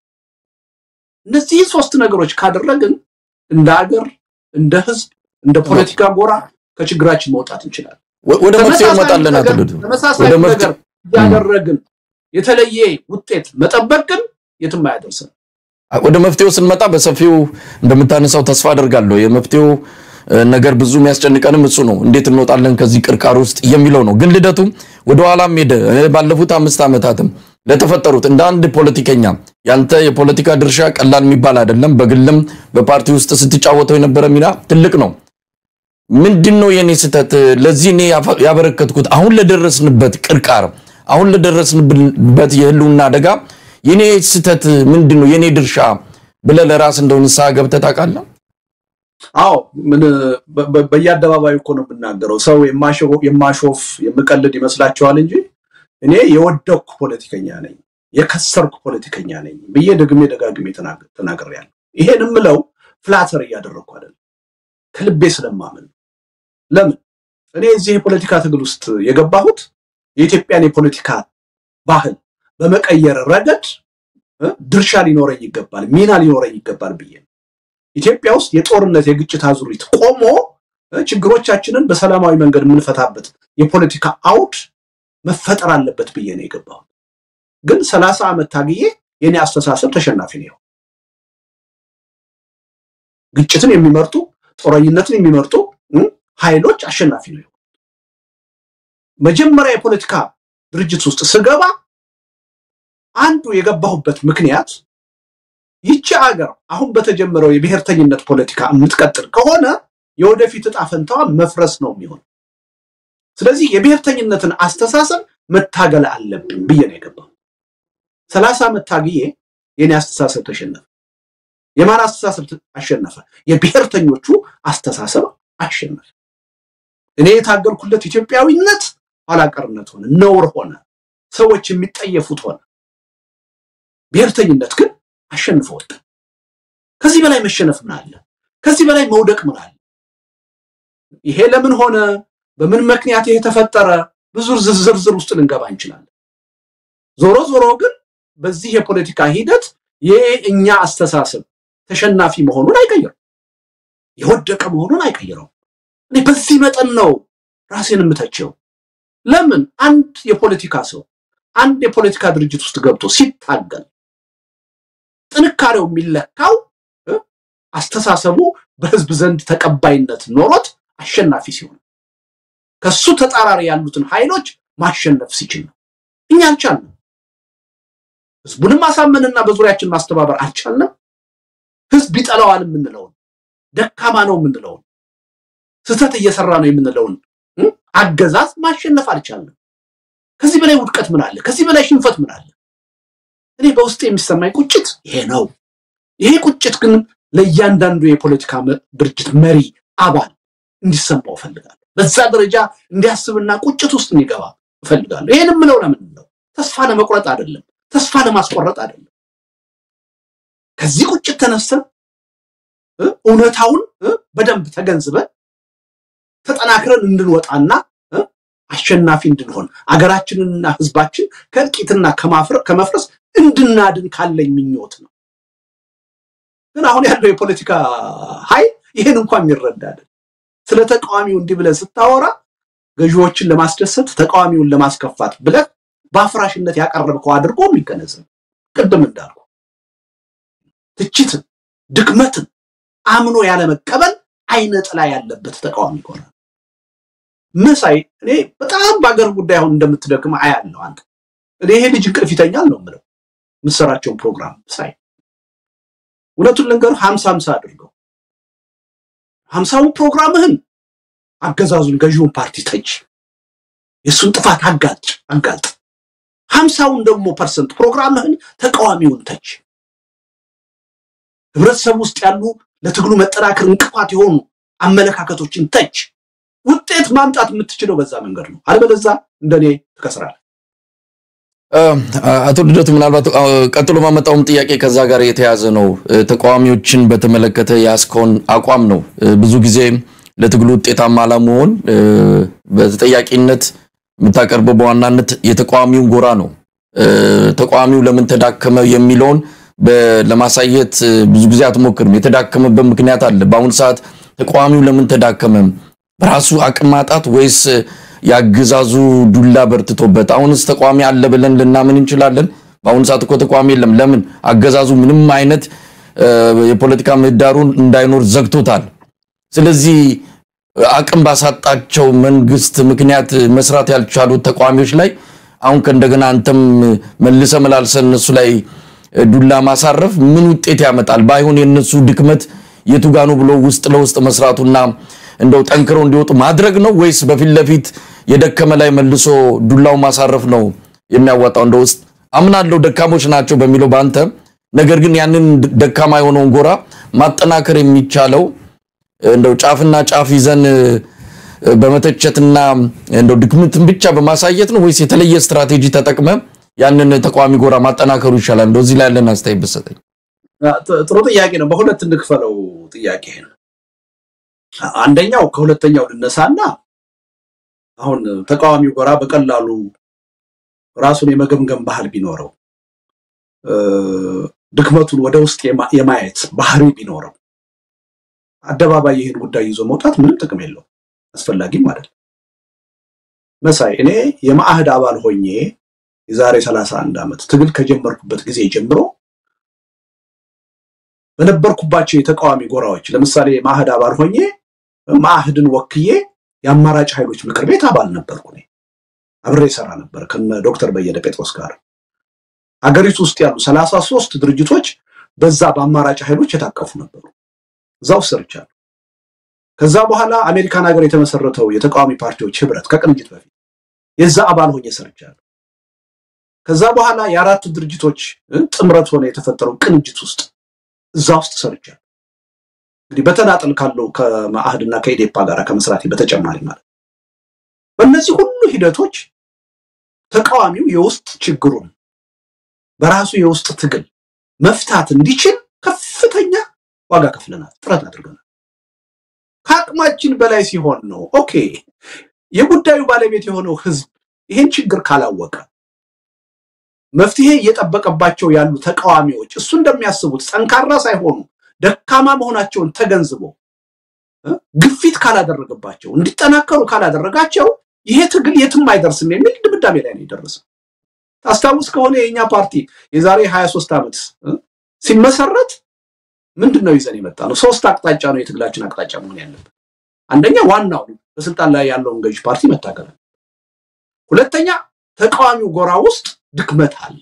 እነዚህ ሶስት ነገሮች ካደረግን እንደ ሀገር እንደ ህዝብ እንደ ፖለቲካ ጎራ ከችግራችን መውጣት እንችላለን።
ወደ መፍትሄው እንመጣለን።
ተመሳሳይ ነገር እያደረግን የተለየ ውጤት መጠበቅ ግን የትም አያደርሰን።
ወደ መፍትሄው ስንመጣ በሰፊው እንደምታነሳው ተስፋ አደርጋለሁ። የመፍትሄው ነገር ብዙ የሚያስጨንቀንም እሱ ነው። እንዴት እንወጣለን ከዚህ ቅርቃር ውስጥ የሚለው ነው። ግን ልደቱ ወደኋላም ሄደ ባለፉት አምስት ዓመታትም ለተፈጠሩት እንደ አንድ ፖለቲከኛ ያንተ የፖለቲካ ድርሻ ቀላል የሚባል አይደለም። በግልም በፓርቲ ውስጥ ስትጫወተው የነበረ ሚና ትልቅ ነው። ምንድን ነው የኔ ስህተት? ለዚህ እኔ ያበረከትኩት አሁን ለደረስንበት ቅርቃር፣ አሁን ለደረስንበት የህልውና አደጋ የኔ ስህተት ምንድን ነው? የኔ ድርሻ ብለህ ለራስ እንደው ንስሐ ገብተህ ታውቃለህ?
አዎ ምን በየአደባባዩ እኮ ነው የምናገረው። ሰው የማሾፍ የምቀልድ ይመስላችኋል እንጂ እኔ የወደቅኩ ፖለቲከኛ ነኝ፣ የከሰርኩ ፖለቲከኛ ነኝ ብዬ ደግሜ ደጋግሜ ተናግሬያለሁ። ይሄን የምለው ፍላተር እያደረግኩ አይደለም፣ ከልቤ ስለማምን። ለምን እኔ እዚህ የፖለቲካ ትግል ውስጥ የገባሁት የኢትዮጵያን የፖለቲካ ባህል በመቀየር ረገድ ድርሻ ሊኖረኝ ይገባል፣ ሚና ሊኖረኝ ይገባል ብዬ ነው። ኢትዮጵያ ውስጥ የጦርነት የግጭት አዙሪት ቆሞ ችግሮቻችንን በሰላማዊ መንገድ የምንፈታበት የፖለቲካ አውድ መፈጠር አለበት ብዬ ነው የገባሁት። ግን ሰላሳ ዓመት ታግዬ የኔ አስተሳሰብ ተሸናፊ ነው። ግጭትን የሚመርጡ ጦረኝነትን የሚመርጡ ኃይሎች አሸናፊ ነው። መጀመሪያ የፖለቲካ ድርጅት ውስጥ ስገባ አንዱ የገባሁበት ምክንያት ይቺ ሀገር አሁን በተጀመረው የብሔርተኝነት ፖለቲካ የምትቀጥል ከሆነ የወደፊት እጣ ፈንታዋ መፍረስ ነው የሚሆን። ስለዚህ የብሔርተኝነትን አስተሳሰብ መታገል አለብን ብዬ ነው የገባው። ሰላሳ ዓመት ታግዬ የኔ አስተሳሰብ ተሸነፈ። የማን አስተሳሰብ አሸነፈ? የብሔርተኞቹ አስተሳሰብ አሸነፈ። እኔ የታገልኩለት ኢትዮጵያዊነት ኋላቀርነት ሆነ፣ ነውር ሆነ፣ ሰዎች የሚጠየፉት ሆነ። ብሔርተኝነት ግን አሸንፎ ወጣ። ከዚህ በላይ መሸነፍ ምን አለ? ከዚህ በላይ መውደቅ ምን አለ? ይሄ ለምን ሆነ? በምን ምክንያት ይሄ ተፈጠረ? ብዙ ዝርዝር ውስጥ ልንገባ እንችላለን። ዞሮ ዞሮ ግን በዚህ የፖለቲካ ሂደት የእኛ አስተሳሰብ ተሸናፊ መሆኑን አይቀይረው፣ የወደቀ መሆኑን አይቀይረው። እኔ በዚህ መጠን ነው ራሴን የምተቸው። ለምን አንድ የፖለቲካ ሰው አንድ የፖለቲካ ድርጅት ውስጥ ገብቶ ሲታገል ጥንካሬው የሚለካው አስተሳሰቡ በህዝብ ዘንድ ተቀባይነት ኖሮት አሸናፊ ሲሆን ከሱ ተጻራሪ ያሉትን ኃይሎች ማሸነፍ ሲችል ነው። እኛ አልቻልንም። ህዝቡንም ማሳመንና በዙሪያችን ማስተባበር አልቻልንም። ህዝብ ይጠላዋል የምንለውን ደካማ ነው የምንለውን ስህተት እየሰራ ነው የምንለውን አገዛዝ ማሸነፍ አልቻልንም። ከዚህ በላይ ውድቀት ምን አለ? ከዚህ በላይ ሽንፈት ምን አለ? እኔ በውስጥ የሚሰማኝ ቁጭት ይሄ ነው። ይሄ ቁጭት ግን ለእያንዳንዱ የፖለቲካ ድርጅት መሪ አባል እንዲሰማው እፈልጋለሁ። በዛ ደረጃ እንዲያስብና ቁጭት ውስጥ እንዲገባ እፈልጋለሁ። ይሄን የምለው ለምን ነው? ተስፋ ለመቁረጥ አይደለም፣ ተስፋ ለማስቆረጥ አይደለም። ከዚህ ቁጭት ተነስተን እውነታውን በደንብ ተገንዝበን ተጠናክረን እንድንወጣና አሸናፊ እንድንሆን አገራችንንና ህዝባችን ከእልቂትና ከመፍረስ እንድናድን ካለኝ ምኞት ነው። ግን አሁን ያለው የፖለቲካ ኃይል ይህን እንኳን የሚረዳ አይደል። ስለ ተቃዋሚው እንዲህ ብለህ ስታወራ ገዢዎችን ለማስደሰት ተቃዋሚውን ለማስከፋት ብለህ በአፍራሽነት ያቀረብከው አድርጎ የሚገነዘብ ቅድም እንዳልኩ ትችትን፣ ድክመትን አምኖ ያለመቀበል አይነ ጥላ ያለበት ተቃዋሚ ይሆናል። መሳይ እኔ በጣም በአገር ጉዳይ አሁን እንደምትደክም አያለሁ። አንተ እኔ ይሄ ልጅ እንቅልፍ ይተኛል ነው የምለው የምትሰራቸውን ፕሮግራም ሳይ እውነቱን ልንገርህ ሀምሳ ሀምሳ አድርገው ሀምሳውን ፕሮግራምህን አገዛዙን ገዢውን ፓርቲ ተች የእሱን ጥፋት አጋልጥ አጋልጥ ሀምሳውን ደግሞ ፐርሰንት ፕሮግራምህን ተቃዋሚውን ተች ህብረተሰብ ውስጥ ያሉ ለትግሉ መጠናከር እንቅፋት የሆኑ አመለካከቶችን ተች ውጤት ማምጣት የምትችለው በዛ መንገድ ነው። አለበለዛ እንደኔ ትከስራለህ።
አቶ ልደቱ ምናልባት ቀጥሎ ማመጣውም ጥያቄ ከዛ ጋር የተያዘ ነው። ተቃዋሚዎችን በተመለከተ ያስከውን አቋም ነው። ብዙ ጊዜ ለትግሉ ውጤታማ ለመሆን በተጠያቂነት የምታቀርበው በዋናነት የተቃዋሚውን ጎራ ነው። ተቃዋሚው ለምን ተዳከመ የሚለውን ለማሳየት ብዙ ጊዜ አትሞክርም። የተዳከመበት ምክንያት አለ። በአሁኑ ሰዓት ተቃዋሚው ለምን ተዳከመ? በራሱ አቅም ማጣት ወይስ የአገዛዙ ዱላ በርትቶበት? አሁንስ ተቃዋሚ አለ ብለን ልናምን እንችላለን? በአሁኑ ሰዓት እኮ ተቃዋሚ የለም። ለምን? አገዛዙ ምንም አይነት የፖለቲካ ምህዳሩን እንዳይኖር ዘግቶታል። ስለዚህ አቅም ባሳጣቸው መንግስት ምክንያት መስራት ያልቻሉት ተቃዋሚዎች ላይ አሁን ከእንደገና አንተም መልሰ መላልሰ እነሱ ላይ ዱላ ማሳረፍ ምን ውጤት ያመጣል? ባይሆን የእነሱ ድክመት የቱ ጋ ነው ብሎ ውስጥ ለውስጥ መስራቱና እንደው ጠንክረው እንዲወጡ ማድረግ ነው ወይስ በፊት ለፊት የደከመ ላይ መልሶ ዱላው ማሳረፍ ነው የሚያዋጣው? እንደ ውስጥ አምናለሁ ደካሞች ናቸው በሚለው በአንተ ነገር ግን ያንን ደካማ የሆነውን ጎራ ማጠናከር የሚቻለው እንደው ጫፍና ጫፍ ይዘን በመተቸትና እንደው ድክመትን ብቻ በማሳየት ነው ወይስ የተለየ ስትራቴጂ ተጠቅመ ያንን ተቃዋሚ ጎራ ማጠናከሩ ይሻላል? እንደው እዚህ ላይ ያለን አስተያየት ብትሰጠኝ።
ጥሩ ጥያቄ ነው። በሁለት እንክፈለው ጥያቄ ነው። አንደኛው ከሁለተኛው ልነሳና አሁን ተቃዋሚው ጎራ በቀላሉ ራሱን የመገምገም ባህል ቢኖረው ድክመቱን ወደ ውስጥ የማየት ባህሪ ቢኖረው አደባባይ ይህን ጉዳይ ይዞ መውጣት ምንም ጥቅም የለው፣ አስፈላጊም አይደለም። መሳይ እኔ የማዕህድ አባል ሆኜ የዛሬ 31 ዓመት ትግል ከጀመርኩበት ጊዜ ጀምሮ በነበርኩባቸው የተቃዋሚ ጎራዎች ለምሳሌ ማዕህድ አባል ሆኜ ማዕህድን ወክዬ የአማራጭ ኃይሎች ምክር ቤት አባል ነበርኩ። እኔ አብሬ ሰራ ነበር ከነ ዶክተር በየነ ጴጥሮስ ጋር። አገሪቱ ውስጥ ያሉ ሰላሳ ሶስት ድርጅቶች በዛ በአማራጭ ኃይሎች የታቀፉ ነበሩ። እዛው ሰርቻለሁ። ከዛ በኋላ አሜሪካን ሀገር የተመሰረተው የተቃዋሚ ፓርቲዎች ህብረት ከቅንጅት በፊት የዛ አባል ሆኜ ሰርቻለሁ። ከዛ በኋላ የአራት ድርጅቶች ጥምረት ሆነ የተፈጠረው ቅንጅት ውስጥ እዛ ውስጥ ሰርቻለሁ። እንግዲህ በተናጠል ካለው ከመአህድና ከኢዴፓ ጋር ከመስራቴ በተጨማሪ ማለት በእነዚህ ሁሉ ሂደቶች ተቃዋሚው የውስጥ ችግሩን በራሱ የውስጥ ትግል መፍታት እንዲችል ከፍተኛ ዋጋ ከፍለናል፣ ጥረት አድርገናል። ከአቅማችን በላይ ሲሆን ነው ኦኬ። የጉዳዩ ባለቤት የሆነው ህዝብ ይህን ችግር ካላወቀ መፍትሄ እየጠበቀባቸው ያሉ ተቃዋሚዎች እሱ እንደሚያስቡት ጠንካራ ሳይሆኑ ደካማ መሆናቸውን ተገንዝቦ ግፊት ካላደረገባቸው እንዲጠናከሩ ካላደረጋቸው ይሄ ትግል የትም አይደርስም የሚል ድምዳሜ ላይ ነው የደረሰው። ታስታውስ ከሆነ የእኛ ፓርቲ የዛሬ 23 ዓመት ሲመሰረት ምንድን ነው ይዘን የመጣ ነው? ሶስት አቅጣጫ ነው የትግላችን አቅጣጫ መሆን ያለበት። አንደኛ ዋናው በስልጣን ላይ ያለውን ገዥ ፓርቲ መታገል፣ ሁለተኛ ተቃዋሚው ጎራ ውስጥ ድክመት አለ።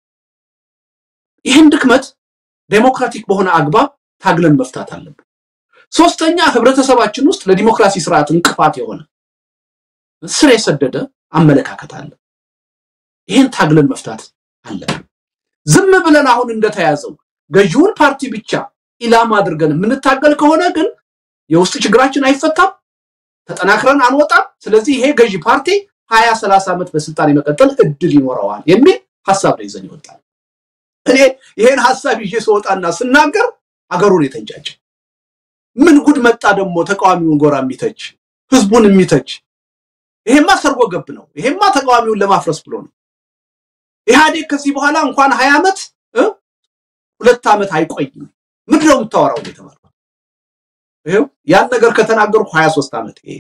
ይህን ድክመት ዴሞክራቲክ በሆነ አግባብ ታግለን መፍታት አለብን። ሶስተኛ ህብረተሰባችን ውስጥ ለዲሞክራሲ ስርዓት እንቅፋት የሆነ ስር የሰደደ አመለካከት አለ። ይህን ታግለን መፍታት አለብን። ዝም ብለን አሁን እንደተያዘው ገዢውን ፓርቲ ብቻ ኢላማ አድርገን የምንታገል ከሆነ ግን የውስጥ ችግራችን አይፈታም፣ ተጠናክረን አንወጣም። ስለዚህ ይሄ ገዢ ፓርቲ ሀያ ሰላሳ ዓመት በስልጣን የመቀጠል እድል ይኖረዋል የሚል ሀሳብ ነው ይዘን ይወጣል። እኔ ይሄን ሀሳብ ይዤ ስወጣና ስናገር አገሩን የተንጫጨ ምን ጉድ መጣ ደግሞ ተቃዋሚውን ጎራ የሚተች ህዝቡን የሚተች ይሄማ ሰርጎ ገብ ነው። ይሄማ ተቃዋሚውን ለማፍረስ ብሎ ነው። ኢህአዴግ ከዚህ በኋላ እንኳን ሀያ ዓመት ሁለት ዓመት አይቆይም። ምንድን ነው የምታወራው የተባለው? ይኸው ያን ነገር ከተናገርኩ ሀያ ሶስት ዓመት ይሄ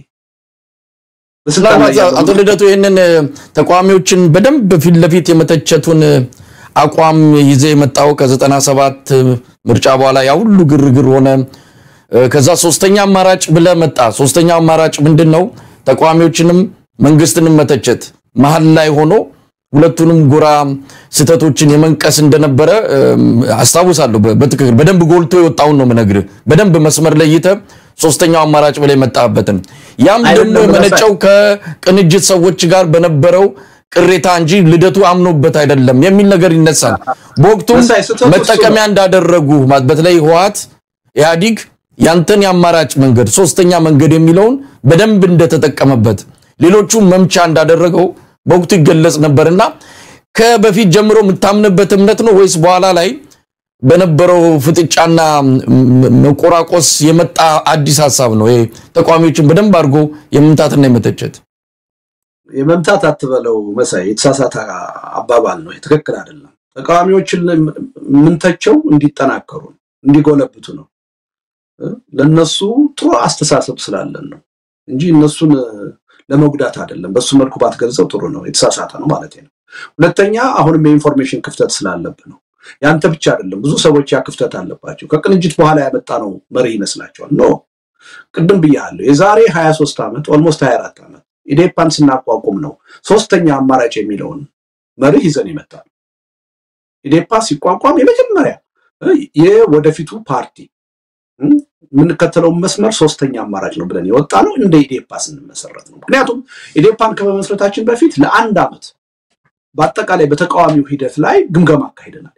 አቶ ልደቱ ይህንን ተቃዋሚዎችን በደንብ ፊት ለፊት የመተቸቱን አቋም ይዘ የመጣው ከዘጠና ሰባት ምርጫ በኋላ ያ ሁሉ ግርግር ሆነ። ከዛ ሶስተኛ አማራጭ ብለ መጣ። ሶስተኛ አማራጭ ምንድን ነው? ተቃዋሚዎችንም መንግስትንም መተቸት መሀል ላይ ሆኖ ሁለቱንም ጎራ ስህተቶችን የመንቀስ እንደነበረ አስታውሳለሁ። በትክክል በደንብ ጎልቶ የወጣውን ነው የምነግርህ። በደንብ መስመር ለይተ ሶስተኛው አማራጭ ብላ የመጣበትን ያም ደግሞ የመነጨው ከቅንጅት ሰዎች ጋር በነበረው ቅሬታ እንጂ ልደቱ አምኖበት አይደለም የሚል ነገር ይነሳል። በወቅቱም መጠቀሚያ እንዳደረጉ በተለይ ህወሓት ኢህአዲግ ያንተን የአማራጭ መንገድ ሶስተኛ መንገድ የሚለውን በደንብ እንደተጠቀመበት ሌሎቹ መምቻ እንዳደረገው በወቅቱ ይገለጽ ነበርና ከበፊት ጀምሮ የምታምንበት እምነት ነው ወይስ በኋላ ላይ በነበረው ፍጥጫና መቆራቆስ የመጣ አዲስ ሀሳብ ነው? ይሄ ተቃዋሚዎችን በደንብ አድርጎ የመምታትና የመተቸት
የመምታት አትበለው መሳይ፣ የተሳሳተ አባባል ነው። ትክክል አይደለም። ተቃዋሚዎችን የምንተቸው እንዲጠናከሩ ነው፣ እንዲጎለብቱ ነው። ለነሱ ጥሩ አስተሳሰብ ስላለን ነው እንጂ እነሱን ለመጉዳት አይደለም። በሱ መልኩ ባትገልጸው ጥሩ ነው። የተሳሳተ ነው ማለት ነው። ሁለተኛ አሁንም የኢንፎርሜሽን ክፍተት ስላለብህ ነው። ያንተ ብቻ አይደለም፣ ብዙ ሰዎች ያ ክፍተት አለባቸው። ከቅንጅት በኋላ ያመጣ ነው መሪ ይመስላቸዋል። ኖ ቅድም ብያለሁ። የዛሬ 23 ዓመት ኦልሞስት 24 ዓመት ኢዴፓን ስናቋቁም ነው ሶስተኛ አማራጭ የሚለውን መርህ ይዘን ይመጣል። ኢዴፓ ሲቋቋም የመጀመሪያ የወደፊቱ ፓርቲ የምንከተለውን መስመር ሶስተኛ አማራጭ ነው ብለን የወጣ ነው እንደ ኢዴፓ ስንመሰረት ነው። ምክንያቱም ኢዴፓን ከመመስረታችን በፊት ለአንድ ዓመት በአጠቃላይ በተቃዋሚው ሂደት ላይ ግምገማ አካሂደናል።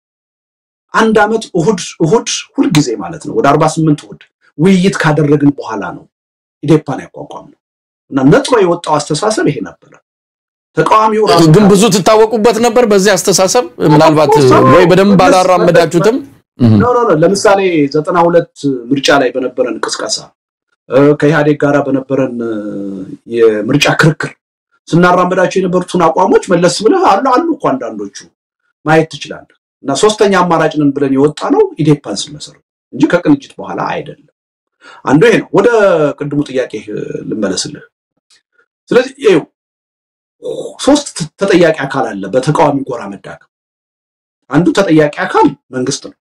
አንድ ዓመት እሁድ እሁድ ሁልጊዜ ማለት ነው ወደ አርባ ስምንት እሁድ ውይይት ካደረግን በኋላ ነው ኢዴፓን ያቋቋም ነው እና ነጥሮ የወጣው አስተሳሰብ ይሄ ነበረ። ተቃዋሚው ራሱ
ግን ብዙ ትታወቁበት ነበር በዚህ አስተሳሰብ ምናልባት ወይ በደንብ አላራመዳችሁትም?
ኖ ኖ ኖ ለምሳሌ ዘጠና ሁለት ምርጫ ላይ በነበረን ቅስቀሳ ከኢህአዴግ ጋር በነበረን የምርጫ ክርክር ስናራመዳቸው የነበሩትን አቋሞች መለስ ብለህ አሉ አሉ እኮ አንዳንዶቹ ማየት ትችላለህ። እና ሶስተኛ አማራጭ ነን ብለን የወጣ ነው ኢዴፓን ስንመሰረት እንጂ ከቅንጅት በኋላ አይደለም። አንዱ ይሄ ነው። ወደ ቅድሙ ጥያቄ ልመለስልህ። ስለዚህ ይኸው ሶስት ተጠያቂ አካል አለ በተቃዋሚ ጎራ መዳከም። አንዱ ተጠያቂ አካል መንግስት ነው።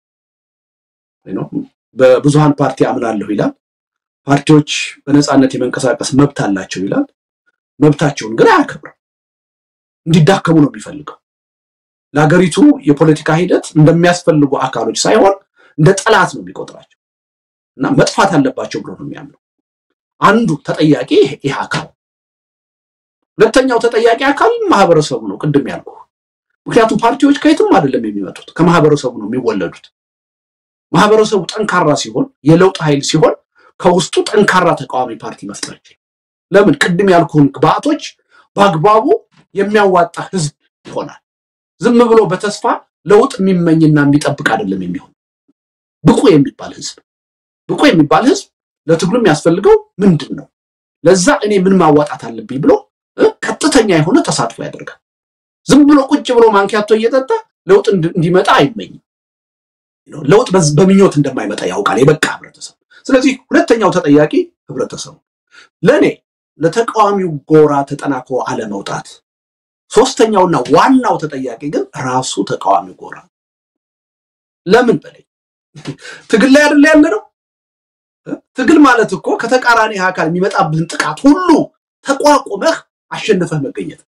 በብዙሃን ፓርቲ አምናለሁ ይላል። ፓርቲዎች በነፃነት የመንቀሳቀስ መብት አላቸው ይላል። መብታቸውን ግን አያከብርም። እንዲዳከሙ ነው የሚፈልገው። ለሀገሪቱ የፖለቲካ ሂደት እንደሚያስፈልጉ አካሎች ሳይሆን እንደ ጠላት ነው የሚቆጥራቸው እና መጥፋት አለባቸው ብሎ ነው የሚያምነው። አንዱ ተጠያቂ ይህ አካል፣ ሁለተኛው ተጠያቂ አካል ማህበረሰቡ ነው። ቅድም ያልኩ ምክንያቱም ፓርቲዎች ከየትም አይደለም የሚመጡት ከማህበረሰቡ ነው የሚወለዱት። ማህበረሰቡ ጠንካራ ሲሆን የለውጥ ኃይል ሲሆን ከውስጡ ጠንካራ ተቃዋሚ ፓርቲ መፍጠር ይችላል። ለምን ቅድም ያልኩህን ግብአቶች በአግባቡ የሚያዋጣ ህዝብ ይሆናል። ዝም ብሎ በተስፋ ለውጥ የሚመኝና የሚጠብቅ አይደለም የሚሆን ብቁ የሚባል ህዝብ ብቁ የሚባል ህዝብ ለትግሉ የሚያስፈልገው ምንድን ነው? ለዛ እኔ ምን ማዋጣት አለብኝ ብሎ ቀጥተኛ የሆነ ተሳትፎ ያደርጋል። ዝም ብሎ ቁጭ ብሎ ማንኪያቶ እየጠጣ ለውጥ እንዲመጣ አይመኝም። ለውጥ በምኞት እንደማይመጣ ያውቃል የበቃ ህብረተሰብ። ስለዚህ ሁለተኛው ተጠያቂ ህብረተሰቡ፣ ለእኔ ለተቃዋሚው ጎራ ተጠናክሮ አለመውጣት። ሶስተኛውና ዋናው ተጠያቂ ግን ራሱ ተቃዋሚው ጎራ። ለምን በላይ ትግል ላይ አይደለ ያለ ነው። ትግል ማለት እኮ ከተቃራኒ አካል የሚመጣብህን ጥቃት ሁሉ ተቋቁመህ አሸንፈህ መገኘት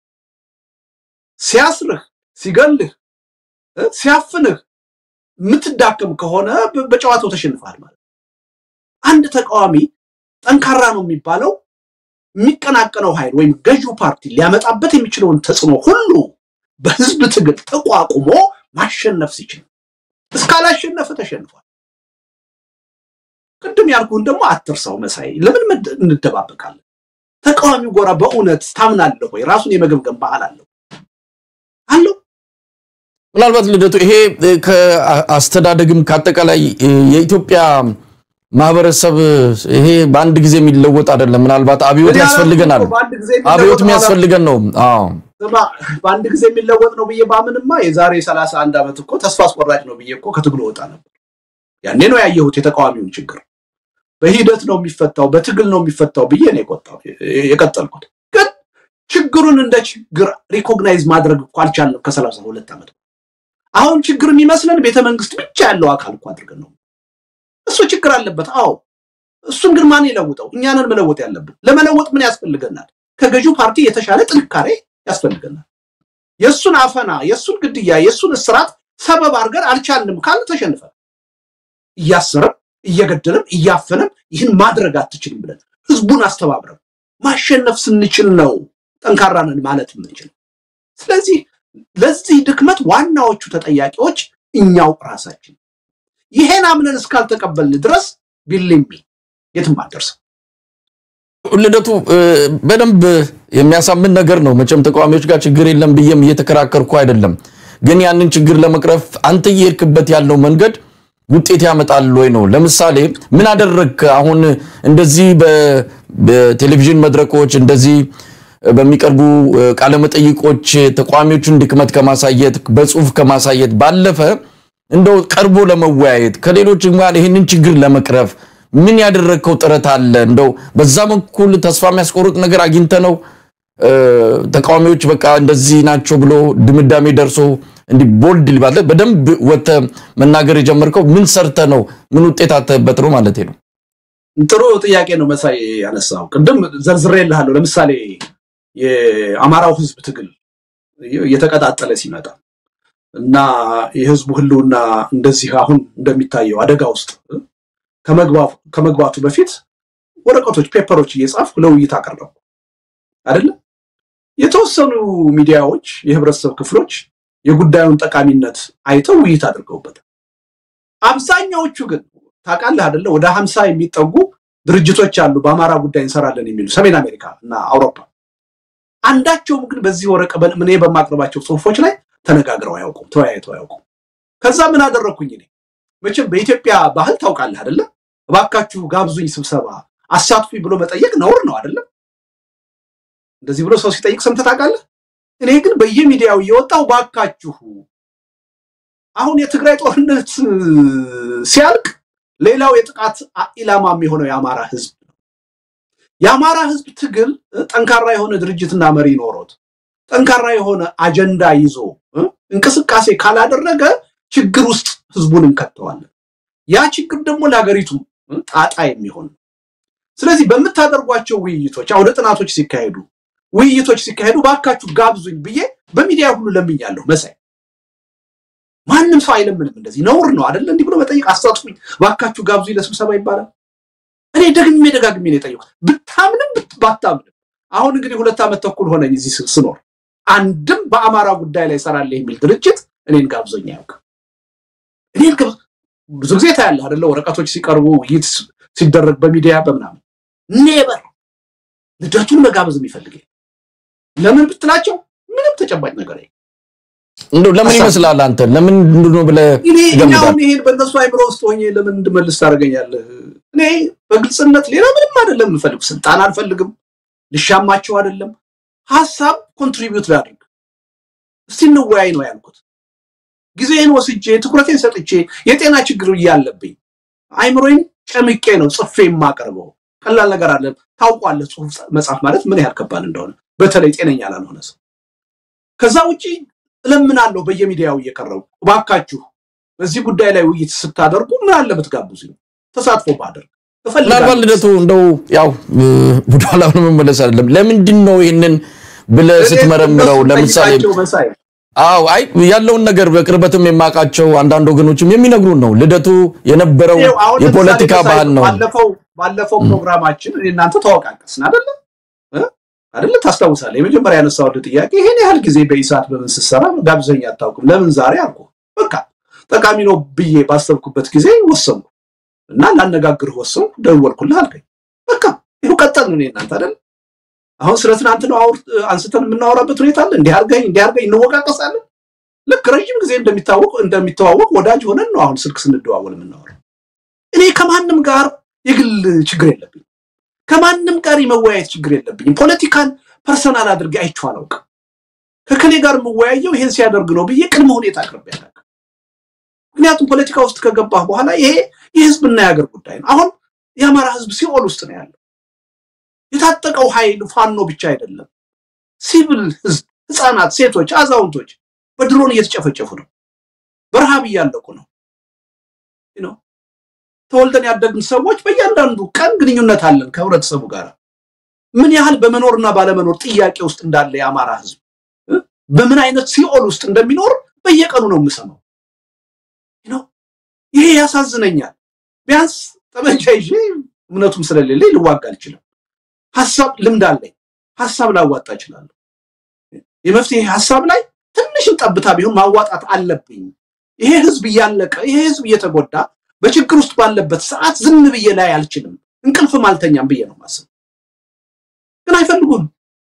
ሲያስርህ፣ ሲገልህ፣ ሲያፍንህ የምትዳከም ከሆነ በጨዋታው ተሸንፈሃል ማለት። አንድ ተቃዋሚ ጠንካራ ነው የሚባለው የሚቀናቀነው ኃይል ወይም ገዢው ፓርቲ ሊያመጣበት የሚችለውን ተጽዕኖ ሁሉ በህዝብ ትግል ተቋቁሞ ማሸነፍ ሲችል፣ እስካላሸነፈ ተሸንፏል። ቅድም ያልኩህን ደግሞ አትርሳው መሳይ። ለምን እንደባበቃለን? ተቃዋሚው ጎራ በእውነት ታምናለህ ወይ? ራሱን የመገምገም ባህል አለው አለው።
ምናልባት ልደቱ ይሄ ከአስተዳደግም ከአጠቃላይ የኢትዮጵያ ማህበረሰብ ይሄ በአንድ ጊዜ የሚለወጥ አይደለም። ምናልባት አብዮት ያስፈልገናል። አብዮት የሚያስፈልገን ነው። አዎ
በአንድ ጊዜ የሚለወጥ ነው ብዬ ባምንማ የዛሬ ሰላሳ አንድ ዓመት እኮ ተስፋ አስቆራጭ ነው ብዬ እኮ ከትግሉ ወጣ ነበር። ያኔ ነው ያየሁት የተቃዋሚውን ችግር። በሂደት ነው የሚፈታው፣ በትግል ነው የሚፈታው ብዬ ነው የቀጠልኩት። ግን ችግሩን እንደ ችግር ሪኮግናይዝ ማድረግ እኮ አልቻልንም ከሰላሳ ሁለት ዓመት አሁን ችግር የሚመስለን ቤተ መንግስት ብቻ ያለው አካል እኮ አድርገን ነው። እሱ ችግር አለበት። አዎ እሱን ግን ማን ይለውጠው? እኛንን መለወጥ ያለብን። ለመለወጥ ምን ያስፈልገናል? ከገዢው ፓርቲ የተሻለ ጥንካሬ ያስፈልገናል። የእሱን አፈና፣ የእሱን ግድያ፣ የእሱን እስራት ሰበብ አድርገን አልቻልንም ካለ ተሸንፈን እያሰረም እየገደለም እያፈነም ይህን ማድረግ አትችልም ብለን ህዝቡን አስተባብረን ማሸነፍ ስንችል ነው ጠንካራ ነን ማለት የምንችል። ስለዚህ ለዚህ ድክመት ዋናዎቹ ተጠያቂዎች እኛው ራሳችን። ይሄን አምነን እስካልተቀበልን ድረስ ቢልሚ የትም አልደርስም።
ልደቱ በደንብ የሚያሳምን ነገር ነው። መቼም ተቃዋሚዎች ጋር ችግር የለም ብዬም እየተከራከርኩ አይደለም። ግን ያንን ችግር ለመቅረፍ አንተ እየሄድክበት ያለው መንገድ ውጤት ያመጣል ወይ ነው። ለምሳሌ ምን አደረግክ? አሁን እንደዚህ በቴሌቪዥን መድረኮች እንደዚህ በሚቀርቡ ቃለመጠይቆች ተቃዋሚዎቹን ድክመት ከማሳየት በጽሁፍ ከማሳየት ባለፈ እንደው ቀርቦ ለመወያየት ከሌሎች ጋር ይህንን ችግር ለመቅረፍ ምን ያደረግከው ጥረት አለ? እንደው በዛ በኩል ተስፋ የሚያስቆርጥ ነገር አግኝተ ነው ተቃዋሚዎች በቃ እንደዚህ ናቸው ብሎ ድምዳሜ ደርሶ እንዲህ ቦልድ ሊባለ በደንብ ወተ መናገር የጀመርከው ምን ሰርተ ነው? ምን ውጤት አተበት ነው ማለት ነው?
ጥሩ ጥያቄ ነው መሳይ ያነሳው። ቅድም ዘርዝሬልሃለሁ። ለምሳሌ የአማራው ህዝብ ትግል እየተቀጣጠለ ሲመጣ እና የህዝቡ ህልውና እንደዚህ አሁን እንደሚታየው አደጋ ውስጥ ከመግባቱ በፊት ወረቀቶች፣ ፔፐሮች እየጻፍኩ ለውይይት አቀረብኩ አይደለም። የተወሰኑ ሚዲያዎች፣ የህብረተሰብ ክፍሎች የጉዳዩን ጠቃሚነት አይተው ውይይት አድርገውበታል። አብዛኛዎቹ ግን ታውቃለህ አይደለ ወደ ሀምሳ የሚጠጉ ድርጅቶች አሉ በአማራ ጉዳይ እንሰራለን የሚሉ ሰሜን አሜሪካ እና አውሮፓ። አንዳቸውም ግን በዚህ ወረቀ እኔ በማቅረባቸው ጽሁፎች ላይ ተነጋግረው አያውቁም፣ ተወያይተው አያውቁም። ከዛ ምን አደረግኩኝ እኔ መቼም በኢትዮጵያ ባህል ታውቃለህ አይደለ እባካችሁ ጋብዙኝ ስብሰባ አሳትፉኝ ብሎ መጠየቅ ነውር ነው አይደለም። እንደዚህ ብሎ ሰው ሲጠይቅ ሰምተህ ታውቃለህ? እኔ ግን በየሚዲያው እየወጣው ባካችሁ አሁን የትግራይ ጦርነት ሲያልቅ ሌላው የጥቃት ኢላማ የሚሆነው የአማራ ህዝብ ነው። የአማራ ህዝብ ትግል ጠንካራ የሆነ ድርጅትና መሪ ኖሮት ጠንካራ የሆነ አጀንዳ ይዞ እንቅስቃሴ ካላደረገ ችግር ውስጥ ህዝቡን እንከተዋለን። ያ ችግር ደግሞ ለሀገሪቱ ጣጣ የሚሆን ስለዚህ በምታደርጓቸው ውይይቶች፣ አውደ ጥናቶች ሲካሄዱ ውይይቶች ሲካሄዱ ባካችሁ ጋብዙኝ ብዬ በሚዲያ ሁሉ ለምኛለሁ። መሳይ ማንም ሰው አይለምንም። እንደዚህ ነውር ነው አይደለ? እንዲህ ብሎ መጠየቅ አሳትፉኝ፣ ባካችሁ ጋብዙኝ ለስብሰባ ይባላል። እኔ ደግሜ ደጋግሜ ነው የጠየቁት፣ ብታምንም ባታምንም። አሁን እንግዲህ ሁለት ዓመት ተኩል ሆነኝ እዚህ ስኖር፣ አንድም በአማራ ጉዳይ ላይ እሰራለሁ የሚል ድርጅት እኔን ጋብዞኝ አያውቅም። እኔን ብዙ ጊዜ ታያለህ አይደለ? ወረቀቶች ሲቀርቡ ውይይት ሲደረግ በሚዲያ በምናምን ኔበር ልደቱን መጋበዝ የሚፈልግ ለምን ብትላቸው ምንም ተጨባጭ ነገር
እንደው ለምን
ሀሳብ-
ይመስላል አንተ ለምን ነው ብለህ
እኔ እኔ
ትገምታለህ?
አሁን ይሄን በእነሱ አይምሮ ውስጥ ሆኜ ለምን እንድመልስ ታደርገኛለህ? እኔ በግልጽነት ሌላ ምንም አይደለም የምፈልግ፣ ስልጣን አልፈልግም፣ ልሻማቸው አይደለም። ሀሳብ ኮንትሪቢዩት ላድርግ፣ እስቲ እንወያይ ነው ያልኩት። ጊዜን ወስጄ ትኩረቴን ሰጥቼ የጤና ችግር እያለብኝ አይምሮዬን ጨምቄ ነው ጽፌ የማቀርበው። ቀላል ነገር አለ። ታውቋለህ፣ ጽሁፍ መጻፍ ማለት ምን ያህል ከባድ እንደሆነ በተለይ ጤነኛ ላልሆነ ሰው። ከዛ ውጪ እለምናለሁ በየሚዲያው እየቀረቡ እባካችሁ በዚህ ጉዳይ ላይ ውይይት ስታደርጉ ምን አለ ብትጋብዙ ተሳትፎ ባደርግ
ምናልባት
እፈልጋለሁ።
ልደቱ እንደው ያው ወደኋላ መመለስ አይደለም ለምንድን ነው ይህንን ብለህ ስትመረምረው
እነሱን
ለምሳሌ
ጠይቃቸው መሳይ
አዎ አይ ያለውን ነገር በቅርበትም የማውቃቸው አንዳንድ ወገኖችም የሚነግሩን ነው ልደቱ የነበረው
ይኸው አሁን ለምሳሌ
የፖለቲካ
መሳይ
ባህል ነው
ባለፈው ባለፈው ፕሮግራማችን እኔ እናንተ ተወቃቀስን አይደለ እ? አይደለ ታስታውሳለህ? የመጀመሪያ ያነሳሁልህ ጥያቄ ይሄን ያህል ጊዜ በኢሳት በምን ስትሰራ ጋብዘኝ አታውቅም ለምን ዛሬ አልኩ። በቃ ጠቃሚ ነው ብዬ ባሰብኩበት ጊዜ ወሰንኩ እና ላነጋግርህ ወሰንኩ። ደወልኩልህ አልከኝ። በቃ ይኸው ቀጠልን እኔ እናንተ አይደለ አሁን ስለ ትናንት ነው አውር አንስተን የምናወራበት ሁኔታ አለ። እንዲህ አድርገኝ እንዲህ አድርገኝ እንወቃቀሳለን። ልክ ረዥም ጊዜ እንደሚታወቅ እንደሚተዋወቅ ወዳጅ ሆነን ነው አሁን ስልክ ስንደዋወል የምናወራው። እኔ ከማንም ጋር የግል ችግር የለብኝ። ከማንም ጋር የመወያየት ችግር የለብኝም። ፖለቲካን ፐርሰናል አድርጌ አይቼው አላውቅም። ከከሌ ጋር የምወያየው ይሄን ሲያደርግ ነው ብዬ ቅድመ ሁኔታ አቅርቤ አላውቅም። ምክንያቱም ፖለቲካ ውስጥ ከገባህ በኋላ ይሄ የህዝብና የሀገር ጉዳይ ነው። አሁን የአማራ ህዝብ ሲኦል ውስጥ ነው ያለው። የታጠቀው ኃይል ፋኖ ብቻ አይደለም። ሲቪል ህዝብ፣ ህፃናት፣ ሴቶች፣ አዛውንቶች በድሮን እየተጨፈጨፉ ነው። በረሃብ እያለቁ ነው ነው ተወልደን ያደግን ሰዎች በእያንዳንዱ ቀን ግንኙነት አለን ከህብረተሰቡ ጋር። ምን ያህል በመኖርና ባለመኖር ጥያቄ ውስጥ እንዳለ የአማራ ህዝብ እ? በምን አይነት ሲኦል ውስጥ እንደሚኖር በየቀኑ ነው የምሰማው። ነው ይሄ ያሳዝነኛል። ቢያንስ ጠመንጃ ይዤ እምነቱም ስለሌለኝ ልዋጋ አልችልም። ሀሳብ ልምድ አለኝ። ሀሳብ ላዋጣ እችላለሁ። የመፍትሄ ሀሳብ ላይ ትንሽም ጠብታ ቢሆን ማዋጣት አለብኝ። ይሄ ህዝብ እያለቀ ይሄ ህዝብ እየተጎዳ በችግር ውስጥ ባለበት ሰዓት ዝም ብዬ ላይ አልችልም። እንቅልፍም አልተኛም ብዬ ነው ማስብ። ግን አይፈልጉም።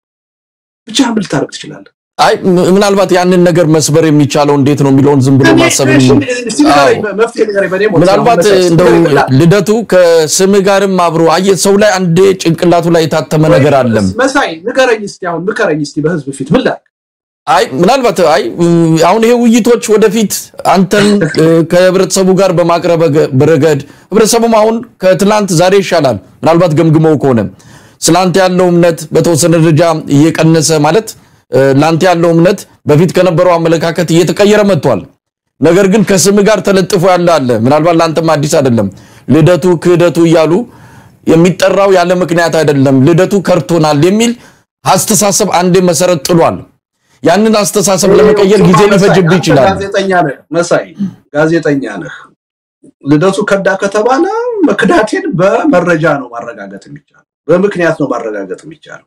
ብቻ ምን ልታደርግ ትችላለህ?
አይ ም- ምናልባት ያንን ነገር መስበር የሚቻለው እንዴት ነው የሚለውን ዝም ብሎ ማሰብ
እሺ፣ እስቲ ንገረኝ፣ መፍትሄ ንገረኝ። በእኔ ሞት
ምናልባት
አሁን መሳይ፣
እንደው
ንገረኝ ብላ-
ልደቱ ከስም ጋርም አብሮ አየህ ሰው ላይ አንዴ ጭንቅላቱ ላይ የታተመ ነገር አለም
መሳይ ንገረኝ እስቲ አሁን ምከረኝ እስቲ በህዝብ ፊት ምን ላድርግ?
አይ ምናልባት አይ እ- አሁን ይሄ ውይይቶች ወደፊት አንተን እ፣ ከህብረተሰቡ ጋር በማቅረብ ገ- ረገድ ህብረተሰቡም አሁን ከትላንት ዛሬ ይሻላል። ምናልባት ገምግመው ከሆነ ስላንተ ያለው እምነት በተወሰነ ደረጃ እየቀነሰ ማለት እ፣ ላንተ ያለው እምነት በፊት ከነበረው አመለካከት እየተቀየረ መጥቷል። ነገር ግን ከስም ጋር ተለጥፎ ያለ አለ። ምናልባት ለአንተም አዲስ አይደለም። ልደቱ ክህደቱ እያሉ የሚጠራው ያለ ምክንያት አይደለም። ልደቱ ከርቶናል የሚል አስተሳሰብ አንዴ መሰረት ጥሏል። ያንን አስተሳሰብ ለመቀየር ጊዜ ሊፈጅብህ ይችላል።
ጋዜጠኛ ነህ መሳይ፣ ጋዜጠኛ ነህ። ልደቱ ከዳ ከተባለ መክዳቴን በመረጃ ነው ማረጋገጥ የሚቻለው፣ በምክንያት ነው ማረጋገጥ የሚቻለው።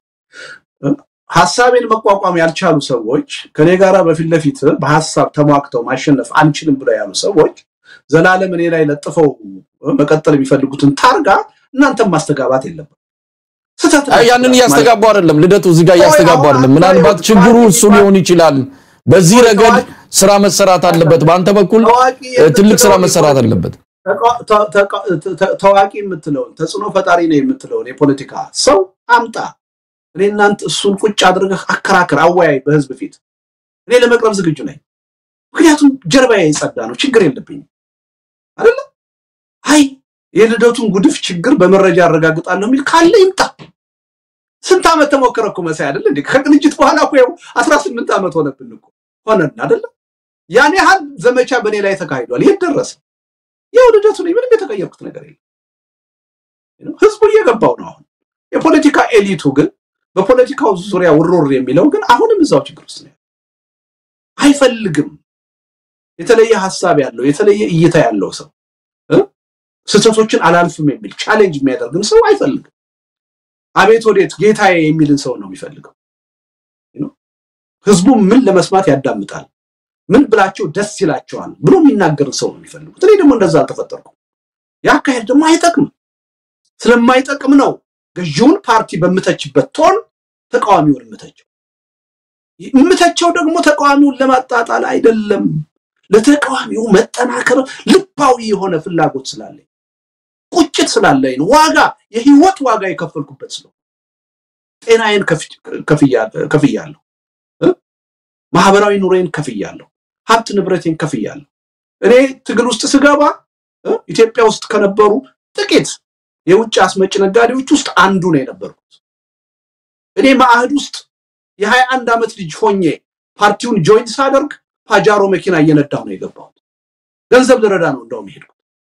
ሀሳቤን መቋቋም ያልቻሉ ሰዎች ከኔ ጋራ በፊት ለፊት በሀሳብ ተሟግተው ማሸነፍ አንችልም ብለው ያሉ ሰዎች ዘላለም እኔ ላይ ለጥፈው መቀጠል የሚፈልጉትን ታርጋ እናንተም ማስተጋባት የለበት። ስህተት
አይ ያንን እያስተጋቡ አይደለም ልደቱ፣ እዚህ ጋር እያስተጋቡ አይደለም። ምናልባት ችግሩ እሱ ሊሆን ይችላል። በዚህ ረገድ ስራ መሰራት አለበት። በአንተ በኩል
ታዋቂ
እ፣ ትልቅ ስራ መሰራት አለበት።
ተቃ- ተ- ተቃ- ተ- ታዋቂ የምትለውን ተጽዕኖ ፈጣሪ ነው የምትለውን የፖለቲካ ሰው አምጣ። እኔ እናንተ እሱን ቁጭ አድርገህ አከራክር፣ አወያይ በህዝብ ፊት። እኔ ለመቅረብ ዝግጁ ነኝ። ምክንያቱም ጀርባዬ የጸዳ ነው፣ ችግር የለብኝም አይደለ? አይ የልደቱን ጉድፍ ችግር በመረጃ አረጋግጣለሁ የሚል ካለ ይምጣ። ስንት ዓመት ተሞከረ እኮ መሳይ አይደለ እንዴ? ከቅንጅት በኋላ እኮ ይኸው አስራ ስምንት ዓመት ሆነብን እኮ ሆነን አይደለ? ያን ያህል ዘመቻ በእኔ ላይ ተካሂዷል። የት ደረሰ? ያው ልደቱ ነኝ። ምንም የተቀየርኩት ነገር የለም። ህዝቡ እየገባው ነው። አሁን የፖለቲካ ኤሊቱ ግን በፖለቲካው ዙሪያ ውርውር የሚለው ግን አሁንም እዛው ችግር ውስጥ ነው። አይፈልግም። የተለየ ሀሳብ ያለው የተለየ እይታ ያለው ሰው እ? ስህተቶችን አላልፍም የሚል ቻሌንጅ የሚያደርግን ሰው አይፈልግም። አቤት ወዴት ጌታዬ የሚልን ሰው ነው የሚፈልገው። ህዝቡ ምን ለመስማት ያዳምጣል ምን ብላቸው ደስ ይላቸዋል ብሎ የሚናገርን ሰው ነው የሚፈልጉት። እኔ ደግሞ እንደዛ አልተፈጠርኩም። የአካሄድ ደግሞ አይጠቅምም። ስለማይጠቅም ነው ገዢውን ፓርቲ በምተችበት ቶን ተቃዋሚውን የምተቸው። የምተቸው ደግሞ ተቃዋሚውን ለማጣጣል አይደለም፣ ለተቃዋሚው መጠናከር ልባዊ የሆነ ፍላጎት ስላለኝ ቁጭት ስላለኝ ነው። ዋጋ የህይወት ዋጋ የከፈልኩበት ስለው ጤናዬን ከፍያለሁ፣ ማህበራዊ ኑሬን ከፍያለሁ፣ ሀብት ንብረቴን ከፍያለሁ። እኔ ትግል ውስጥ ስገባ ኢትዮጵያ ውስጥ ከነበሩ ጥቂት የውጭ አስመጭ ነጋዴዎች ውስጥ አንዱ ነው የነበርኩት። እኔ ማዕህድ ውስጥ የሀያ አንድ ዓመት ልጅ ሆኜ ፓርቲውን ጆይን ሳደርግ ፓጃሮ መኪና እየነዳሁ ነው የገባሁት። ገንዘብ ልረዳ ነው እንደውም የሄድኩት።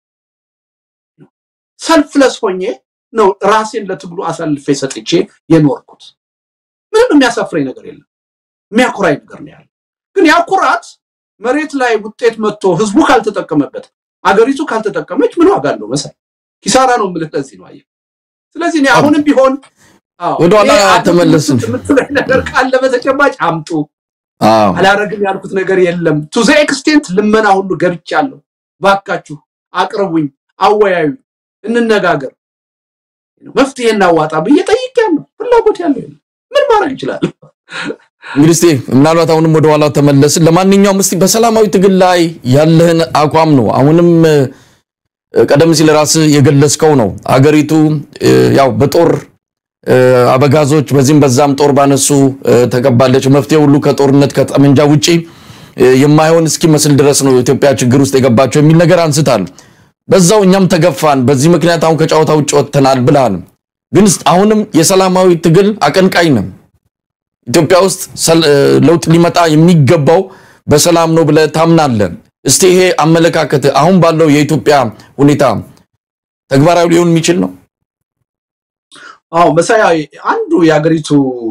ሰልፍለስ ሆኜ ነው ራሴን ለትግሉ አሳልፌ ሰጥቼ የኖርኩት። ምንም የሚያሳፍረኝ ነገር የለም፣ የሚያኮራኝ ነገር ነው ያለ። ግን ያ ኩራት መሬት ላይ ውጤት መጥቶ ህዝቡ ካልተጠቀመበት፣ አገሪቱ ካልተጠቀመች ምን ዋጋ አለው? መሳይ ኪሳራ ነው የምልህ ለዚህ ነው። አየህ። ስለዚህ እኔ አሁንም ቢሆን
ወደኋላ ተመለስን
የምትለኝ ነገር ካለ በተጨባጭ አምጡ። አላረግም ያልኩት ነገር የለም። ቱ ዘ ኤክስቴንት ልመና ሁሉ ገብቻለሁ። ባካችሁ አቅርቡኝ፣ አወያዩ፣ እንነጋገር፣ መፍትሄ እናዋጣ ብዬ ጠይቄያለሁ። ፍላጎት ያለው የለም። ምን ማድረግ ይችላል?
እንግዲህ እስቲ ምናልባት አሁንም ወደ ኋላ ተመለስን። ለማንኛውም እስቲ በሰላማዊ ትግል ላይ ያለህን አቋም ነው አሁንም ቀደም ሲል ራስህ የገለጽከው ነው። አገሪቱ ያው በጦር አበጋዞች በዚህም በዛም ጦር ባነሱ ተቀባለች። መፍትሄ ሁሉ ከጦርነት ከጠመንጃ ውጪ የማይሆን እስኪመስል ድረስ ነው ኢትዮጵያ ችግር ውስጥ የገባቸው የሚል ነገር አንስታል። በዛው እኛም ተገፋን፣ በዚህ ምክንያት አሁን ከጨዋታ ውጭ ወጥተናል ብልሃል። ግን አሁንም የሰላማዊ ትግል አቀንቃኝ ነው። ኢትዮጵያ ውስጥ ለውጥ ሊመጣ የሚገባው በሰላም ነው ብለህ ታምናለህ? እስቲ ይሄ አመለካከት አሁን ባለው የኢትዮጵያ ሁኔታ ተግባራዊ ሊሆን የሚችል ነው?
አዎ መሳይ፣ አንዱ የሀገሪቱ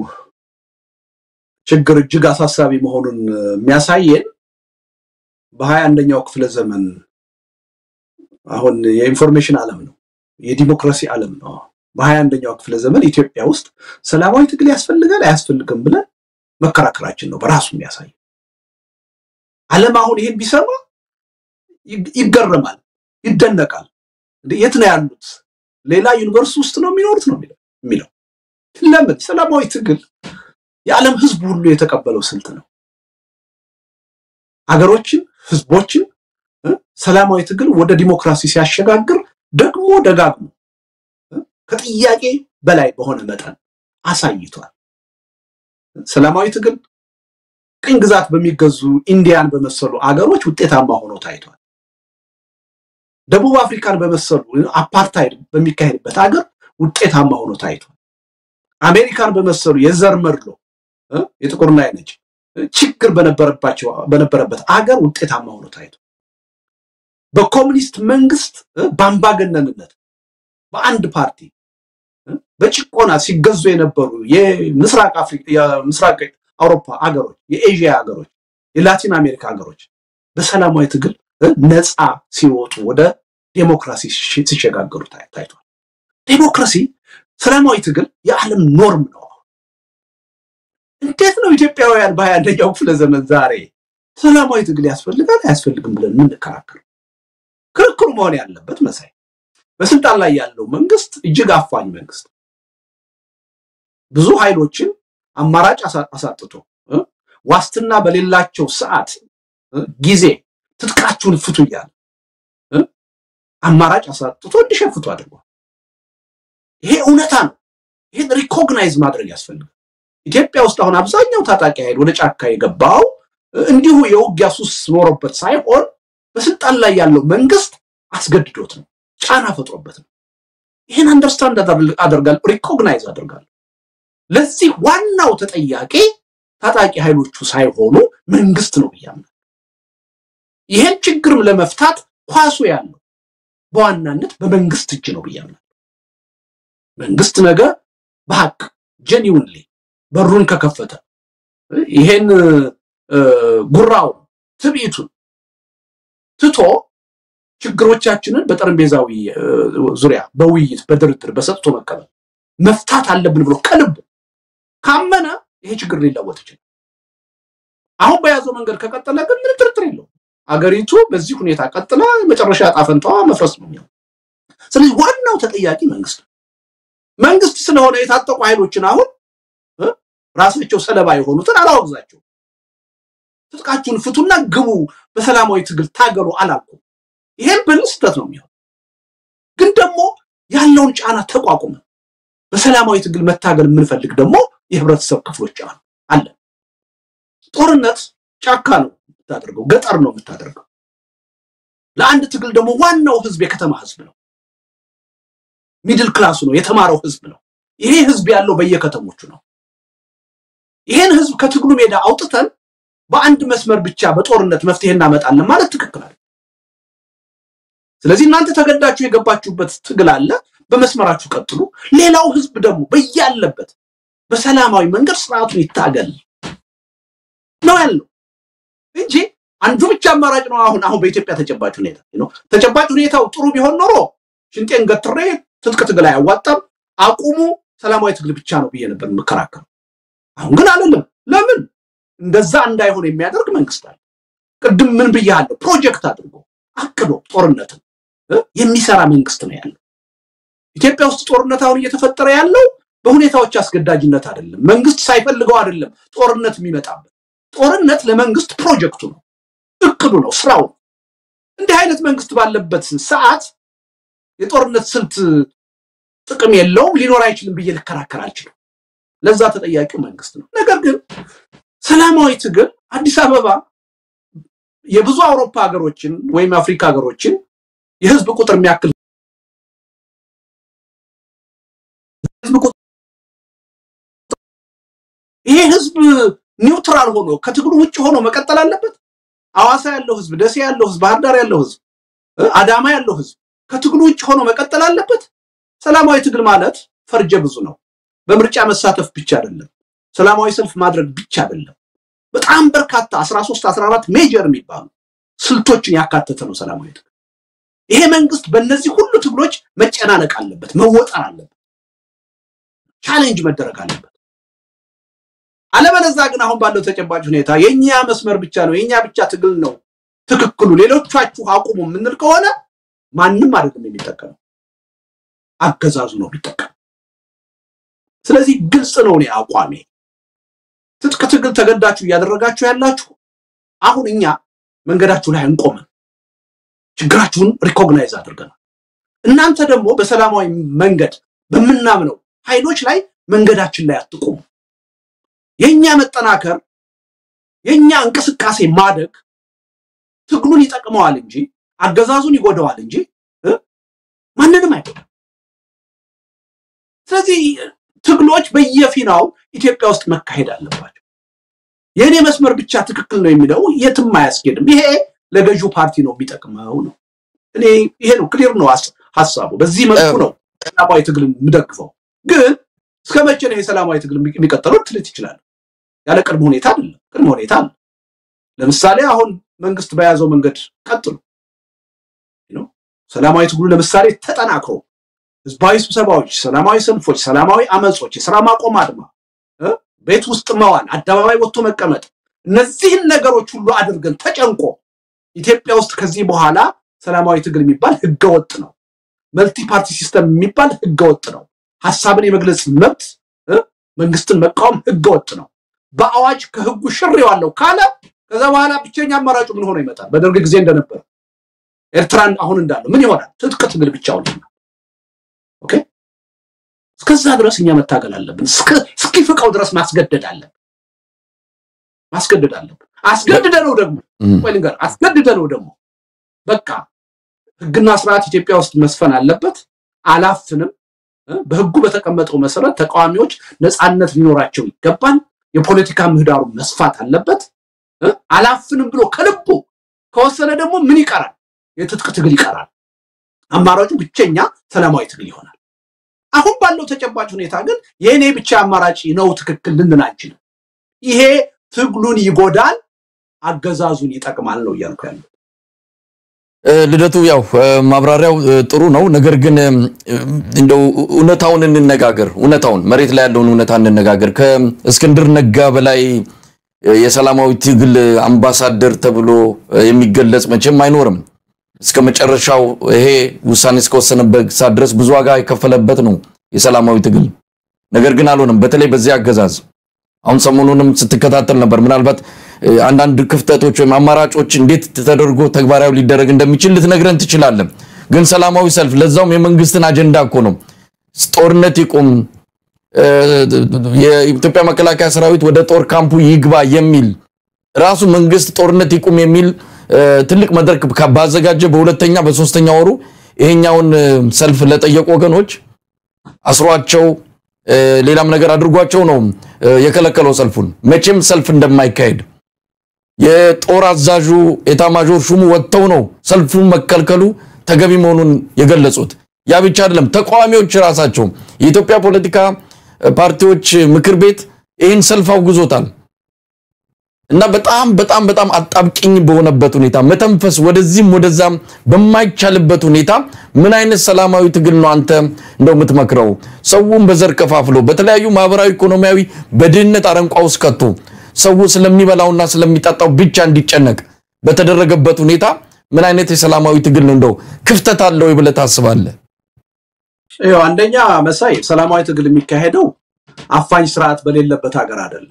ችግር እጅግ አሳሳቢ መሆኑን የሚያሳየን በሀያ አንደኛው ክፍለ ዘመን አሁን የኢንፎርሜሽን ዓለም ነው፣ የዲሞክራሲ ዓለም ነው። በሀያ አንደኛው ክፍለ ዘመን ኢትዮጵያ ውስጥ ሰላማዊ ትግል ያስፈልጋል አያስፈልግም ብለን መከራከራችን ነው በራሱ የሚያሳይ። ዓለም አሁን ይሄን ቢሰማ ይገረማል፣ ይደነቃል። የት ነው ያሉት? ሌላ ዩኒቨርስ ውስጥ ነው የሚኖሩት ነው የሚለው። ለምን? ሰላማዊ ትግል የዓለም ሕዝብ ሁሉ የተቀበለው ስልት ነው። አገሮችን፣ ሕዝቦችን ሰላማዊ ትግል ወደ ዲሞክራሲ ሲያሸጋግር ደግሞ ደጋግሞ ከጥያቄ በላይ በሆነ መጠን አሳይቷል። ሰላማዊ ትግል ቅኝ ግዛት በሚገዙ ኢንዲያን በመሰሉ አገሮች ውጤታማ ሆኖ ታይቷል። ደቡብ አፍሪካን በመሰሉ አፓርታይድ በሚካሄድበት ሀገር ውጤታማ ሆኖ ታይቷል። አሜሪካን በመሰሉ የዘር መድሎ የጥቁርና የነጭ ችግር በነበረባቸው በነበረበት አገር ውጤታማ ሆኖ ታይቷል። በኮሙኒስት መንግስት በአምባገነንነት በአንድ ፓርቲ በጭቆና ሲገዙ የነበሩ የምስራቅ አፍሪካ የምስራቅ አውሮፓ ሀገሮች፣ የኤዥያ ሀገሮች፣ የላቲን አሜሪካ ሀገሮች በሰላማዊ ትግል ነፃ ሲወጡ ወደ ዴሞክራሲ ሲሸጋገሩ ታይቷል። ዴሞክራሲ፣ ሰላማዊ ትግል የዓለም ኖርም ነው። እንዴት ነው ኢትዮጵያውያን በሀያ አንደኛው ክፍለ ዘመን ዛሬ ሰላማዊ ትግል ያስፈልጋል አያስፈልግም ብለን የምንከራከር? ክርክሩ መሆን ያለበት መሳይ በስልጣን ላይ ያለው መንግስት እጅግ አፋኝ መንግስት ብዙ ኃይሎችን አማራጭ አሳጥቶ ዋስትና በሌላቸው ሰዓት ጊዜ ትጥቃችሁን ፍቱ እያለ አማራጭ አሳጥቶ እንዲሸፍቱ አድርጓል። ይሄ እውነታ ነው። ይህን ሪኮግናይዝ ማድረግ ያስፈልጋል። ኢትዮጵያ ውስጥ አሁን አብዛኛው ታጣቂ ኃይል ወደ ጫካ የገባው እንዲሁ የውጊያ ሱስ ኖሮበት ሳይሆን በስልጣን ላይ ያለው መንግስት አስገድዶት ነው፣ ጫና ፈጥሮበት ነው። ይህን አንደርስታንድ አደርጋለሁ፣ ሪኮግናይዝ አደርጋለሁ። ለዚህ ዋናው ተጠያቂ ታጣቂ ኃይሎቹ ሳይሆኑ መንግስት ነው ብያምናል። ይህን ችግርም ለመፍታት ኳሱ ያለው በዋናነት በመንግስት እጅ ነው ብያምናል። መንግስት ነገ በሀቅ ጀኒውንሊ በሩን ከከፈተ ይሄን ጉራውን ትርኢቱን ትቶ ችግሮቻችንን በጠረጴዛዊ ዙሪያ በውይይት በድርድር በሰጥቶ መቀበል መፍታት አለብን ብሎ ከልብ ካመነ ይሄ ችግር ሊለወጥ ይችላል። አሁን በያዘው መንገድ ከቀጠለ ግን ምንም ጥርጥር የለውም አገሪቱ በዚህ ሁኔታ ቀጥላ መጨረሻ ዕጣ ፈንታዋ መፍረስ ነው የሚሆነው። ስለዚህ ዋናው ተጠያቂ መንግስት ነው። መንግስት ስለሆነ የታጠቁ ኃይሎችን አሁን ራሳቸው ሰለባ የሆኑትን አላወግዛቸው። ትጥቃችሁን ፍቱና ግቡ፣ በሰላማዊ ትግል ታገሉ አላልኩም። ይሄን ብል ስህተት ነው የሚሆን። ግን ደግሞ ያለውን ጫና ተቋቁመን በሰላማዊ ትግል መታገል የምንፈልግ ደግሞ የህብረተሰብ ክፍሎች አሉ አለ። ጦርነት ጫካ ነው የምታደርገው፣ ገጠር ነው የምታደርገው። ለአንድ ትግል ደግሞ ዋናው ህዝብ የከተማ ህዝብ ነው። ሚድል ክላሱ ነው፣ የተማረው ህዝብ ነው። ይሄ ህዝብ ያለው በየከተሞቹ ነው። ይሄን ህዝብ ከትግሉ ሜዳ አውጥተን በአንድ መስመር ብቻ በጦርነት መፍትሄ እናመጣለን ማለት ትክክል አለ። ስለዚህ እናንተ ተገዳችሁ የገባችሁበት ትግል አለ፣ በመስመራችሁ ቀጥሉ። ሌላው ህዝብ ደግሞ በያለበት በሰላማዊ መንገድ ስርዓቱን ይታገል ነው ያለው እንጂ አንዱ ብቻ አማራጭ ነው። አሁን አሁን በኢትዮጵያ ተጨባጭ ሁኔታ ነው። ተጨባጭ ሁኔታው ጥሩ ቢሆን ኖሮ ሽንጤን ገትሬ ትጥቅ ትግል አያዋጣም፣ አቁሙ፣ ሰላማዊ ትግል ብቻ ነው ብዬ ነበር የምከራከረው። አሁን ግን አይደለም። ለምን እንደዛ እንዳይሆን የሚያደርግ መንግስት አለ። ቅድም ምን ብያለሁ? ፕሮጀክት አድርጎ አቅዶ ጦርነትን የሚሰራ መንግስት ነው ያለው። ኢትዮጵያ ውስጥ ጦርነት አሁን እየተፈጠረ ያለው በሁኔታዎች አስገዳጅነት አይደለም። መንግስት ሳይፈልገው አይደለም ጦርነት የሚመጣበት። ጦርነት ለመንግስት ፕሮጀክቱ ነው፣ እቅዱ ነው፣ ስራው ነው። እንዲህ አይነት መንግስት ባለበት ሰዓት የጦርነት ስልት ጥቅም የለውም፣ ሊኖር አይችልም ብዬ ልከራከር አልችልም። ለዛ ተጠያቂው መንግስት ነው። ነገር ግን ሰላማዊ ትግል አዲስ አበባ የብዙ አውሮፓ ሀገሮችን ወይም አፍሪካ ሀገሮችን የህዝብ ቁጥር የሚያክል ይሄ ህዝብ ኒውትራል ሆኖ ከትግሉ ውጭ ሆኖ መቀጠል አለበት። አዋሳ ያለው ህዝብ፣ ደሴ ያለው ህዝብ፣ ባህር ዳር ያለው ህዝብ፣ አዳማ ያለው ህዝብ ከትግሉ ውጭ ሆኖ መቀጠል አለበት። ሰላማዊ ትግል ማለት ፈርጀ ብዙ ነው። በምርጫ መሳተፍ ብቻ አይደለም። ሰላማዊ ሰልፍ ማድረግ ብቻ አይደለም። በጣም በርካታ 13 14 ሜጀር የሚባሉ ስልቶችን ያካተተ ነው ሰላማዊ ትግል። ይሄ መንግስት በእነዚህ ሁሉ ትግሎች መጨናነቅ አለበት፣ መወጠር አለበት፣ ቻሌንጅ መደረግ አለበት። አለበለዛ ግን አሁን ባለው ተጨባጭ ሁኔታ የኛ መስመር ብቻ ነው የኛ ብቻ ትግል ነው ትክክሉ፣ ሌሎቻችሁ አቁሙ የምንል ከሆነ ማንም አይደለም የሚጠቀመው፣ አገዛዙ ነው የሚጠቀመው። ስለዚህ ግልጽ ነው እኔ አቋሜ። ትጥቅ ትግል ተገዳችሁ እያደረጋችሁ ያላችሁ አሁን እኛ መንገዳችሁ ላይ አንቆምም። ችግራችሁን ሪኮግናይዝ አድርገናል። እናንተ ደግሞ በሰላማዊ መንገድ በምናምነው ኃይሎች ላይ መንገዳችን ላይ አትቆሙ። የኛ መጠናከር የኛ እንቅስቃሴ ማደግ ትግሉን ይጠቅመዋል እንጂ አገዛዙን ይጎደዋል እንጂ ማንንም አይጎዳም። ስለዚህ ትግሎች በየፊናው ኢትዮጵያ ውስጥ መካሄድ አለባቸው። የእኔ መስመር ብቻ ትክክል ነው የሚለው የትም አያስኬድም። ይሄ ለገዢው ፓርቲ ነው የሚጠቅመው ነው። እኔ ይሄ ነው ክሊር ነው ሀሳቡ። በዚህ መልኩ ነው ሰላማዊ ትግልን የምደግፈው። ግን እስከ መቼ ነው የሰላማዊ ትግል የሚቀጥለው ትልት ይችላል። ያለ ቅድመ ሁኔታ አይደለም። ቅድመ ሁኔታ አለ። ለምሳሌ አሁን መንግስት በያዘው መንገድ ቀጥሉ። ሰላማዊ ትግሉ ለምሳሌ ተጠናክሮ ህዝባዊ ስብሰባዎች፣ ሰላማዊ ሰልፎች፣ ሰላማዊ አመጾች፣ የስራ ማቆም አድማ፣ ቤት ውስጥ መዋል፣ አደባባይ ወጥቶ መቀመጥ፣ እነዚህን ነገሮች ሁሉ አድርገን ተጨንቆ ኢትዮጵያ ውስጥ ከዚህ በኋላ ሰላማዊ ትግል የሚባል ህገወጥ ነው። መልቲ ፓርቲ ሲስተም የሚባል ህገወጥ ነው። ሀሳብን የመግለጽ መብት መንግስትን መቃወም ህገወጥ ነው። በአዋጅ ከህጉ ሽሬዋለሁ ካለ ከዛ በኋላ ብቸኛ አማራጩ ምን ሆኖ ይመጣል? በደርግ ጊዜ እንደነበረ ኤርትራን አሁን እንዳለው ምን ይሆናል? ትጥቅ ትግል ብቻውን ይሆናል። ኦኬ እስከዛ ድረስ እኛ መታገል አለብን። እስኪፍቀው ድረስ ማስገደድ አለብን ማስገደድ አለብን። አስገድደ ነው ደግሞ ወይ ልንገር፣ አስገድደ ነው ደግሞ በቃ ህግና ስርዓት ኢትዮጵያ ውስጥ መስፈን አለበት። አላፍንም። በህጉ በተቀመጠው መሰረት ተቃዋሚዎች ነፃነት ሊኖራቸው ይገባል። የፖለቲካ ምህዳሩ መስፋት አለበት። አላፍንም ብሎ ከልቡ ከወሰነ ደግሞ ምን ይቀራል? የትጥቅ ትግል ይቀራል። አማራጩ ብቸኛ ሰላማዊ ትግል ይሆናል። አሁን ባለው ተጨባጭ ሁኔታ ግን የእኔ ብቻ አማራጭ ነው ትክክል ልንል አንችልም። ይሄ ትግሉን ይጎዳል፣ አገዛዙን ይጠቅማል ነው እያልኩ ያለው።
ልደቱ ያው ማብራሪያው ጥሩ ነው። ነገር ግን እንደው እውነታውን እንነጋገር። እውነታውን መሬት ላይ ያለውን እውነታ እንነጋገር። ከእስክንድር ነጋ በላይ የሰላማዊ ትግል አምባሳደር ተብሎ የሚገለጽ መቼም አይኖርም። እስከ መጨረሻው ይሄ ውሳኔ እስከወሰነበት ሰዓት ድረስ ብዙ ዋጋ የከፈለበት ነው የሰላማዊ ትግል። ነገር ግን አልሆነም። በተለይ በዚህ አገዛዝ አሁን ሰሞኑንም ስትከታተል ነበር። ምናልባት አንዳንድ ክፍተቶች ወይም አማራጮች እንዴት ተደርጎ ተግባራዊ ሊደረግ እንደሚችል ልትነግረን ትችላለን። ግን ሰላማዊ ሰልፍ ለዛውም የመንግስትን አጀንዳ እኮ ነው። ጦርነት ይቁም፣ የኢትዮጵያ መከላከያ ሰራዊት ወደ ጦር ካምፑ ይግባ የሚል ራሱ መንግስት ጦርነት ይቁም የሚል ትልቅ መድረክ ባዘጋጀ በሁለተኛ በሶስተኛ ወሩ ይሄኛውን ሰልፍ ለጠየቁ ወገኖች አስሯቸው ሌላም ነገር አድርጓቸው ነው የከለከለው ሰልፉን። መቼም ሰልፍ እንደማይካሄድ የጦር አዛዡ ኤታማዦር ሹሙ ወጥተው ነው ሰልፉን መከልከሉ ተገቢ መሆኑን የገለጹት። ያ ብቻ አይደለም፣ ተቃዋሚዎች ራሳቸው የኢትዮጵያ ፖለቲካ ፓርቲዎች ምክር ቤት ይህን ሰልፍ አውግዞታል። እና በጣም በጣም በጣም አጣብቂኝ በሆነበት ሁኔታ መተንፈስ ወደዚህም ወደዛም በማይቻልበት ሁኔታ ምን አይነት ሰላማዊ ትግል ነው አንተ እንደው የምትመክረው? ሰውን በዘር ከፋፍሎ በተለያዩ ማህበራዊ፣ ኢኮኖሚያዊ በድህነት አረንቋ ውስጥ ከቶ ሰው ስለሚበላውና ስለሚጠጣው ብቻ እንዲጨነቅ በተደረገበት ሁኔታ ምን አይነት የሰላማዊ ትግል ነው እንደው ክፍተት አለው ብለህ ታስባለህ?
ይኸው አንደኛ መሳይ ሰላማዊ ትግል የሚካሄደው አፋኝ ስርዓት በሌለበት ሀገር አይደለም።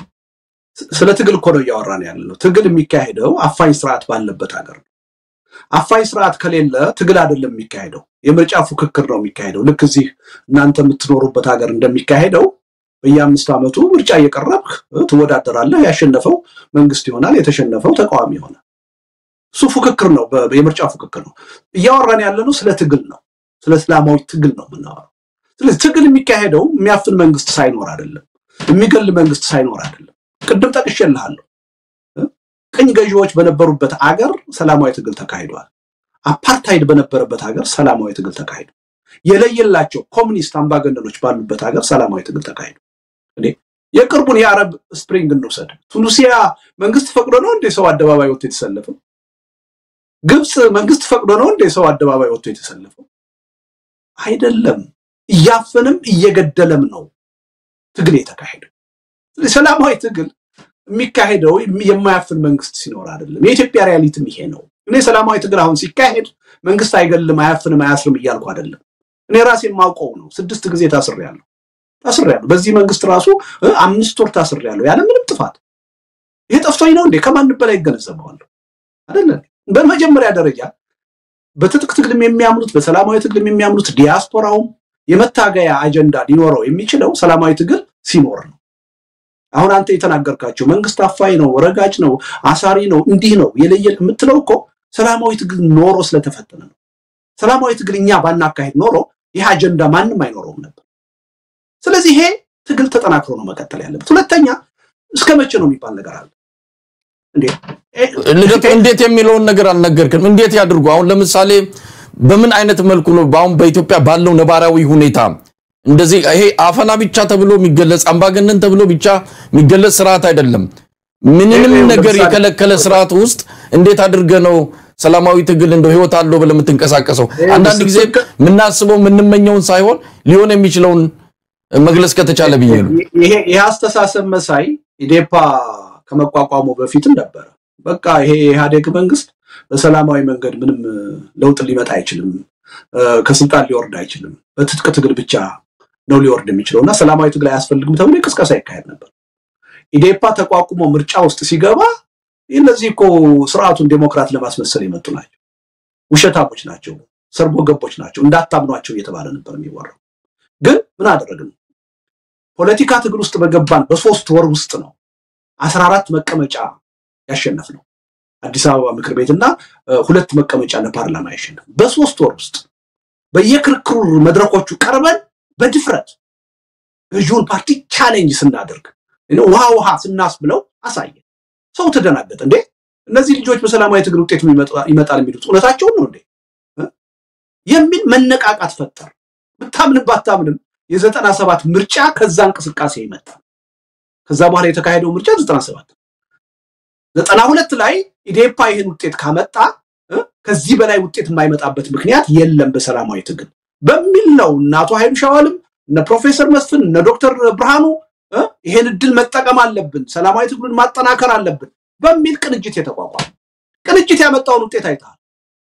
ስለ ትግል እኮ ነው እያወራን ያለ ነው። ትግል የሚካሄደው አፋኝ ስርዓት ባለበት ሀገር ነው። አፋኝ ስርዓት ከሌለ ትግል አይደለም የሚካሄደው፣ የምርጫ ፉክክር ነው የሚካሄደው። ልክ እዚህ እናንተ የምትኖሩበት ሀገር እንደሚካሄደው በየአምስት ዓመቱ ምርጫ እየቀረብክ ትወዳደራለህ። ያሸነፈው መንግስት ይሆናል፣ የተሸነፈው ተቃዋሚ ይሆናል። እሱ ፉክክር ነው፣ የምርጫ ፉክክር ነው። እያወራን ያለ ነው ስለ ትግል ነው፣ ስለ እስላማዊ ትግል ነው የምናወራው። ስለዚህ ትግል የሚካሄደው የሚያፍን መንግስት ሳይኖር አይደለም፣ የሚገል መንግስት ሳይኖር አይደለም። ቅድም ጠቅሼልሃለሁ። ቅኝ ገዢዎች በነበሩበት አገር ሰላማዊ ትግል ተካሂዷል። አፓርታይድ በነበረበት ሀገር ሰላማዊ ትግል ተካሂዷል። የለየላቸው ኮሚኒስት አምባገነኖች ባሉበት ሀገር ሰላማዊ ትግል ተካሂዷል። እኔ የቅርቡን የአረብ ስፕሪንግ እንውሰድ። ቱኒሲያ መንግስት ፈቅዶ ነው እንደ ሰው አደባባይ ወጥቶ የተሰለፈው? ግብፅ መንግስት ፈቅዶ ነው እንደ ሰው አደባባይ ወጥቶ የተሰለፈው? አይደለም። እያፈንም እየገደለም ነው ትግል የተካሄደው። ሰላማዊ ትግል የሚካሄደው የማያፍን መንግስት ሲኖር አይደለም። የኢትዮጵያ ሪያሊቲም ይሄ ነው። እኔ ሰላማዊ ትግል አሁን ሲካሄድ መንግስት አይገልም፣ አያፍንም፣ አያስርም እያልኩ አይደለም። እኔ ራሴ የማውቀው ነው። ስድስት ጊዜ ታስሬያለሁ ታስሬያለሁ። በዚህ መንግስት ራሱ አምስት ወር ታስሬያለሁ ያለ ምንም ጥፋት። ይሄ ጠፍቶኝ ነው እንዴ? ከማንም በላይ ይገነዘበዋለሁ አይደለ? በመጀመሪያ ደረጃ በትጥቅ ትግልም የሚያምኑት በሰላማዊ ትግልም የሚያምኑት ዲያስፖራውም የመታገያ አጀንዳ ሊኖረው የሚችለው ሰላማዊ ትግል ሲኖር ነው። አሁን አንተ የተናገርካቸው መንግስት አፋኝ ነው፣ ረጋጭ ነው፣ አሳሪ ነው፣ እንዲህ ነው የለየል የምትለው እኮ ሰላማዊ ትግል ኖሮ ስለተፈተነ ነው። ሰላማዊ ትግል እኛ ባናካሄድ ኖሮ ይህ አጀንዳ ማንም አይኖረውም ነበር። ስለዚህ ይሄ ትግል ተጠናክሮ ነው መቀጠል ያለበት። ሁለተኛ እስከ መቼ ነው የሚባል ነገር አለ እንዴ?
ልደቱ እንዴት የሚለውን ነገር አልነገርክም። እንዴት ያድርጉ? አሁን ለምሳሌ በምን አይነት መልኩ ነው አሁን በኢትዮጵያ ባለው ነባራዊ ሁኔታ እንደዚህ ይሄ አፈና ብቻ ተብሎ የሚገለጽ አምባገነን ተብሎ ብቻ የሚገለጽ ስርዓት አይደለም። ምንንም ነገር የከለከለ ስርዓት ውስጥ እንዴት አድርገ ነው ሰላማዊ ትግል እንደው ህይወት አለው ብለህ የምትንቀሳቀሰው? አንዳንድ ጊዜ የምናስበው የምንመኘውን ሳይሆን ሊሆን የሚችለውን መግለጽ ከተቻለ ብዬ ነው።
ይሄ አስተሳሰብ መሳይ ኢዴፓ ከመቋቋሙ በፊትም ነበረ። በቃ ይሄ የኢህአዴግ መንግስት በሰላማዊ መንገድ ምንም ለውጥ ሊመጣ አይችልም፣ ከስልጣን ሊወርድ አይችልም፣ በትጥቅ ትግል ብቻ ነው ሊወርድ የሚችለው እና ሰላማዊ ትግል አያስፈልግም ተብሎ ቅስቀሳ ይካሄድ ነበር። ኢዴፓ ተቋቁሞ ምርጫ ውስጥ ሲገባ እነዚህ እኮ ስርዓቱን ዴሞክራት ለማስመሰል የመጡ ናቸው፣ ውሸታሞች ናቸው፣ ሰርጎ ገቦች ናቸው፣ እንዳታምኗቸው እየተባለ ነበር የሚወራው። ግን ምን አደረግን? ፖለቲካ ትግል ውስጥ በገባን በሶስት ወር ውስጥ ነው አስራ አራት መቀመጫ ያሸነፍ ነው አዲስ አበባ ምክር ቤትና ሁለት መቀመጫ ለፓርላማ ያሸነፍ በሶስት ወር ውስጥ በየክርክሩ መድረኮቹ ቀርበን በድፍረት ገዢውን ፓርቲ ቻሌንጅ ስናደርግ ውሃ ውሃ ስናስብለው አሳየ። ሰው ተደናገጠ። እንዴ እነዚህ ልጆች በሰላማዊ ትግል ውጤት ይመጣል የሚሉት እውነታቸውን ነው እንዴ የሚል መነቃቃት ፈጠር። ብታምንም ባታምንም የዘጠና ሰባት ምርጫ ከዛ እንቅስቃሴ ይመጣል። ከዛ በኋላ የተካሄደው ምርጫ ዘጠና ሰባት ዘጠና ሁለት ላይ ኢዴፓ ይህን ውጤት ካመጣ ከዚህ በላይ ውጤት የማይመጣበት ምክንያት የለም በሰላማዊ ትግል በሚል ነው እነ አቶ ኃይሉ ሻዋልም እነ ፕሮፌሰር መስፍን እነ ዶክተር ብርሃኑ ይሄን እድል መጠቀም አለብን፣ ሰላማዊ ትግሉን ማጠናከር አለብን በሚል ቅንጅት የተቋቋመ ቅንጅት ያመጣውን ውጤት አይተሃል።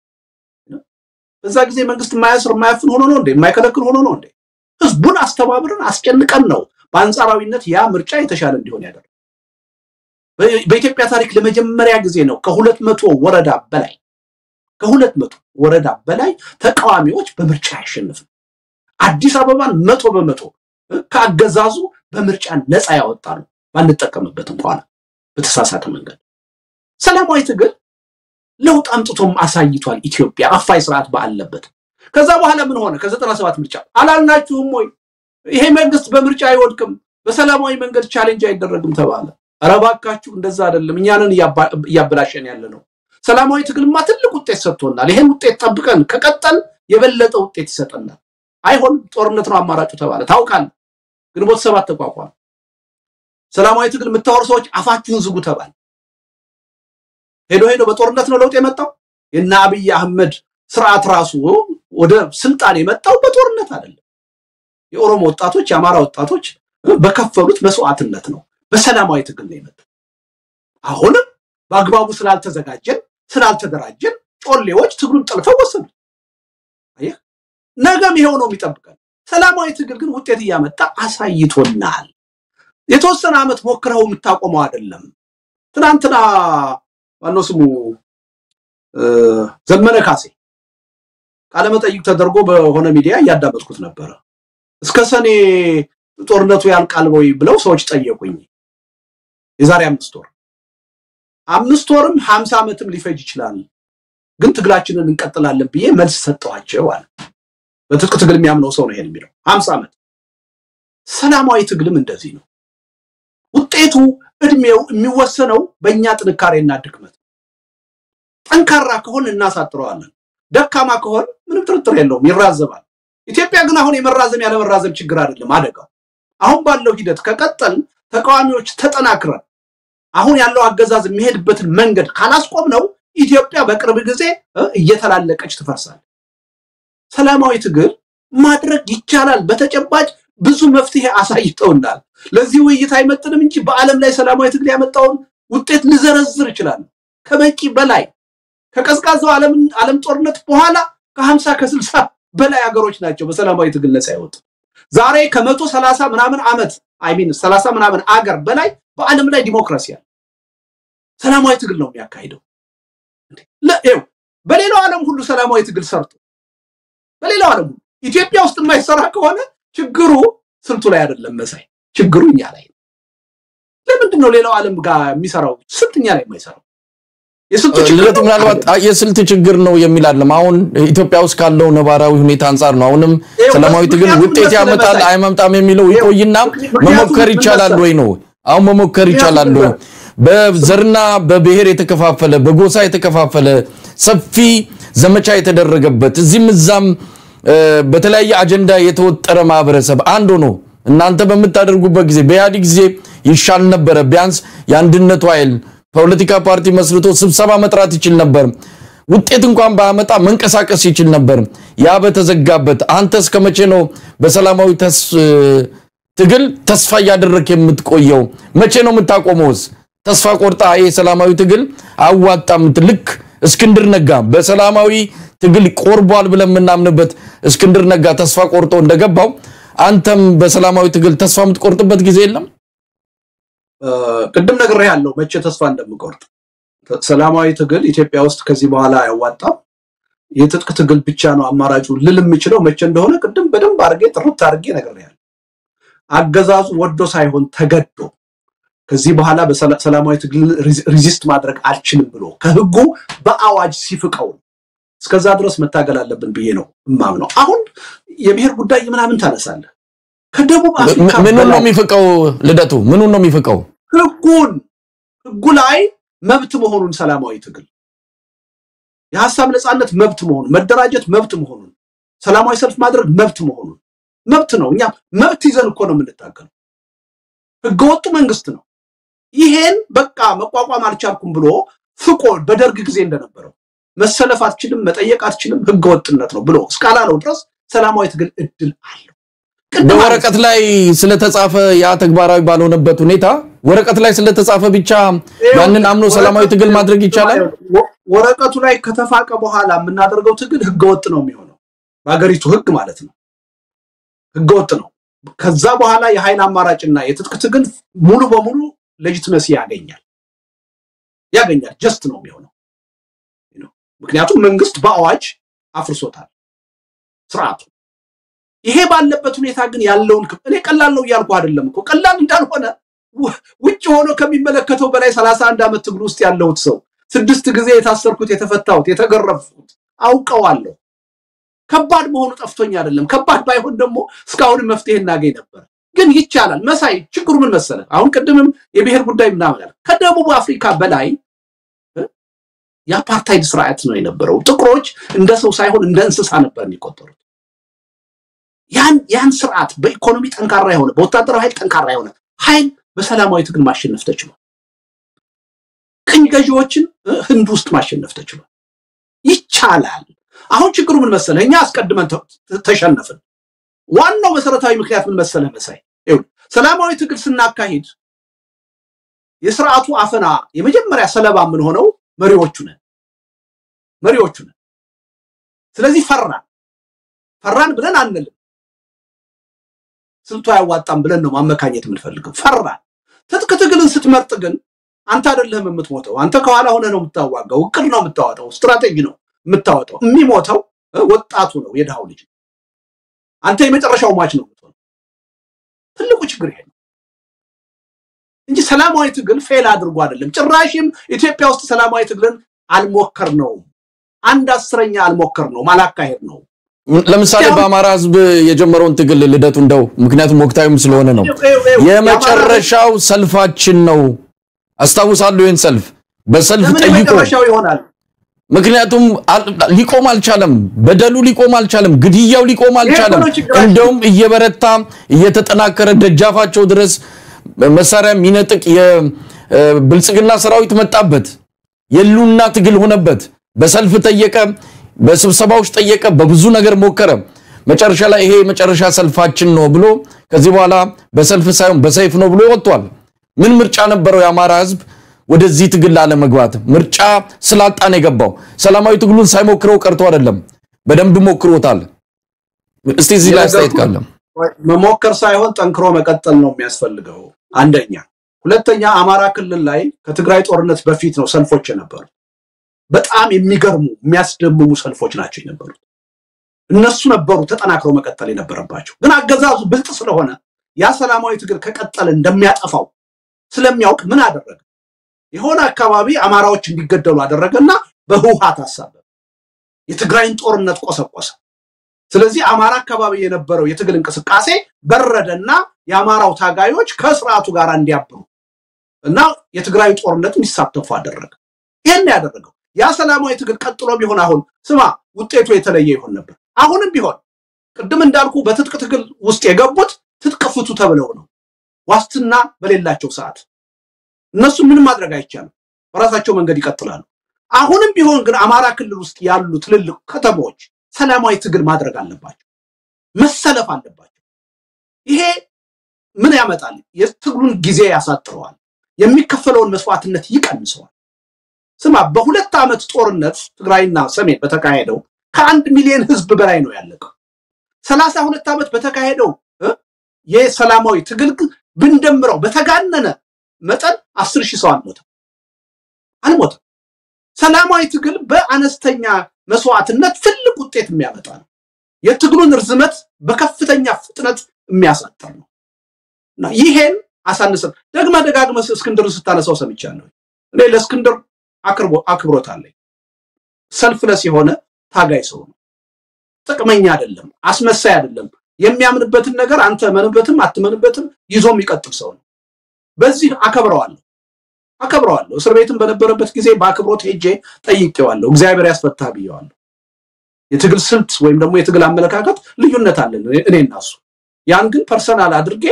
በዛ ጊዜ መንግስት የማያስር የማያፍን ሆኖ ነው እንዴ? የማይከለክል ሆኖ ነው እንዴ? ህዝቡን አስተባብረን አስጨንቀን ነው በአንጻራዊነት ያ ምርጫ የተሻለ እንዲሆን ያደርጋል። በኢትዮጵያ ታሪክ ለመጀመሪያ ጊዜ ነው ከሁለት መቶ ወረዳ በላይ ከሁለት መቶ ወረዳ በላይ ተቃዋሚዎች በምርጫ አያሸንፍም። አዲስ አበባን መቶ በመቶ ከአገዛዙ በምርጫ ነፃ ያወጣ ነው። ባንጠቀምበት እንኳን በተሳሳተ መንገድ ሰላማዊ ትግል ለውጥ አምጥቶም አሳይቷል። ኢትዮጵያ አፋይ ስርዓት ባለበት ከዛ በኋላ ምን ሆነ? ከዘጠና ሰባት ምርጫ አላልናችሁም ወይ? ይሄ መንግስት በምርጫ አይወድቅም፣ በሰላማዊ መንገድ ቻሌንጅ አይደረግም ተባለ። ኧረ እባካችሁ እንደዛ አይደለም፣ እኛንን እያበላሸን ያለ ነው። ሰላማዊ ትግልማ ትልቅ ውጤት ሰጥቶናል። ይሄን ውጤት ጠብቀን ከቀጠል የበለጠ ውጤት ይሰጠናል። አይሆን ጦርነት ነው አማራጩ ተባለ። ታውቃለህ፣ ግንቦት ሰባት ተቋቋመ። ሰላማዊ ትግል የምታወሩ ሰዎች አፋችሁን ዝጉ ተባለ። ሄዶ ሄዶ በጦርነት ነው ለውጥ የመጣው። የእነ አብይ አህመድ ስርዓት ራሱ ወደ ስልጣን የመጣው በጦርነት አይደለም። የኦሮሞ ወጣቶች፣ የአማራ ወጣቶች በከፈሉት መስዋዕትነት ነው። በሰላማዊ ትግል ነው የመጣው። አሁንም በአግባቡ ስላልተዘጋጀን ስላልተደራጀን ጮሌዎች ትግሉን ጠልፈው ወሰዱ። አየህ፣ ነገም ይሄው ነው የሚጠብቀን። ሰላማዊ ትግል ግን ውጤት እያመጣ አሳይቶናል። የተወሰነ ዓመት ሞክረው የምታቆመው አይደለም። ትናንትና ማነው ስሙ ዘመነ ካሴ ቃለመጠይቅ ተደርጎ በሆነ ሚዲያ እያዳመጥኩት ነበረ። እስከ ሰኔ ጦርነቱ ያልቃል ወይ ብለው ሰዎች ጠየቁኝ። የዛሬ አምስት ወር አምስት ወርም ሀምሳ ዓመትም ሊፈጅ ይችላል፣ ግን ትግላችንን እንቀጥላለን ብዬ መልስ ሰጠኋቸው አለ። በትጥቅ ትግል የሚያምነው ሰው ነው ይሄን የሚለው። ሀምሳ ዓመት ሰላማዊ ትግልም እንደዚህ ነው። ውጤቱ እድሜው የሚወሰነው በእኛ ጥንካሬና ድክመት። ጠንካራ ከሆን እናሳጥረዋለን፣ ደካማ ከሆን ምንም ጥርጥር የለውም ይራዘማል። ኢትዮጵያ ግን አሁን የመራዘም ያለመራዘም ችግር አይደለም አደጋው። አሁን ባለው ሂደት ከቀጠል ተቃዋሚዎች ተጠናክረን አሁን ያለው አገዛዝ የሚሄድበትን መንገድ ካላስቆም ነው ኢትዮጵያ በቅርብ ጊዜ እየተላለቀች ትፈርሳለች። ሰላማዊ ትግል ማድረግ ይቻላል። በተጨባጭ ብዙ መፍትሄ አሳይተውናል። ለዚህ ውይይት አይመጥንም እንጂ በዓለም ላይ ሰላማዊ ትግል ያመጣውን ውጤት ልዘረዝር እችላለሁ ከበቂ በላይ ከቀዝቃዛው ዓለም ጦርነት በኋላ ከሀምሳ ከስልሳ በላይ ሀገሮች ናቸው በሰላማዊ ትግል ነፃ ያወጡ። ዛሬ ከመቶ ሰላሳ ምናምን ዓመት አይሚን ሰላሳ ምናምን አገር በላይ በዓለም ላይ ዲሞክራሲ አለ። ሰላማዊ ትግል ነው የሚያካሂደው። በሌላው ዓለም ሁሉ ሰላማዊ ትግል ሰርቶ በሌላው ዓለም ሁሉ ኢትዮጵያ ውስጥ የማይሰራ ከሆነ ችግሩ ስልቱ ላይ አይደለም መሳይ፣ ችግሩ እኛ ላይ ነው። ለምንድን ነው ሌላው ዓለም ጋር የሚሰራው ስልት እኛ ላይ የማይሰራው?
ልደቱ ምናልባት የስልት ችግር ነው የሚል አለም። አሁን ኢትዮጵያ ውስጥ ካለው ነባራዊ ሁኔታ አንጻር ነው። አሁንም ሰላማዊ ትግል ውጤት ያመጣል አይመጣም የሚለው ይቆይና መሞከር ይቻላል ወይ ነው። አሁን መሞከር ይቻላል ወይ? በዘርና በብሔር የተከፋፈለ በጎሳ የተከፋፈለ ሰፊ ዘመቻ የተደረገበት እዚህም እዛም በተለያየ አጀንዳ የተወጠረ ማህበረሰብ አንድ ሆኖ እናንተ በምታደርጉበት ጊዜ በኢህአዴግ ጊዜ ይሻል ነበረ። ቢያንስ የአንድነቱ ኃይል ፖለቲካ ፓርቲ መስርቶ ስብሰባ መጥራት ይችል ነበር። ውጤት እንኳን ባያመጣ መንቀሳቀስ ይችል ነበር። ያ በተዘጋበት አንተ እስከ መቼ ነው በሰላማዊ ትግል ተስፋ እያደረክ የምትቆየው? መቼ ነው የምታቆመውስ? ተስፋ ቆርጣ ይሄ ሰላማዊ ትግል አዋጣም ልክ እስክንድር ነጋ በሰላማዊ ትግል ቆርቧል ብለን የምናምንበት እስክንድር ነጋ ተስፋ ቆርጦ እንደገባው አንተም በሰላማዊ ትግል ተስፋ የምትቆርጥበት ጊዜ የለም?
ቅድም ነግሬ ያለው መቼ ተስፋ እንደምቆርጥ ሰላማዊ ትግል ኢትዮጵያ ውስጥ ከዚህ በኋላ አያዋጣም። የትጥቅ ትግል ብቻ ነው አማራጩ ልል የምችለው መቼ እንደሆነ ቅድም በደንብ አድርጌ ጥርት አድርጌ ነግሬያለሁ። አገዛዙ ወዶ ሳይሆን ተገዶ ከዚህ በኋላ በሰላማዊ ትግል ሪዚስት ማድረግ አልችልም ብሎ ከህጉ በአዋጅ ሲፍቀው እስከዛ ድረስ መታገል አለብን ብዬ ነው እማምነው። አሁን የብሔር ጉዳይ ምናምን ታነሳለህ። ከደቡብ አፍሪካ
ምኑን ነው የሚፍቀው? ልደቱ ምኑን ነው የሚፍቀው?
ህጉን ህጉ ላይ መብት መሆኑን ሰላማዊ ትግል የሀሳብ ነፃነት መብት መሆኑን መደራጀት መብት መሆኑን ሰላማዊ ሰልፍ ማድረግ መብት መሆኑን መብት ነው። እኛ መብት ይዘን እኮ ነው የምንታገለው። ህገወጡ መንግስት ነው። ይሄን በቃ መቋቋም አልቻልኩም ብሎ ፍቆ በደርግ ጊዜ እንደነበረው መሰለፍ አትችልም፣ መጠየቅ አትችልም፣ ህገወጥነት ነው ብሎ እስካላለው ድረስ ሰላማዊ ትግል እድል አለው።
በወረቀት ላይ ስለተጻፈ ያ ተግባራዊ ባልሆነበት ሁኔታ ወረቀት ላይ ስለተጻፈ ብቻ ያንን አምኖ ሰላማዊ ትግል ማድረግ ይቻላል።
ወረቀቱ ላይ ከተፋቀ በኋላ የምናደርገው ትግል ህገወጥ ነው የሚሆነው። በሀገሪቱ ህግ ማለት ነው። ህገወጥ ነው። ከዛ በኋላ የኃይል አማራጭና የትጥቅ ትግል ሙሉ በሙሉ ሌጂትመሲ ያገኛል ያገኛል። ጀስት ነው የሚሆነው። ምክንያቱም መንግስት በአዋጅ አፍርሶታል ስርዓቱ። ይሄ ባለበት ሁኔታ ግን ያለውን እኔ ቀላል ነው እያልኩ አይደለም እኮ ቀላል እንዳልሆነ ውጭ ሆኖ ከሚመለከተው በላይ ሰላሳ አንድ ዓመት ትግል ውስጥ ያለሁት ሰው ስድስት ጊዜ የታሰርኩት፣ የተፈታሁት፣ የተገረፍኩት አውቀዋለሁ። ከባድ መሆኑ ጠፍቶኝ አይደለም። ከባድ ባይሆን ደግሞ እስካሁንም መፍትሄ እናገኝ ነበር። ግን ይቻላል። መሳይ ችግሩ ምን መሰለህ? አሁን ቅድምም የብሔር ጉዳይ ምናምን ከደቡብ አፍሪካ በላይ የአፓርታይድ ስርዓት ነው የነበረው። ጥቁሮች እንደ ሰው ሳይሆን እንደ እንስሳ ነበር የሚቆጠሩት። ያን ያን ስርዓት በኢኮኖሚ ጠንካራ የሆነ በወታደራዊ ኃይል ጠንካራ የሆነ ኃይል በሰላማዊ ትግል ማሸነፍ ተችሏል። ቅኝ ገዢዎችን ህንድ ውስጥ ማሸነፍ ተችሏል። ይቻላል። አሁን ችግሩ ምን መሰለህ? እኛ አስቀድመን ተሸነፍን። ዋናው መሰረታዊ ምክንያት ምን መሰለህ መሳይ? ሰላማዊ ትግል ስናካሂድ የስርዓቱ አፈና የመጀመሪያ ሰለባ የምንሆነው መሪዎቹ ነን መሪዎቹ ነን። ስለዚህ ፈራን ፈራን ብለን አንልም። ስልቱ አያዋጣም ብለን ነው ማመካኘት የምንፈልገው። ፈራን። ትጥቅ ትግልን ስትመርጥ ግን አንተ አይደለህም የምትሞተው። አንተ ከኋላ ሆነ ነው የምታዋጋው። እቅድ ነው የምታወጣው። ስትራቴጂ ነው የምታወጣው። የሚሞተው ወጣቱ ነው፣ የድሃው ልጅ። አንተ የመጨረሻው ሟች ነው የምትሆነው። ትልቁ ችግር ይሄ ነው እንጂ ሰላማዊ ትግል ፌል አድርጎ አይደለም። ጭራሽም ኢትዮጵያ ውስጥ ሰላማዊ ትግልን አልሞከር ነው አንድ አስረኛ አልሞከር ነው አላካሄድ ነው።
ለምሳሌ በአማራ ሕዝብ የጀመረውን ትግል ልደቱ እንደው ምክንያቱም ወቅታዊም ስለሆነ ነው የመጨረሻው ሰልፋችን ነው። አስታውሳለሁ ይህን ሰልፍ በሰልፍ ጠይቆ
የመጨረሻው ይሆናል።
ምክንያቱም ሊቆም አልቻለም። በደሉ ሊቆም አልቻለም። ግድያው ሊቆም አልቻለም። እንደውም እየበረታ እየተጠናከረ ደጃፋቸው ድረስ መሳሪያ የሚነጥቅ የብልጽግና ሰራዊት መጣበት። የሉና ትግል ሆነበት። በሰልፍ ጠየቀ፣ በስብሰባዎች ጠየቀ፣ በብዙ ነገር ሞከረ። መጨረሻ ላይ ይሄ የመጨረሻ ሰልፋችን ነው ብሎ ከዚህ በኋላ በሰልፍ ሳይሆን በሰይፍ ነው ብሎ ወጥቷል። ምን ምርጫ ነበረው የአማራ ህዝብ ወደዚህ ትግል ላለመግባት? ምርጫ ስላጣን የገባው ሰላማዊ ትግሉን ሳይሞክረው ቀርቶ አይደለም፣ በደንብ ሞክሮታል። እስቲ እዚህ ላይ አስተያየት ካለ
መሞከር ሳይሆን ጠንክሮ መቀጠል ነው የሚያስፈልገው። አንደኛ። ሁለተኛ አማራ ክልል ላይ ከትግራይ ጦርነት በፊት ነው ሰልፎች የነበሩት። በጣም የሚገርሙ የሚያስደምሙ ሰልፎች ናቸው የነበሩት። እነሱ ነበሩ ተጠናክረው መቀጠል የነበረባቸው። ግን አገዛዙ ብልጥ ስለሆነ ያ ሰላማዊ ትግል ከቀጠለ እንደሚያጠፋው ስለሚያውቅ ምን አደረገ? የሆነ አካባቢ አማራዎች እንዲገደሉ አደረገና በህውሃት አሳበበ። የትግራይን ጦርነት ቆሰቆሰ። ስለዚህ አማራ አካባቢ የነበረው የትግል እንቅስቃሴ በረደና የአማራው ታጋዮች ከስርዓቱ ጋር እንዲያብሩ እና የትግራይ ጦርነት እንዲሳተፉ አደረገ። ይህን ያደረገው ያ ሰላማዊ ትግል ቀጥሎ ቢሆን አሁን ስማ ውጤቱ የተለየ ይሆን ነበር። አሁንም ቢሆን ቅድም እንዳልኩ በትጥቅ ትግል ውስጥ የገቡት ትጥቅ ፍቱ ተብለው ነው ዋስትና በሌላቸው ሰዓት እነሱ ምንም ማድረግ አይቻልም። በራሳቸው መንገድ ይቀጥላሉ። አሁንም ቢሆን ግን አማራ ክልል ውስጥ ያሉ ትልልቅ ከተሞች ሰላማዊ ትግል ማድረግ አለባቸው፣ መሰለፍ አለባቸው። ይሄ ምን ያመጣል? የትግሉን ጊዜ ያሳጥረዋል፣ የሚከፈለውን መስዋዕትነት ይቀንሰዋል። ስማ፣ በሁለት ዓመት ጦርነት ትግራይና ሰሜን በተካሄደው ከአንድ ሚሊዮን ህዝብ በላይ ነው ያለቀው። ሰላሳ ሁለት ዓመት በተካሄደው የሰላማዊ ትግል ብንደምረው በተጋነነ መጠን አስር ሺህ ሰው አልሞተም አልሞተም። ሰላማዊ ትግል በአነስተኛ መስዋዕትነት ትልቅ ውጤት የሚያመጣ ነው። የትግሉን ርዝመት በከፍተኛ ፍጥነት የሚያሳጥር ነው እና ይሄን አሳንሰን ደግመ ደጋግመ እስክንድርን ስታነሳው ሰምቻለሁ። እኔ ለእስክንድር አክብሮት አለኝ። ሰልፍለስ የሆነ ታጋይ ሰው ነው። ጥቅመኛ አይደለም፣ አስመሳይ አይደለም። የሚያምንበትን ነገር አንተ መንበትም አትመንበትም ይዞ የሚቀጥል ሰው ነው። በዚህ አከብረዋለሁ አከብረዋለሁ። እስር ቤትም በነበረበት ጊዜ በአክብሮት ሄጄ ጠይቄዋለሁ። እግዚአብሔር ያስፈታ ብየዋለሁ። የትግል ስልት ወይም ደግሞ የትግል አመለካከት ልዩነት አለን እኔ እና እሱ። ያን ግን ፐርሰናል አድርጌ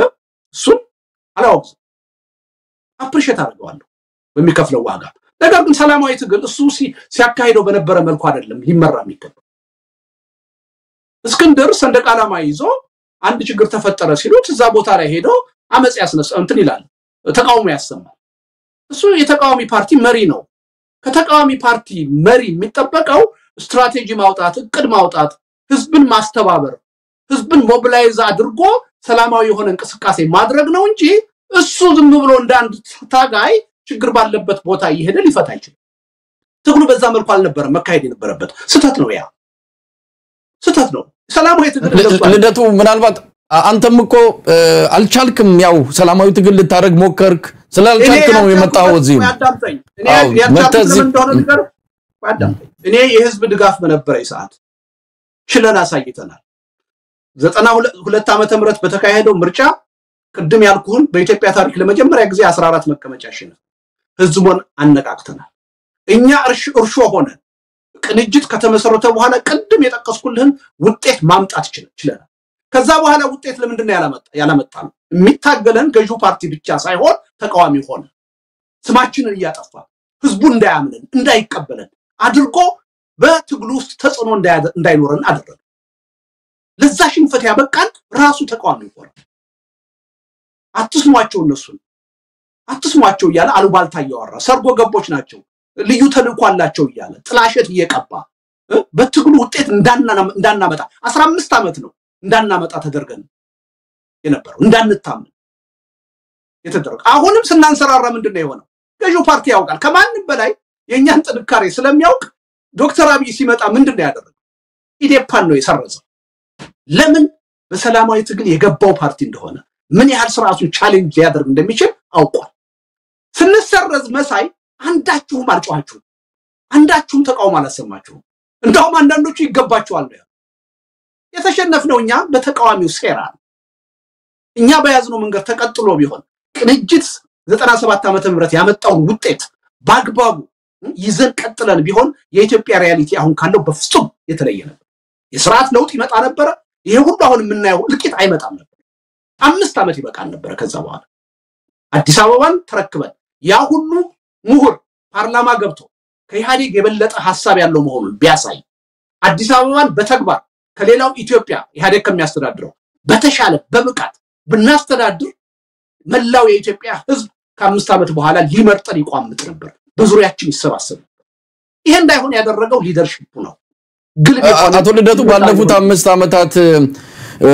እሱን አላወቅዝም፣ አፕሪሼት አድርገዋለሁ በሚከፍለው ዋጋ። ነገር ግን ሰላማዊ ትግል እሱ ሲያካሂደው በነበረ መልኩ አይደለም ሊመራ የሚገባው። እስክንድር ሰንደቅ ዓላማ ይዞ አንድ ችግር ተፈጠረ ሲሉት እዛ ቦታ ላይ ሄዶ አመፅ ያስነሳ እንትን ይላል፣ ተቃውሞ ያሰማል። እሱ የተቃዋሚ ፓርቲ መሪ ነው። ከተቃዋሚ ፓርቲ መሪ የሚጠበቀው ስትራቴጂ ማውጣት፣ እቅድ ማውጣት፣ ህዝብን ማስተባበር፣ ህዝብን ሞቢላይዝ አድርጎ ሰላማዊ የሆነ እንቅስቃሴ ማድረግ ነው እንጂ እሱ ዝም ብሎ እንደ አንድ ታጋይ ችግር ባለበት ቦታ እየሄደ ሊፈታ አይችልም። ትግሉ በዛ መልኩ አልነበረም መካሄድ የነበረበት። ስህተት ነው፣ ያ ስህተት ነው። ሰላማዊ ትግል ገብቷል።
ልደቱ ምናልባት አ- አንተም እኮ እ፣ አልቻልክም። ያው ሰላማዊ ትግል ልታደርግ ሞከርክ፣ ስላልቻልክ ነው የመጣኸው እዚህም።
ያዳምጠኝ። እኔ
አዎ፣
ያዳምጠኝ
መተህ እዚህ-
ለምን እንደሆነ ልንገርህ። አዳምጠኝ። እኔ የህዝብ ድጋፍ በነበረኝ ሰዓት ችለን አሳይተናል። ዘጠና ሁለ- ሁለት ዓመተ ምህረት በተካሄደው ምርጫ ቅድም ያልኩህን በኢትዮጵያ ታሪክ ለመጀመሪያ ጊዜ 14 መቀመጫ አሸነፍ ህዝቡን አነቃቅተናል። እኛ እርሽ- እርሾ ሆነን ቅንጅት ከተመሰረተ በኋላ ቅድም የጠቀስኩልህን ውጤት ማምጣት ችለ- ችለናል። ከዛ በኋላ ውጤት ለምንድን ነው ያላመጣ- ያላመጣ ነው? የሚታገለን ገዢው ፓርቲ ብቻ ሳይሆን ተቃዋሚ ሆነ ስማችንን እያጠፋ ህዝቡ እንዳያምንን እንዳይቀበለን አድርጎ በትግሉ ውስጥ ተጽዕኖ እንዳያደ- እንዳይኖረን አደረገ። ለዛ ሽንፈት ያበቃን ራሱ ተቃዋሚ ሆነ። አትስሟቸው፣ እነሱን አትስሟቸው እያለ አሉባልታ እያወራ ሰርጎ ገቦች ናቸው፣ ልዩ ተልእኮ አላቸው እያለ ጥላሸት እየቀባ እ በትግሉ ውጤት እንዳና- እንዳናመጣ አስራ አምስት ዓመት ነው እንዳናመጣ ተደርገን የነበረው እንዳንታምን የተደረገ አሁንም ስናንሰራራ ምንድን ነው የሆነው? ገዢው ፓርቲ ያውቃል ከማንም በላይ የእኛን ጥንካሬ ስለሚያውቅ ዶክተር አብይ ሲመጣ ምንድን ነው ያደረገው? ኢዴፓን ነው የሰረዘው። ለምን? በሰላማዊ ትግል የገባው ፓርቲ እንደሆነ ምን ያህል ስርዓቱን ቻሌንጅ ሊያደርግ እንደሚችል አውቋል። ስንሰረዝ መሳይ አንዳችሁም አልጮኋችሁም፣ አንዳችሁም ተቃውሞ አላሰማችሁም። እንደውም አንዳንዶቹ ይገባችኋል ነው ያሉት። የተሸነፍነው እኛ በተቃዋሚው ሴራ ነው። እኛ በያዝነው መንገድ ተቀጥሎ ቢሆን ቅንጅት ዘጠና ሰባት ዓመተ ምህረት ያመጣውን ውጤት በአግባቡ ይዘን ቀጥለን ቢሆን የኢትዮጵያ ሪያሊቲ አሁን ካለው በፍጹም የተለየ ነበር። የስርዓት ለውጥ ይመጣ ነበረ። ይሄ ሁሉ አሁን የምናየው እልቂት አይመጣም ነበር። አምስት ዓመት ይበቃል ነበረ። ከዛ በኋላ አዲስ አበባን ተረክበን ያ ሁሉ ምሁር ፓርላማ ገብቶ ከኢህአዴግ የበለጠ ሀሳብ ያለው መሆኑን ቢያሳይ አዲስ አበባን በተግባር ከሌላው ኢትዮጵያ ኢህአዴግ ከሚያስተዳድረው በተሻለ በብቃት ብናስተዳድር መላው የኢትዮጵያ ሕዝብ ከአምስት ዓመት በኋላ ሊመርጠን ይቋምጥ ነበር፣ በዙሪያችን ይሰባሰብ ነበር። ይሄ እንዳይሆን ያደረገው ሊደርሽፑ ነው። ግልብ የሆነ
አቶ ልደቱ ባለፉት አምስት ዓመታት እ፣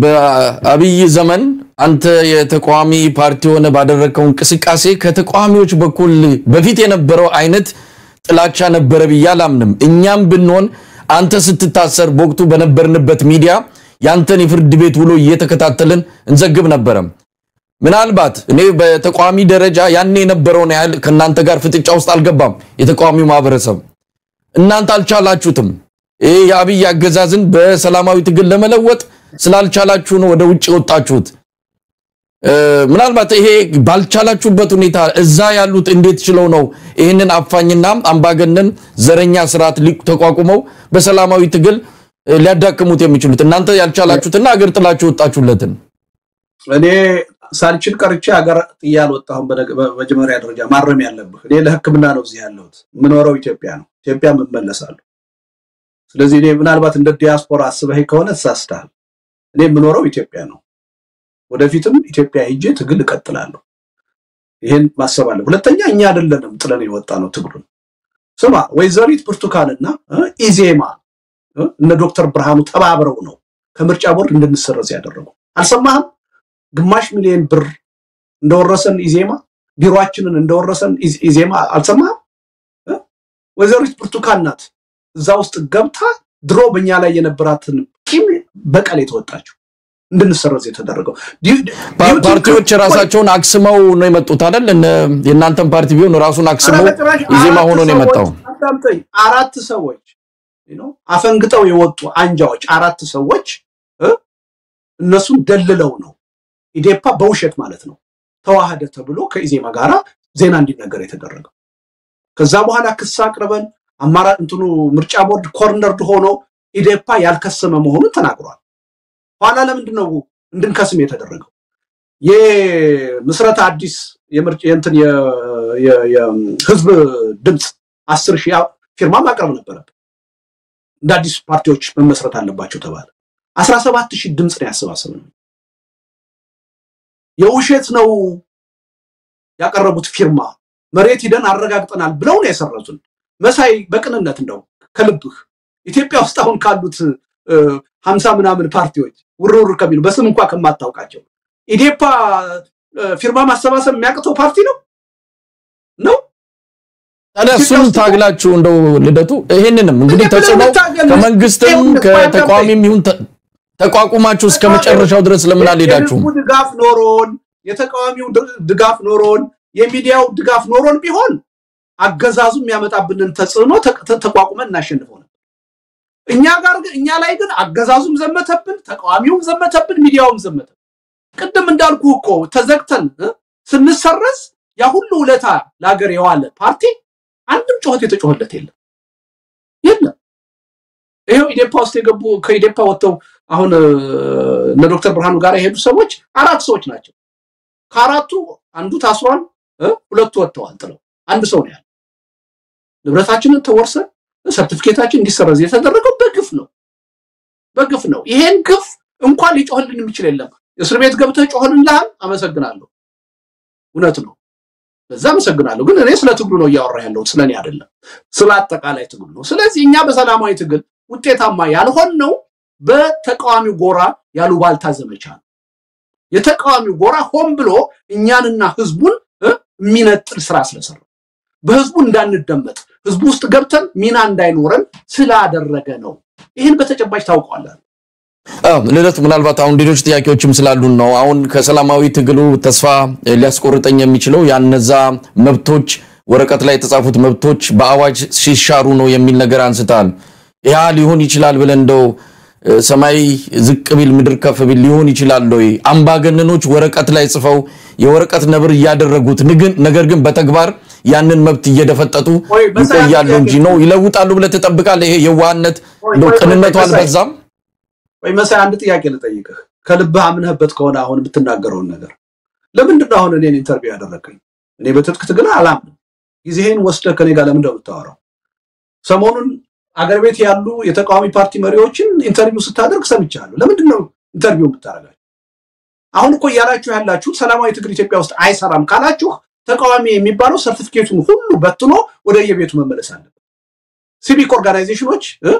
በአብይ ዘመን አንተ የተቃዋሚ ፓርቲ ሆነ ባደረግከው እንቅስቃሴ ከተቃዋሚዎች በኩል በፊት የነበረው አይነት ጥላቻ ነበረ ብዬ አላምንም። እኛም ብንሆን አንተ ስትታሰር በወቅቱ በነበርንበት ሚዲያ ያንተን የፍርድ ቤት ውሎ እየተከታተልን እንዘግብ ነበረ። ምናልባት እኔ በተቃዋሚ ደረጃ ያኔ የነበረውን ያህል ከእናንተ ጋር ፍጥጫ ውስጥ አልገባም። የተቃዋሚው ማህበረሰብ እናንተ አልቻላችሁትም። ይህ የአብይ አገዛዝን በሰላማዊ ትግል ለመለወጥ ስላልቻላችሁ ነው ወደ ውጭ የወጣችሁት። እ፣ ምናልባት ይሄ ባልቻላችሁበት ሁኔታ እዛ ያሉት እንዴት ችለው ነው ይህንን አፋኝና አምባገነን ዘረኛ ስርዓት ሊ- ተቋቁመው በሰላማዊ ትግል እ፣ ሊያዳክሙት የሚችሉት እናንተ ያልቻላችሁትና አገር ጥላችሁ ወጣችሁለትን
እኔ ሳልችል ቀርቼ ሀገር ጥዬ አልወጣሁም። በነገ- በመጀመሪያ ደረጃ ማረም ያለብህ እኔ ለሕክምና ነው እዚህ ያለሁት። የምኖረው ኢትዮጵያ ነው። ኢትዮጵያ እመለሳለሁ። ስለዚህ እኔ ምናልባት እንደ ዲያስፖራ አስበህ ከሆነ ተሳስተሃል። እኔ የምኖረው ኢትዮጵያ ነው። ወደፊትም ኢትዮጵያ ሄጄ ትግል እቀጥላለሁ። ይህን ማሰብ አለ። ሁለተኛ እኛ አይደለንም ጥለን የወጣ ነው ትግሉን። ስማ ወይዘሪት ብርቱካንና እ፣ ኢዜማ እ፣ እነ ዶክተር ብርሃኑ ተባብረው ነው ከምርጫ ቦርድ እንድንሰረዝ ያደረጉ። አልሰማህም? ግማሽ ሚሊዮን ብር እንደወረሰን ኢዜማ ቢሮአችንን እንደወረሰን ኢዝ- ኢዜማ አልሰማህም? እ? ወይዘሪት ብርቱካን ናት እዛ ውስጥ ገብታ ድሮ በእኛ ላይ የነበራትን ቂም በቀል የተወጣችው እንድንሰረዝ የተደረገው ዲ- ዲ-
ፓ-
ዩቲዩብ-
ፓርቲዎች ራሳቸውን አክስመው ነው የመጡት አይደል? እነ የእናንተን ፓርቲ ቢሆን ራሱን አክስመው
ኧረ በጭራሽ
ኢዜማ
አራት
ሆኖ ነው የመጣው።
ሰዎች- አዳምጠኝ። አራት ሰዎች you know፣ አፈንግጠው የወጡ አንጃዎች አራት ሰዎች እ? እነሱን ደልለው ነው ኢዴፓ በውሸት ማለት ነው ተዋህደ ተብሎ ከኢዜማ ጋራ ዜና እንዲነገር የተደረገው። ከዛ በኋላ ክስ አቅርበን አማራጭ እንትኑ ምርጫ ቦርድ ኮርነርድ ሆኖ ኢዴፓ ያልከሰመ መሆኑን ተናግሯል። ኋላ ለምንድን ነው እንድንከስም የተደረገው? የምስረታ አዲስ የምርጭ የእንትን የ- የ- የህዝብ ድምፅ አስር ሺህ ፊርማ ማቅረብ ነበረብን። እንደ አዲስ ፓርቲዎች መመስረት አለባቸው ተባለ። አስራ ሰባት ሺህ ድምፅ ነው ያሰባሰብነው። የውሸት ነው ያቀረቡት ፊርማ መሬት ሂደን አረጋግጠናል ብለው ነው የሰረዙን። መሳይ በቅንነት እንደው ከልብህ ኢትዮጵያ ውስጥ አሁን ካሉት እ፣ ሀምሳ ምናምን ፓርቲዎች ውርውር ከሚሉ በስም እንኳ ከማታውቃቸው ኢዴፓ ፊርማ ማሰባሰብ የሚያቅተው ፓርቲ ነው ነው
ታዲያ እሱን ታግላችሁ እንደው ልደቱ ይሄንንም እንግዲህ ተጽዕኖ ከመንግስትም ከተቃዋሚም ይሁን ተቋቁማችሁ እስከ መጨረሻው ድረስ ለምን አልሄዳችሁም?
ድጋፍ ኖሮን የተቃዋሚው ድጋፍ ኖሮን የሚዲያው ድጋፍ ኖሮን ቢሆን አገዛዙ የሚያመጣብንን ተጽዕኖ ተቋቁመን እናሸንፈው ነበር። እኛ ጋር ግን እኛ ላይ ግን አገዛዙም ዘመተብን፣ ተቃዋሚውም ዘመተብን፣ ሚዲያውም ዘመተብን። ቅድም እንዳልኩ እኮ ተዘግተን ስንሰረዝ ያ ሁሉ ውለታ ለሀገር የዋለ ፓርቲ አንድም ጩኸት የተጮኸለት የለም የለም። ይኸው ኢዴፓ ውስጥ የገቡ ከኢዴፓ ወጥተው አሁን እነ ዶክተር ብርሃኑ ጋር የሄዱ ሰዎች አራት ሰዎች ናቸው። ከአራቱ አንዱ ታስሯል፣ ሁለቱ ወጥተዋል ጥለው አንድ ሰው ነው ያለ። ንብረታችንን ተወርሰን ሰርቲፊኬታችን እንዲሰረዝ የተደረገው በግፍ ነው በግፍ ነው። ይሄን ግፍ እንኳን ሊጮህልን የሚችል የለም። እስር ቤት ገብተህ ጮህልንልሃል፣ አመሰግናለሁ። እውነት ነው፣ በዛ አመሰግናለሁ። ግን እኔ ስለ ትግሉ ነው እያወራ ያለሁት ስለ እኔ አይደለም፣ ስለ አጠቃላይ ትግሉ ነው። ስለዚህ እኛ በሰላማዊ ትግል ውጤታማ ያልሆንነው በተቃዋሚው ጎራ ያሉባልታ ዘመቻ ነው። የተቃዋሚው ጎራ ሆን ብሎ እኛንና ህዝቡን የሚነጥል ስራ ስለሰራ በህዝቡ እንዳንደመጥ ህዝቡ ውስጥ ገብተን ሚና እንዳይኖረን ስላደረገ ነው። ይህን በተጨባጭ ታውቀዋለን።
ልደቱ፣ ምናልባት አሁን ሌሎች ጥያቄዎችም ስላሉን ነው። አሁን ከሰላማዊ ትግሉ ተስፋ ሊያስቆርጠኝ የሚችለው ያነዛ መብቶች ወረቀት ላይ የተጻፉት መብቶች በአዋጅ ሲሻሩ ነው የሚል ነገር አንስታል። ያ ሊሆን ይችላል ብለን እንደው ሰማይ ዝቅ ቢል ምድር ከፍ ቢል ሊሆን ይችላል ወይ? አምባገነኖች ወረቀት ላይ ጽፈው የወረቀት ነብር እያደረጉት ነገር ግን በተግባር ያንን መብት እየደፈጠጡ ይቆያሉ እንጂ ነው ይለውጣሉ ብለህ ትጠብቃለህ? ይሄ የዋህነት እንደው ቅንነቱ አልበዛም
ወይ? መሳይ አንድ ጥያቄ ልጠይቅህ። ከልብህ አምነህበት ከሆነ አሁን የምትናገረውን ነገር ለምንድን ነው አሁን እኔን ኢንተርቪው ያደረገኝ? እኔ በትጥቅ ትግል አላምንም። ጊዜህን ወስደህ ከኔ ጋር ለምንድን ነው የምታወራው? ሰሞኑን አገር ቤት ያሉ የተቃዋሚ ፓርቲ መሪዎችን ኢንተርቪው ስታደርግ ሰምቻለሁ። ለምንድን ነው ኢንተርቪው የምታደርጋቸው? አሁን እኮ እያላችሁ ያላችሁት ሰላማዊ ትግል ኢትዮጵያ ውስጥ አይሰራም ካላችሁ ተቃዋሚ የሚባለው ሰርቲፊኬቱን ሁሉ በትኖ ወደ የቤቱ መመለስ አለበት። ሲቪክ ኦርጋናይዜሽኖች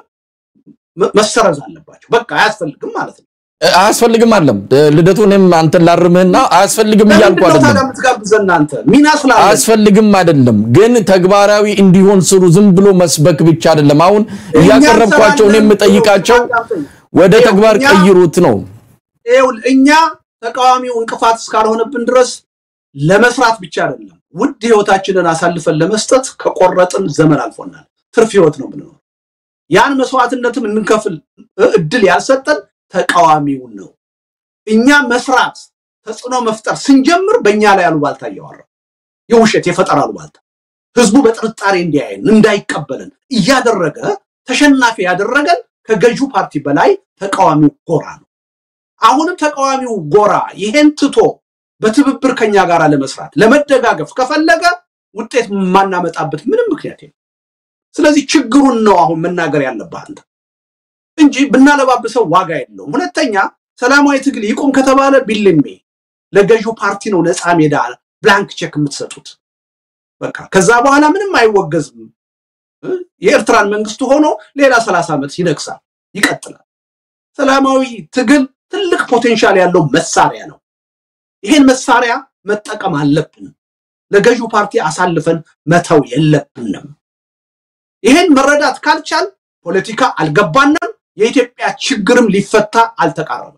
መሰረዝ አለባቸው። በቃ አያስፈልግም ማለት ነው።
አያስፈልግም አለም ልደቱ፣ እኔም አንተን ላርምህና አያስፈልግም እያልኩ አይደለም።
የምትጋብዘን አንተ ሚና ስላለ
አያስፈልግም አይደለም፣ ግን ተግባራዊ እንዲሆን ስሩ። ዝም ብሎ መስበክ ብቻ አይደለም። አሁን እያቀረብኳቸው እኔ የምጠይቃቸው ወደ ተግባር ቀይሩት ነው።
እኛ ተቃዋሚው እንቅፋት እስካልሆነብን ድረስ ለመስራት ብቻ አይደለም፣ ውድ ህይወታችንን አሳልፈን ለመስጠት ከቆረጥን ዘመን አልፎናል። ትርፍ ህይወት ነው ምንኖር። ያን መስዋዕትነትም እንከፍል እድል ያልሰጠን ተቃዋሚውን ነው። እኛ መስራት ተጽዕኖ መፍጠር ስንጀምር በእኛ ላይ አሉባልታ እያወራ የውሸት የፈጠራ አሉባልታ ህዝቡ በጥርጣሬ እንዲያየን እንዳይቀበልን እያደረገ ተሸናፊ ያደረገን ከገዢው ፓርቲ በላይ ተቃዋሚው ጎራ ነው። አሁንም ተቃዋሚው ጎራ ይሄን ትቶ በትብብር ከኛ ጋር ለመስራት ለመደጋገፍ ከፈለገ ውጤት የማናመጣበት ምንም ምክንያት የለም። ስለዚህ ችግሩን ነው አሁን መናገር ያለብህ አንተ እንጂ ብናለባብሰው ዋጋ የለውም። ሁለተኛ ሰላማዊ ትግል ይቁም ከተባለ ቢልሜ ለገዢው ፓርቲ ነው ነፃ ሜዳ ብላንክ ቼክ የምትሰጡት። በቃ ከዛ በኋላ ምንም አይወገዝም። የኤርትራን መንግስቱ ሆኖ ሌላ ሰላሳ ዓመት ይነግሳል፣ ይቀጥላል። ሰላማዊ ትግል ትልቅ ፖቴንሻል ያለው መሳሪያ ነው። ይሄን መሳሪያ መጠቀም አለብን። ለገዢው ፓርቲ አሳልፈን መተው የለብንም። ይሄን መረዳት ካልቻል ፖለቲካ አልገባንም። የኢትዮጵያ ችግርም ሊፈታ አልተቃረበም።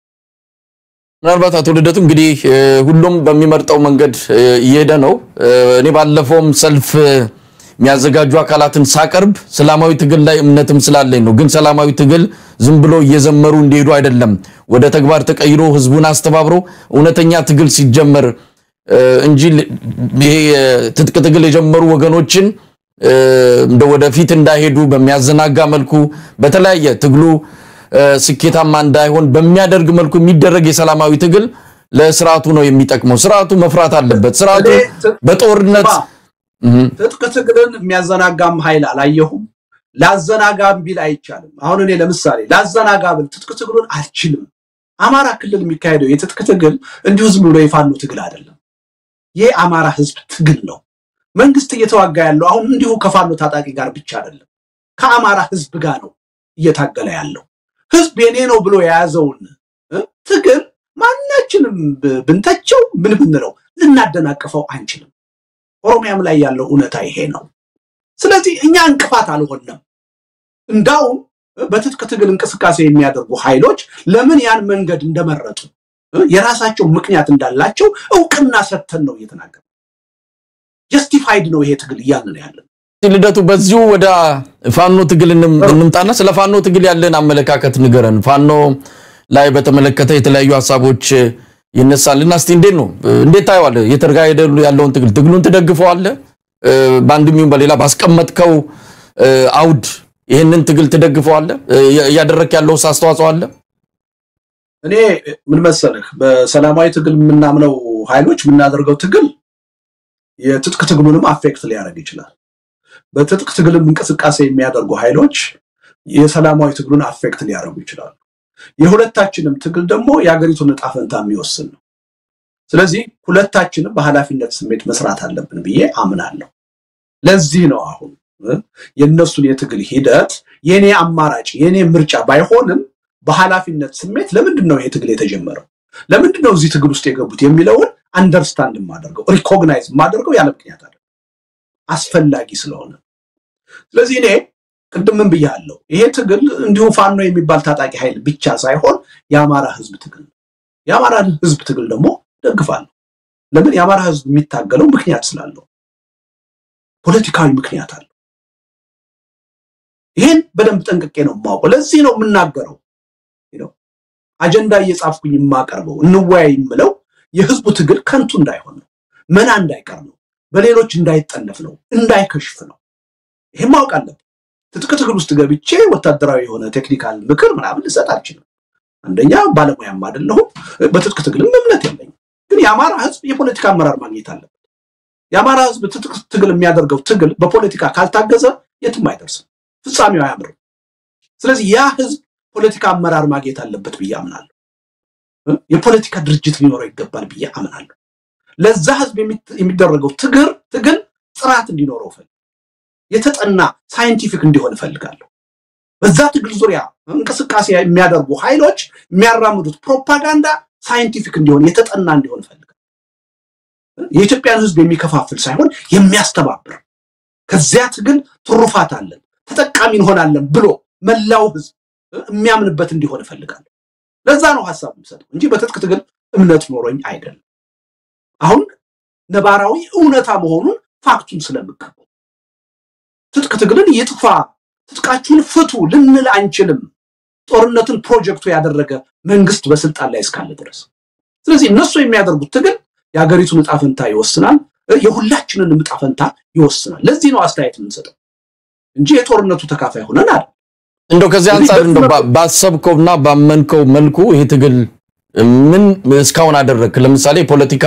ምናልባት አቶ ልደቱ እንግዲህ ሁሉም በሚመርጠው መንገድ እየሄደ ነው። እኔ ባለፈውም ሰልፍ የሚያዘጋጁ አካላትን ሳቀርብ ሰላማዊ ትግል ላይ እምነትም ስላለኝ ነው። ግን ሰላማዊ ትግል ዝም ብሎ እየዘመሩ እንዲሄዱ አይደለም፣ ወደ ተግባር ተቀይሮ ህዝቡን አስተባብሮ እውነተኛ ትግል ሲጀመር እንጂ ይሄ ትጥቅ ትግል የጀመሩ ወገኖችን እንደ ወደፊት እንዳይሄዱ በሚያዘናጋ መልኩ በተለያየ ትግሉ ስኬታማ እንዳይሆን በሚያደርግ መልኩ የሚደረግ የሰላማዊ ትግል ለስርዓቱ ነው የሚጠቅመው። ስርዓቱ መፍራት አለበት። ስርዓቱ በጦርነት
ትጥቅ ትግልን የሚያዘናጋም ኃይል አላየሁም። ላዘናጋም ቢል አይቻልም። አሁን እኔ ለምሳሌ ላዘናጋ ብል ትጥቅ ትግሉን አልችልም። አማራ ክልል የሚካሄደው የትጥቅ ትግል እንዲሁ ዝም ብሎ የፋኖ ትግል አይደለም። ይህ አማራ ህዝብ ትግል ነው። መንግስት እየተዋጋ ያለው አሁን እንዲሁ ከፋኖ ታጣቂ ጋር ብቻ አይደለም፣ ከአማራ ህዝብ ጋር ነው እየታገለ ያለው። ህዝብ የኔ ነው ብሎ የያዘውን ትግል ማናችንም ብንተቸው ምን ብንለው ልናደናቅፈው አንችልም። ኦሮሚያም ላይ ያለው እውነታ ይሄ ነው። ስለዚህ እኛ እንቅፋት አልሆንም። እንዳውም በትጥቅ ትግል እንቅስቃሴ የሚያደርጉ ኃይሎች ለምን ያን መንገድ እንደመረጡ የራሳቸው ምክንያት እንዳላቸው እውቅና ሰጥተን ነው እየተናገር ጀስቲፋይድ ነው ይሄ ትግል እያልን ያለን።
ልደቱ በዚሁ ወደ ፋኖ ትግል እንምጣና ስለ ፋኖ ትግል ያለን አመለካከት ንገረን። ፋኖ ላይ በተመለከተ የተለያዩ ሀሳቦች ይነሳልና እስቲ እንዴት ነው እንዴት ታየዋለህ? እየተካሄደ ያለውን ትግል ትግሉን ትደግፈዋለህ? በአንድም ይሁን በሌላ ባስቀመጥከው አውድ ይህንን ትግል ትደግፈዋለህ? እያደረክ ያለው አስተዋጽኦ አለ?
እኔ ምን መሰለህ፣ በሰላማዊ ትግል የምናምነው ኃይሎች የምናደርገው ትግል የትጥቅ ትግሉንም አፌክት ሊያደርግ ይችላል። በትጥቅ ትግልም እንቅስቃሴ የሚያደርጉ ኃይሎች የሰላማዊ ትግሉን አፌክት ሊያደርጉ ይችላሉ። የሁለታችንም ትግል ደግሞ የሀገሪቱን እጣ ፈንታ የሚወስን ነው። ስለዚህ ሁለታችንም በኃላፊነት ስሜት መስራት አለብን ብዬ አምናለሁ። ለዚህ ነው አሁን የእነሱን የትግል ሂደት የኔ አማራጭ የኔ ምርጫ ባይሆንም በኃላፊነት ስሜት ለምንድን ነው ይሄ ትግል የተጀመረው፣ ለምንድን ነው እዚህ ትግል ውስጥ የገቡት የሚለውን አንደርስታንድ የማደርገው ሪኮግናይዝ የማደርገው ያለ ምክንያት አለ አስፈላጊ ስለሆነ። ስለዚህ እኔ ቅድም ምን ብያለሁ፣ ይሄ ትግል እንዲሁ ፋኖ የሚባል ታጣቂ ኃይል ብቻ ሳይሆን የአማራ ህዝብ ትግል ነው። የአማራ ህዝብ ትግል ደግሞ ደግፋለሁ። ለምን? የአማራ ህዝብ የሚታገለው ምክንያት ስላለው ፖለቲካዊ ምክንያት አለው። ይሄን በደንብ ጠንቅቄ ነው የማውቀው። ለዚህ ነው የምናገረው፣ አጀንዳ እየጻፍኩኝ የማቀርበው እንወያይ የምለው የህዝቡ ትግል ከንቱ እንዳይሆን ነው፣ መና እንዳይቀር ነው፣ በሌሎች እንዳይጠለፍ ነው፣ እንዳይከሽፍ ነው። ይሄን ማወቅ አለብን። ትጥቅ ትግል ውስጥ ገብቼ ወታደራዊ የሆነ ቴክኒካል ምክር ምናምን ልሰጥ አልችልም። አንደኛ ባለሙያም አይደለሁም፣ በትጥቅ ትግልም እምነት የለኝም። ግን የአማራ ህዝብ የፖለቲካ አመራር ማግኘት አለበት። የአማራ ህዝብ ትጥቅ ትግል የሚያደርገው ትግል በፖለቲካ ካልታገዘ የትም አይደርስም፣ ፍጻሜው አያምርም። ስለዚህ ያ ህዝብ ፖለቲካ አመራር ማግኘት አለበት ብዬ አምናለሁ። የፖለቲካ ድርጅት ሊኖረው ይገባል ብዬ አምናለሁ። ለዛ ህዝብ የሚደረገው ትግል ትግል ጥራት እንዲኖረው ፈልግ የተጠና ሳይንቲፊክ እንዲሆን እፈልጋለሁ። በዛ ትግል ዙሪያ እንቅስቃሴ የሚያደርጉ ኃይሎች የሚያራምዱት ፕሮፓጋንዳ ሳይንቲፊክ እንዲሆን የተጠና እንዲሆን እፈልጋለሁ። የኢትዮጵያን ህዝብ የሚከፋፍል ሳይሆን የሚያስተባብር ከዚያ ትግል ትሩፋት አለን ተጠቃሚ እንሆናለን ብሎ መላው ህዝብ የሚያምንበት እንዲሆን እፈልጋለሁ። ለዛ ነው ሀሳብ የምሰጠው እንጂ በትጥቅ ትግል እምነት ኖሮኝ አይደለም። አሁን ነባራዊ እውነታ መሆኑን ፋክቱን ስለምቀበል ትጥቅ ትግልን ይጥፋ፣ ትጥቃችሁን ፍቱ ልንል አንችልም። ጦርነትን ፕሮጀክቱ ያደረገ መንግስት በስልጣን ላይ እስካለ ድረስ። ስለዚህ እነሱ የሚያደርጉት ትግል የሀገሪቱን እጣ ፈንታ ይወስናል፣ የሁላችንን እጣ ፈንታ ይወስናል። ለዚህ ነው አስተያየት የምንሰጠው እንጂ የጦርነቱ ተካፋይ ሆነን አይደል።
እንደው ከዚህ አንጻር እንደው ባሰብከውና ባመንከው መልኩ ይሄ ትግል ምን እስካሁን አደረግክ? ለምሳሌ ፖለቲካ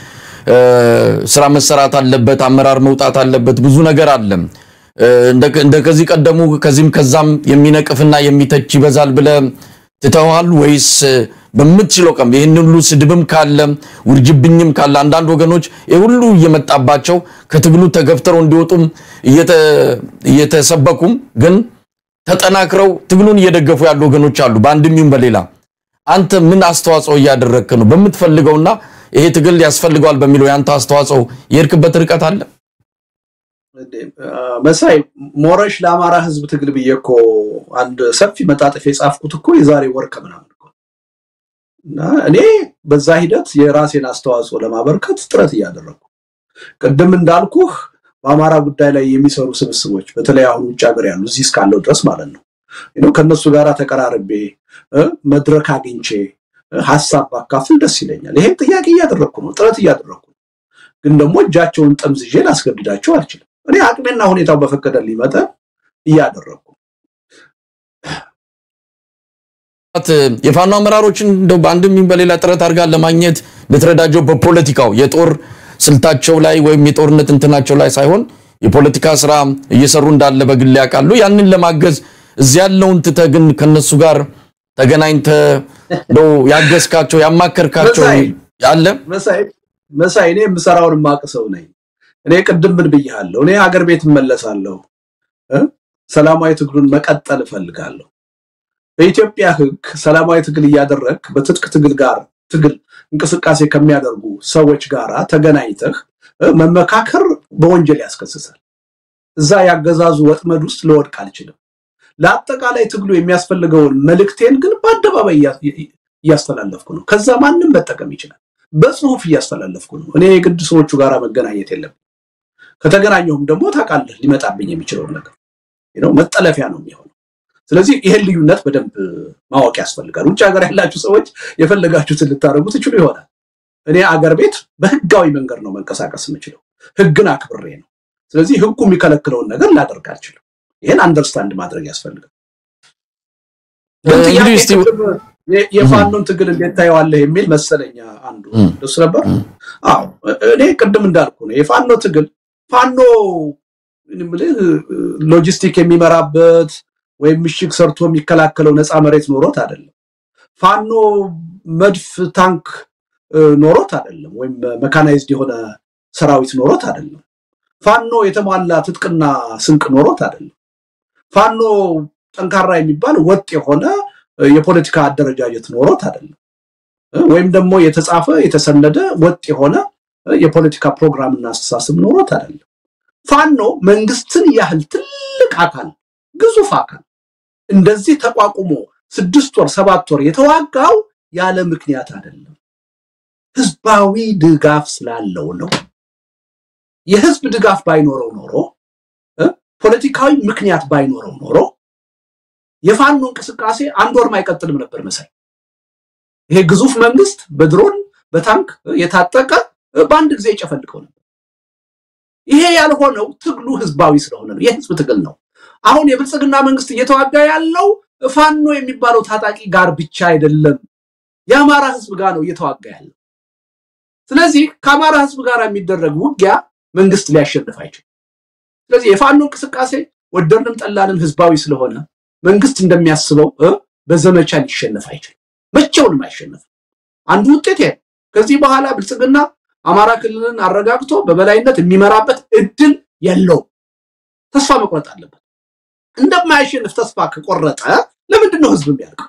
ስራ መሰራት አለበት፣ አመራር መውጣት አለበት፣ ብዙ ነገር አለ። እንደ ከዚህ ቀደሙ ከዚህም ከዛም የሚነቅፍና የሚተች ይበዛል ብለህ ትተዋል ወይስ በምትችለው ቀን ይህን ሁሉ ስድብም ካለ ውርጅብኝም ካለ አንዳንድ ወገኖች ይህ ሁሉ እየመጣባቸው ከትግሉ ተገፍተረው እንዲወጡም እየተሰበኩም ግን ተጠናክረው ትግሉን እየደገፉ ያሉ ወገኖች አሉ። በአንድም ይሁን በሌላ አንተ ምን አስተዋጽኦ እያደረግክ ነው? በምትፈልገውና ይሄ ትግል ያስፈልገዋል በሚለው የአንተ አስተዋጽኦ የሄድክበት ርቀት አለ?
መሳይ ሞረሽ ለአማራ ህዝብ ትግል ብዬ እኮ አንድ ሰፊ መጣጥፍ የጻፍኩት እኮ የዛሬ ወር ከምናምን እኮ እና እኔ በዛ ሂደት የራሴን አስተዋጽኦ ለማበርከት ጥረት እያደረግኩ ቅድም እንዳልኩህ በአማራ ጉዳይ ላይ የሚሰሩ ስብስቦች በተለይ አሁን ውጭ ሀገር ያሉ እዚህ እስካለው ድረስ ማለት ነው ከእነሱ ጋር ተቀራርቤ መድረክ አግኝቼ ሀሳብ ባካፍል ደስ ይለኛል። ይሄን ጥያቄ እያደረግኩ ነው፣ ጥረት እያደረግኩ ነው። ግን ደግሞ እጃቸውን ጠምዝዤ ላስገድዳቸው አልችልም። እኔ አቅሜና ሁኔታው በፈቀደልኝ መጠን እያደረግኩ
የፋኖ አመራሮችን እንደው በአንድም ይሁን በሌላ ጥረት አድርጋ ለማግኘት ልትረዳቸው በፖለቲካው የጦር ስልታቸው ላይ ወይም የጦርነት እንትናቸው ላይ ሳይሆን የፖለቲካ ስራ እየሰሩ እንዳለ በግል ያውቃሉ። ያንን ለማገዝ እዚህ ያለውን ትተህ ግን ከነሱ ጋር ተገናኝተህ እንደው ያገዝካቸው ያማከርካቸው አለ?
መሳይ እኔ የምሰራውን የማውቅ ሰው ነኝ። እኔ ቅድም ምን ብያለሁ? እኔ ሀገር ቤት እመለሳለሁ፣ ሰላማዊ ትግሉን መቀጠል እፈልጋለሁ። በኢትዮጵያ ሕግ ሰላማዊ ትግል እያደረግ በትጥቅ ትግል ጋር ትግል እንቅስቃሴ ከሚያደርጉ ሰዎች ጋር ተገናኝተህ መመካከር በወንጀል ያስከስሳል። እዛ ያገዛዙ ወጥመድ ውስጥ ልወድቅ አልችልም። ለአጠቃላይ ትግሉ የሚያስፈልገውን መልእክቴን ግን በአደባባይ እያስተላለፍኩ ነው። ከዛ ማንም መጠቀም ይችላል። በጽሁፍ እያስተላለፍኩ ነው። እኔ የግድ ሰዎቹ ጋር መገናኘት የለም። ከተገናኘሁም ደግሞ ታውቃለህ ሊመጣብኝ የሚችለውን ነገር መጠለፊያ ነው የሚሆነው። ስለዚህ ይሄን ልዩነት በደንብ ማወቅ ያስፈልጋል። ውጭ ሀገር ያላችሁ ሰዎች የፈለጋችሁትን ልታደርጉ ትችሉ ይሆናል። እኔ አገር ቤት በህጋዊ መንገድ ነው መንቀሳቀስ የምችለው፣ ህግን አክብሬ ነው። ስለዚህ ህጉ የሚከለክለውን ነገር ላደርግ አልችልም። ይህን አንደርስታንድ ማድረግ ያስፈልጋል። የፋኖን ትግል እንዴት ታየዋለህ የሚል መሰለኛ አንዱ ደስ ነበር። አዎ እኔ ቅድም እንዳልኩ ነው የፋኖ ትግል ፋኖ ሎጂስቲክ የሚመራበት ወይም ምሽግ ሰርቶ የሚከላከለው ነፃ መሬት ኖሮት አይደለም። ፋኖ መድፍ፣ ታንክ ኖሮት አይደለም። ወይም መካናይዝድ የሆነ ሰራዊት ኖሮት አይደለም። ፋኖ የተሟላ ትጥቅና ስንቅ ኖሮት አይደለም። ፋኖ ጠንካራ የሚባል ወጥ የሆነ የፖለቲካ አደረጃጀት ኖሮት አይደለም። ወይም ደግሞ የተጻፈ የተሰነደ ወጥ የሆነ የፖለቲካ ፕሮግራምና አስተሳሰብ ኖሮት አይደለም። ፋኖ መንግስትን ያህል ትልቅ አካል ግዙፍ አካል እንደዚህ ተቋቁሞ ስድስት ወር ሰባት ወር የተዋጋው ያለ ምክንያት አይደለም። ህዝባዊ ድጋፍ ስላለው ነው። የህዝብ ድጋፍ ባይኖረው ኖሮ ፖለቲካዊ ምክንያት ባይኖረው ኖሮ የፋኖ እንቅስቃሴ አንድ ወርም አይቀጥልም ነበር መሳይ። ይሄ ግዙፍ መንግስት በድሮን በታንክ የታጠቀ በአንድ ጊዜ ይጨፈልቀው ነበር። ይሄ ያልሆነው ትግሉ ህዝባዊ ስለሆነ ነው። የህዝብ ትግል ነው። አሁን የብልጽግና መንግስት እየተዋጋ ያለው ፋኖ የሚባለው ታጣቂ ጋር ብቻ አይደለም፣ የአማራ ህዝብ ጋር ነው እየተዋጋ ያለው። ስለዚህ ከአማራ ህዝብ ጋር የሚደረግ ውጊያ መንግስት ሊያሸንፍ አይችልም። ስለዚህ የፋኖ እንቅስቃሴ ወደድንም ጠላንም ህዝባዊ ስለሆነ መንግስት እንደሚያስበው በዘመቻ ሊሸነፍ አይችልም። መቼውንም አይሸነፍም። አንዱ ውጤት ይሄ ከዚህ በኋላ ብልጽግና አማራ ክልልን አረጋግቶ በበላይነት የሚመራበት እድል የለውም። ተስፋ መቁረጥ አለበት። እንደማያሸንፍ ተስፋ ከቆረጠ ለምንድን ነው ህዝብ የሚያልቀው?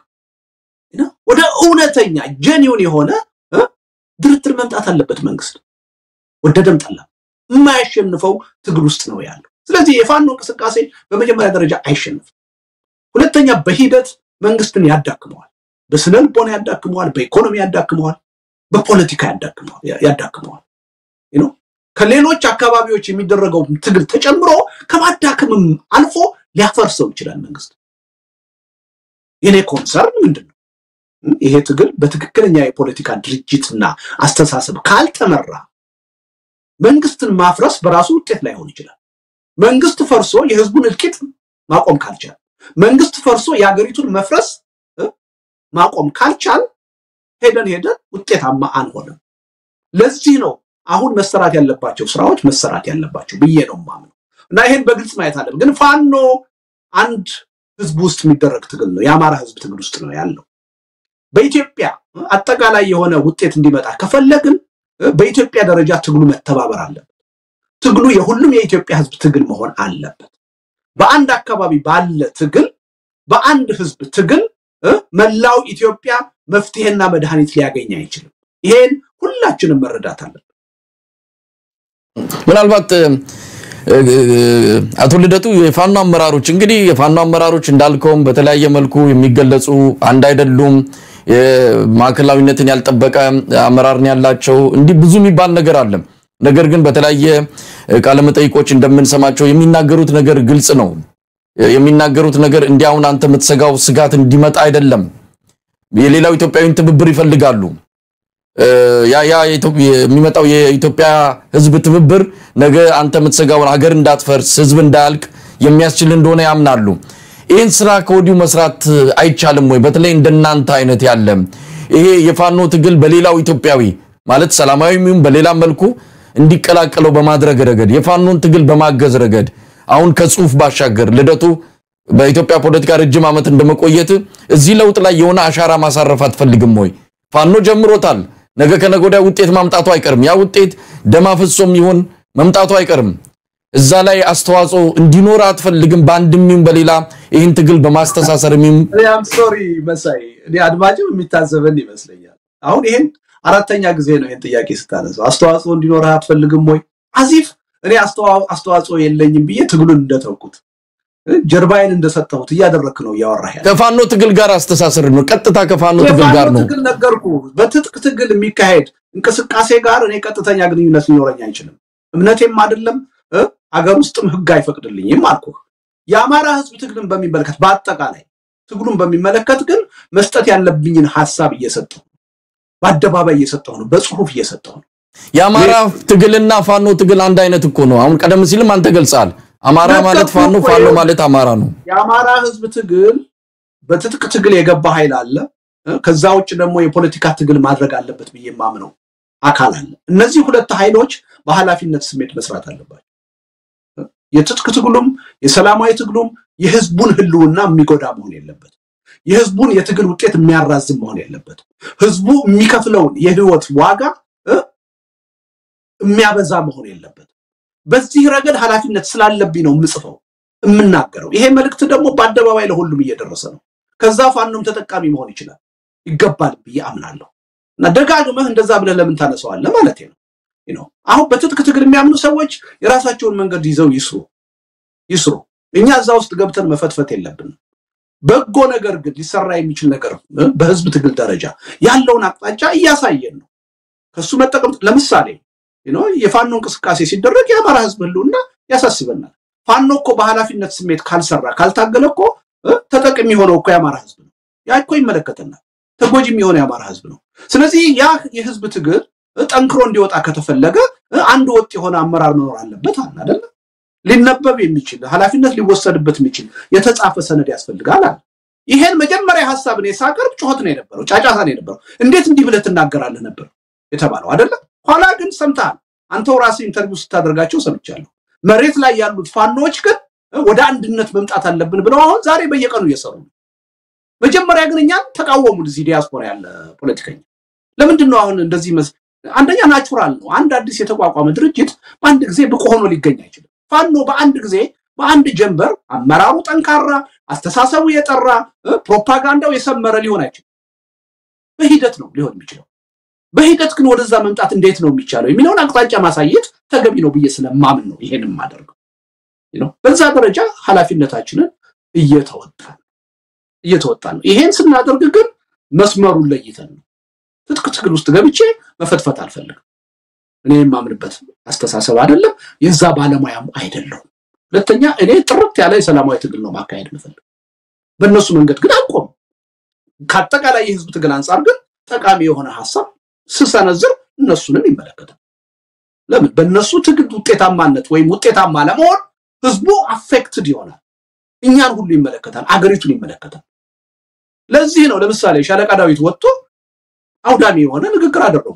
ወደ እውነተኛ ጀኒውን የሆነ ድርድር መምጣት አለበት መንግስት ወደደም ጠላ። የማያሸንፈው ትግል ውስጥ ነው ያለው። ስለዚህ የፋኖ እንቅስቃሴ በመጀመሪያ ደረጃ አይሸንፍም። ሁለተኛ በሂደት መንግስትን ያዳክመዋል። በስነ ልቦና ያዳክመዋል፣ በኢኮኖሚ ያዳክመዋል፣ በፖለቲካ ያዳክመዋል። ከሌሎች አካባቢዎች የሚደረገው ትግል ተጨምሮ ከማዳከምም አልፎ ሊያፈርሰው ይችላል መንግስት። የኔ ኮንሰርን ምንድን ነው? ይሄ ትግል በትክክለኛ የፖለቲካ ድርጅትና አስተሳሰብ ካልተመራ መንግስትን ማፍረስ በራሱ ውጤት ላይሆን ይችላል። መንግስት ፈርሶ የህዝቡን እልቂት ማቆም ካልቻል፣ መንግስት ፈርሶ የሀገሪቱን መፍረስ ማቆም ካልቻል ሄደን ሄደን ውጤታማ አንሆንም። ለዚህ ነው አሁን መሰራት ያለባቸው ስራዎች መሰራት ያለባቸው ብዬ ነው የማምነው እና ይሄን በግልጽ ማየት አለብን። ግን ፋኖ አንድ ህዝብ ውስጥ የሚደረግ ትግል ነው። የአማራ ህዝብ ትግል ውስጥ ነው ያለው። በኢትዮጵያ አጠቃላይ የሆነ ውጤት እንዲመጣ ከፈለግን በኢትዮጵያ ደረጃ ትግሉ መተባበር አለበት። ትግሉ የሁሉም የኢትዮጵያ ህዝብ ትግል መሆን አለበት። በአንድ አካባቢ ባለ ትግል፣ በአንድ ህዝብ ትግል መላው ኢትዮጵያ መፍትሄና መድኃኒት ሊያገኝ አይችልም። ይሄን ሁላችንም መረዳት አለብን።
ምናልባት አቶ ልደቱ የፋኖ አመራሮች እንግዲህ የፋኖ አመራሮች እንዳልከውም በተለያየ መልኩ የሚገለጹ አንድ አይደሉም። ማዕከላዊነትን ያልጠበቀ አመራርን ያላቸው እንዲህ ብዙ የሚባል ነገር አለ። ነገር ግን በተለያየ ቃለመጠይቆች እንደምንሰማቸው የሚናገሩት ነገር ግልጽ ነው። የሚናገሩት ነገር እንዲህ አሁን አንተ የምትሰጋው ስጋት እንዲመጣ አይደለም። የሌላው ኢትዮጵያዊን ትብብር ይፈልጋሉ። ያ ያ የሚመጣው የኢትዮጵያ ህዝብ ትብብር ነገ አንተ የምትሰጋውን ሀገር እንዳትፈርስ ህዝብ እንዳያልቅ የሚያስችል እንደሆነ ያምናሉ። ይህን ስራ ከወዲሁ መስራት አይቻልም ወይ? በተለይ እንደናንተ አይነት ያለ ይሄ የፋኖ ትግል በሌላው ኢትዮጵያዊ ማለት ሰላማዊ ይሁን በሌላ መልኩ እንዲቀላቀለው በማድረግ ረገድ የፋኖን ትግል በማገዝ ረገድ አሁን ከጽሁፍ ባሻገር ልደቱ በኢትዮጵያ ፖለቲካ ረጅም ዓመት እንደመቆየት እዚህ ለውጥ ላይ የሆነ አሻራ ማሳረፍ አትፈልግም ወይ? ፋኖ ጀምሮታል። ነገ ከነገ ወዲያ ውጤት ማምጣቱ አይቀርም። ያ ውጤት ደም አፍሶም ይሆን መምጣቱ አይቀርም። እዛ ላይ አስተዋጽኦ እንዲኖር አትፈልግም? በአንድም ይሁን በሌላ ይህን ትግል በማስተሳሰር የሚም
አም ሶሪ መሳይ፣ እኔ አድማጭም የሚታዘበን ይመስለኛል። አሁን ይሄን አራተኛ ጊዜ ነው ይሄን ጥያቄ ስታነሳው፣ አስተዋጽኦ እንዲኖርህ አትፈልግም ወይ? አዚፍ እኔ አስተዋ- አስተዋጽኦ የለኝም ብዬ ትግሉን እንደተውኩት እ፣ ጀርባዬን እንደሰጠሁት እያደረክ ነው እያወራህ ያለ
ከፋኖ ትግል ጋር አስተሳሰር ነው። ቀጥታ ከፋኖ ትግል ጋር
የፋኖ
ነው።
ትግል ነገርኩ። በትጥቅ ትግል የሚካሄድ እንቅስቃሴ ጋር እኔ ቀጥተኛ ግንኙነት ሊኖረኝ አይችልም። እምነቴም አይደለም እ፣ አገር ውስጥም ህግ አይፈቅድልኝም አልኩህ። የአማራ ህዝብ ትግልን በሚመለከት በአጠቃላይ ትግሉን በሚመለከት ግን መስጠት ያለብኝን ሀሳብ እየሰጠሁ ነው። በአደባባይ እየሰጠሁ ነው። በጽሁፍ እየሰጠሁ ነው።
የአማራ ትግልና ፋኖ ትግል አንድ አይነት እኮ ነው። አሁን ቀደም ሲልም አንተ ገልጸሃል። አማራ ማለት ፋኖ፣ ፋኖ ማለት አማራ ነው።
የአማራ ህዝብ ትግል በትጥቅ ትግል የገባ ኃይል አለ። እ፣ ከዛ ውጭ ደግሞ የፖለቲካ ትግል ማድረግ አለበት ብዬ የማምነው አካል አለ። እነዚህ ሁለት ኃይሎች በኃላፊነት ስሜት መስራት አለባቸው። እ፣ የትጥቅ ትግሉም የሰላማዊ ትግሉም የህዝቡን ህልውና የሚጎዳ መሆን የለበት። የህዝቡን የትግል ውጤት የሚያራዝም መሆን የለበት። ህዝቡ የሚከፍለውን የህይወት ዋጋ እ፣ የሚያበዛ መሆን የለበት። በዚህ ረገድ ኃላፊነት ስላለብኝ ነው የምጽፈው የምናገረው። ይሄ መልእክት ደግሞ በአደባባይ ለሁሉም እየደረሰ ነው። ከዛ ፋኖም ተጠቃሚ መሆን ይችላል ይገባል ብዬ አምናለሁ። እና ደጋግመህ እንደዛ ብለህ ለምን ታነሳዋለህ ማለት ነው። you know፣ አሁን በትጥቅ ትግል የሚያምኑ ሰዎች የራሳቸውን መንገድ ይዘው ይስሩ ይስሩ። እኛ እዛ ውስጥ ገብተን መፈትፈት የለብንም። በጎ ነገር ግን ሊሰራ የሚችል ነገር እ፣ በህዝብ ትግል ደረጃ ያለውን አቅጣጫ እያሳየን ነው። ከሱ መጠቀም ለምሳሌ you know፣ የፋኖ እንቅስቃሴ ሲደረግ የአማራ ህዝብ ህልውና ያሳስበናል። ፋኖ እኮ በኃላፊነት ስሜት ካልሰራ ካልታገለ እኮ እ፣ ተጠቅሚ የሆነው እኮ የአማራ ህዝብ ነው። ያ እኮ ይመለከተናል። ተጎጂም የሆነ የአማራ ህዝብ ነው። ስለዚህ ያ የህዝብ ትግል እ፣ ጠንክሮ እንዲወጣ ከተፈለገ እ፣ አንድ ወጥ የሆነ አመራር መኖር አለበት አለ አይደለ? ሊነበብ የሚችል ኃላፊነት ሊወሰድበት የሚችል የተጻፈ ሰነድ ያስፈልጋል አለ። ይሄን መጀመሪያ ሀሳብ እኔ ሳቀርብ ጩኸት ነው የነበረው፣ ጫጫታ ነው የነበረው። እንዴት እንዲህ ብለህ ትናገራለህ ነበር የተባለው አይደለ? ኋላ ግን ሰምተሃል። አንተው ራስህ ኢንተርቪው ስታደርጋቸው ሰምቻለሁ። መሬት ላይ ያሉት ፋኖዎች ግን እ፣ ወደ አንድነት መምጣት አለብን ብለው አሁን ዛሬ በየቀኑ እየሰሩ ነው። መጀመሪያ ግን እኛን ተቃወሙን። እዚህ ዲያስፖራ ያለ ፖለቲከኛ ለምንድን ነው አሁን እንደዚህ መስ አንደኛ ናቹራል ነው። አንድ አዲስ የተቋቋመ ድርጅት በአንድ ጊዜ ብቁ ሆኖ ሊገኝ አይችልም። ፋኖ በአንድ ጊዜ በአንድ ጀንበር አመራሩ ጠንካራ፣ አስተሳሰቡ የጠራ እ፣ ፕሮፓጋንዳው የሰመረ ሊሆን አይችልም። በሂደት ነው ሊሆን የሚችለው። በሂደት ግን ወደዛ መምጣት እንዴት ነው የሚቻለው የሚለውን አቅጣጫ ማሳየት ተገቢ ነው ብዬ ስለማምን ነው ይሄን የማደርገው። ነው በዛ ደረጃ ኃላፊነታችንን እየተወጣን እየተወጣን ነው። ይሄን ስናደርግ ግን መስመሩን ለይተን ነው። ትጥቅ ትግል ውስጥ ገብቼ መፈትፈት አልፈልግም። እኔ የማምንበት አስተሳሰብ አይደለም፣ የዛ ባለሙያም አይደለሁም። ሁለተኛ እኔ ጥርት ያለ የሰላማዊ ትግል ነው ማካሄድ የምፈልግ። በእነሱ መንገድ ግን አልቆም። ከአጠቃላይ የህዝብ ትግል አንጻር ግን ጠቃሚ የሆነ ሀሳብ ስሰነዝር እነሱንም ይመለከታል። ለምን በእነሱ ትግል ውጤታማነት ወይም ውጤታማ ለመሆን ህዝቡ አፌክትድ ይሆናል። እኛን ሁሉ ይመለከታል፣ አገሪቱን ይመለከታል። ለዚህ ነው ለምሳሌ ሻለቃ ዳዊት ወጥቶ አውዳሚ የሆነ ንግግር አደረጉ።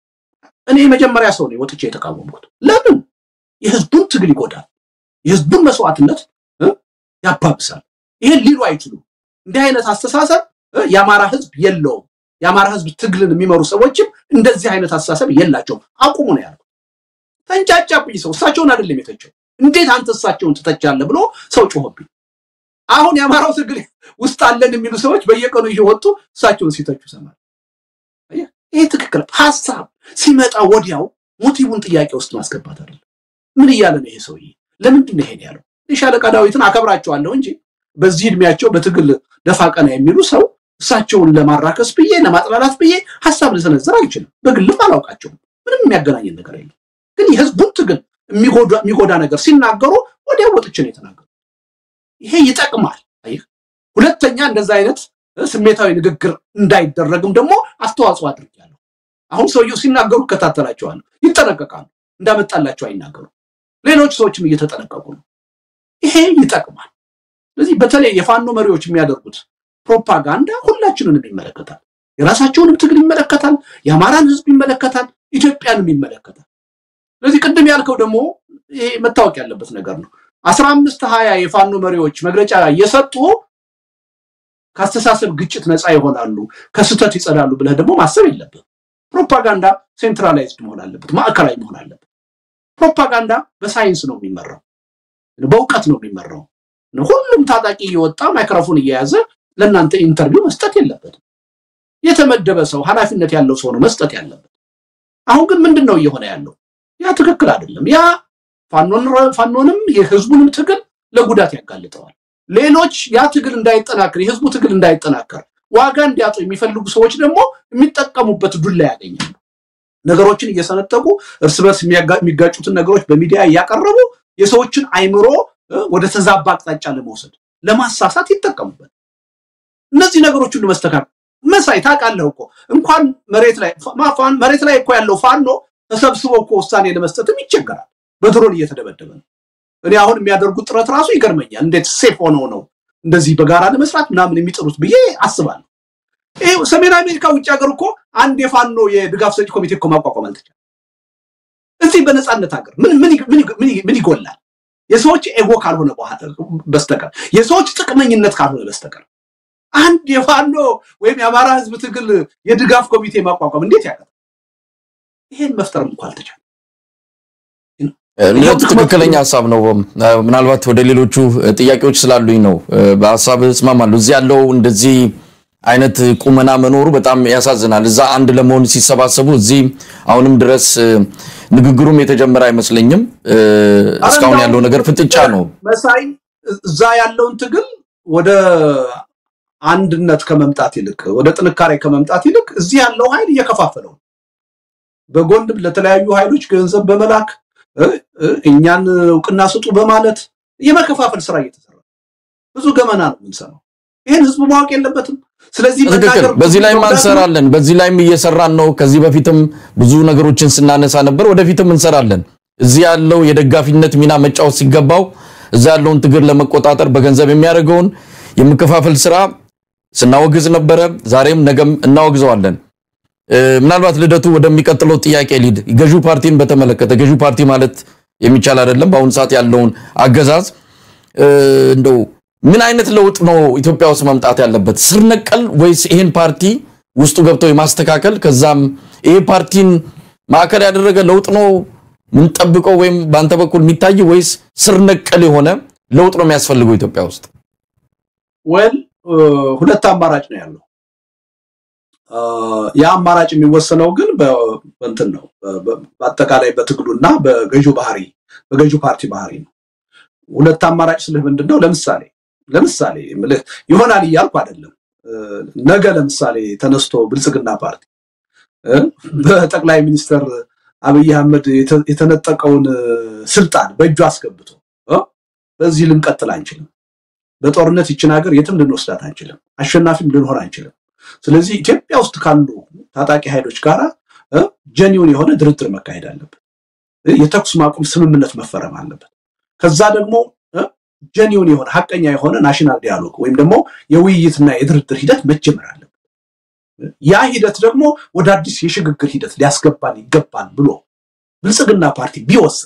እኔ የመጀመሪያ ሰው ነኝ ወጥቼ የተቃወምኩት። ለምን የህዝቡን ትግል ይጎዳል፣ የህዝቡን መስዋዕትነት እ ያባብሳል። ይሄን ሊሉ አይችሉም። እንዲህ አይነት አስተሳሰብ እ የአማራ ህዝብ የለውም። የአማራ ህዝብ ትግልን የሚመሩ ሰዎችም እንደዚህ አይነት አስተሳሰብ የላቸውም። አቁሙ ነው ያልኩት። ተንጫጫብኝ። ሰው እሳቸውን አይደለም የተቸው። እንዴት አንተ እሳቸውን ትተቻለህ ብሎ ሰው ጮኸብኝ። አሁን የአማራው ትግል ውስጥ አለን የሚሉ ሰዎች በየቀኑ እየወጡ እሳቸውን ሲተቹ ሰማል። ይሄ ትክክል ሀሳብ ሲመጣ ወዲያው ሞቲቡን ጥያቄ ውስጥ ማስገባት አይደለም። ምን እያለ ነው ይሄ ሰውዬ? ለምንድን ነው ይሄን ያለው? የሻለቃ ዳዊትን አከብራቸዋለሁ እንጂ በዚህ እድሜያቸው በትግል ደፋ ቀና የሚሉ ሰው እሳቸውን ለማራከስ ብዬ ለማጥላላት ብዬ ሀሳብ ልሰነዝር አልችልም። በግልም አላውቃቸውም። ምንም የሚያገናኘን ነገር የለም። ግን የህዝቡን ትግል የሚጎዳ ነገር ሲናገሩ ወዲያው ወጥቼ ነው የተናገሩ። ይሄ ይጠቅማል። አየህ፣ ሁለተኛ እንደዛ አይነት ስሜታዊ ንግግር እንዳይደረግም ደግሞ አስተዋጽኦ አድርጊያለሁ። አሁን ሰውየው ሲናገሩ እከታተላቸዋለሁ። ይጠነቀቃሉ። እንዳመጣላቸው አይናገሩ። ሌሎች ሰዎችም እየተጠነቀቁ ነው። ይሄ ይጠቅማል። ስለዚህ በተለይ የፋኖ መሪዎች የሚያደርጉት ፕሮፓጋንዳ ሁላችንንም ይመለከታል። የራሳቸውንም ትግል ይመለከታል። የአማራን ህዝብ ይመለከታል። ኢትዮጵያንም ይመለከታል። ስለዚህ ቅድም ያልከው ደግሞ ይሄ መታወቅ ያለበት ነገር ነው። አስራ አምስት ሀያ የፋኖ መሪዎች መግለጫ እየሰጡ ከአስተሳሰብ ግጭት ነፃ ይሆናሉ፣ ከስህተት ይጸዳሉ ብለህ ደግሞ ማሰብ የለብህ። ፕሮፓጋንዳ ሴንትራላይዝድ መሆን አለበት፣ ማዕከላዊ መሆን አለበት። ፕሮፓጋንዳ በሳይንስ ነው የሚመራው፣ በእውቀት ነው የሚመራው። ሁሉም ታጣቂ እየወጣ ማይክሮፎን እየያዘ ለእናንተ ኢንተርቪው መስጠት የለበትም። የተመደበ ሰው ኃላፊነት ያለው ሰው ነው መስጠት ያለበት። አሁን ግን ምንድን ነው እየሆነ ያለው? ያ ትክክል አይደለም። ያ ፋኖንም የህዝቡንም ትግል ለጉዳት ያጋልጠዋል። ሌሎች ያ ትግል እንዳይጠናከር የህዝቡ ትግል እንዳይጠናከር ዋጋ እንዲያጡ የሚፈልጉ ሰዎች ደግሞ የሚጠቀሙበት ዱላ ያገኛሉ። ነገሮችን እየሰነጠቁ እርስ በርስ የሚጋጩትን ነገሮች በሚዲያ እያቀረቡ የሰዎችን አይምሮ ወደ ተዛባ አቅጣጫ ለመውሰድ ለማሳሳት ይጠቀሙበት። እነዚህ ነገሮች ሁሉ መስተካከል መሳይ ታውቃለህ እኮ እንኳን መሬት ላይ መሬት ላይ እኮ ያለው ፋኖ ተሰብስቦ እኮ ውሳኔ ለመስጠትም ይቸገራል። በድሮን እየተደበደበ ነው። እኔ አሁን የሚያደርጉት ጥረት ራሱ ይገርመኛል። እንዴት ሴፍ ሆነው ነው እንደዚህ በጋራ ለመስራት ምናምን የሚጥሩት ብዬ አስባለሁ። ይሄ ሰሜን አሜሪካ ውጭ ሀገር እኮ አንድ የፋኖ የድጋፍ ሰጪ ኮሚቴ እኮ ማቋቋም አልተቻለም። እዚህ በነፃነት ሀገር ምን ምን ይጎላል? የሰዎች ኤጎ ካልሆነ በስተቀር የሰዎች ጥቅመኝነት ካልሆነ በስተቀር አንድ የፋኖ ወይም የአማራ ህዝብ ትግል የድጋፍ ኮሚቴ ማቋቋም እንዴት ያቀ ይሄን መፍጠርም እንኳ አልተቻለም።
ትክክለኛ ሀሳብ ነው። ምናልባት ወደ ሌሎቹ ጥያቄዎች ስላሉኝ ነው። በሀሳብ እስማማለሁ። እዚህ ያለው እንደዚህ አይነት ቁመና መኖሩ በጣም ያሳዝናል። እዛ አንድ ለመሆን ሲሰባሰቡ እዚህ አሁንም ድረስ ንግግሩም የተጀመረ አይመስለኝም። እስካሁን ያለው ነገር ፍጥጫ ነው።
መሳይ እዛ ያለውን ትግል ወደ አንድነት ከመምጣት ይልቅ ወደ ጥንካሬ ከመምጣት ይልቅ እዚህ ያለው ኃይል እየከፋፈለው በጎን ለተለያዩ ኃይሎች ገንዘብ በመላክ እኛን እውቅና ስጡ በማለት የመከፋፈል ስራ እየተሰራ ብዙ ገመና ነው የምንሰራው። ይህን ህዝቡ ማወቅ የለበትም። ስለዚህ
ትክክል። በዚህ ላይም እንሰራለን፣ በዚህ ላይም እየሰራን ነው። ከዚህ በፊትም ብዙ ነገሮችን ስናነሳ ነበር፣ ወደፊትም እንሰራለን። እዚህ ያለው የደጋፊነት ሚና መጫወት ሲገባው እዛ ያለውን ትግል ለመቆጣጠር በገንዘብ የሚያደርገውን የመከፋፈል ስራ ስናወግዝ ነበረ። ዛሬም ነገም እናወግዘዋለን። ምናልባት ልደቱ ወደሚቀጥለው ጥያቄ ሊድ ገዢው ፓርቲን በተመለከተ ገዢው ፓርቲ ማለት የሚቻል አይደለም። በአሁኑ ሰዓት ያለውን አገዛዝ እንደው ምን አይነት ለውጥ ነው ኢትዮጵያ ውስጥ መምጣት ያለበት? ስር ነቀል ወይስ ይሄን ፓርቲ ውስጡ ገብተው የማስተካከል ከዛም ይሄ ፓርቲን ማዕከል ያደረገ ለውጥ ነው ምንጠብቀው ወይም በአንተ በኩል የሚታይ ወይስ ስር ነቀል የሆነ ለውጥ ነው የሚያስፈልገው ኢትዮጵያ ውስጥ?
ወል ሁለት አማራጭ ነው ያለው። ያ አማራጭ የሚወሰነው ግን በእንትን ነው በአጠቃላይ በትግሉና በገዢው ባህሪ በገዢው ፓርቲ ባህሪ ነው። ሁለት አማራጭ ስልህ ምንድን ነው? ለምሳሌ ለምሳሌ ምልህ ይሆናል እያልኩ አይደለም። ነገ ለምሳሌ ተነስቶ ብልጽግና ፓርቲ በጠቅላይ ሚኒስትር አብይ አህመድ የተነጠቀውን ስልጣን በእጁ አስገብቶ በዚህ ልንቀጥል አንችልም። በጦርነት ይችን ሀገር የትም ልንወስዳት አንችልም። አሸናፊም ልንሆን አንችልም። ስለዚህ ኢትዮጵያ ውስጥ ካሉ ታጣቂ ኃይሎች ጋር ጀኒውን የሆነ ድርድር መካሄድ አለበት። የተኩስ ማቆም ስምምነት መፈረም አለበት። ከዛ ደግሞ ጀኒውን የሆነ ሀቀኛ የሆነ ናሽናል ዲያሎግ ወይም ደግሞ የውይይትና የድርድር ሂደት መጀመር አለበት። ያ ሂደት ደግሞ ወደ አዲስ የሽግግር ሂደት ሊያስገባን ይገባል ብሎ ብልጽግና ፓርቲ ቢወስን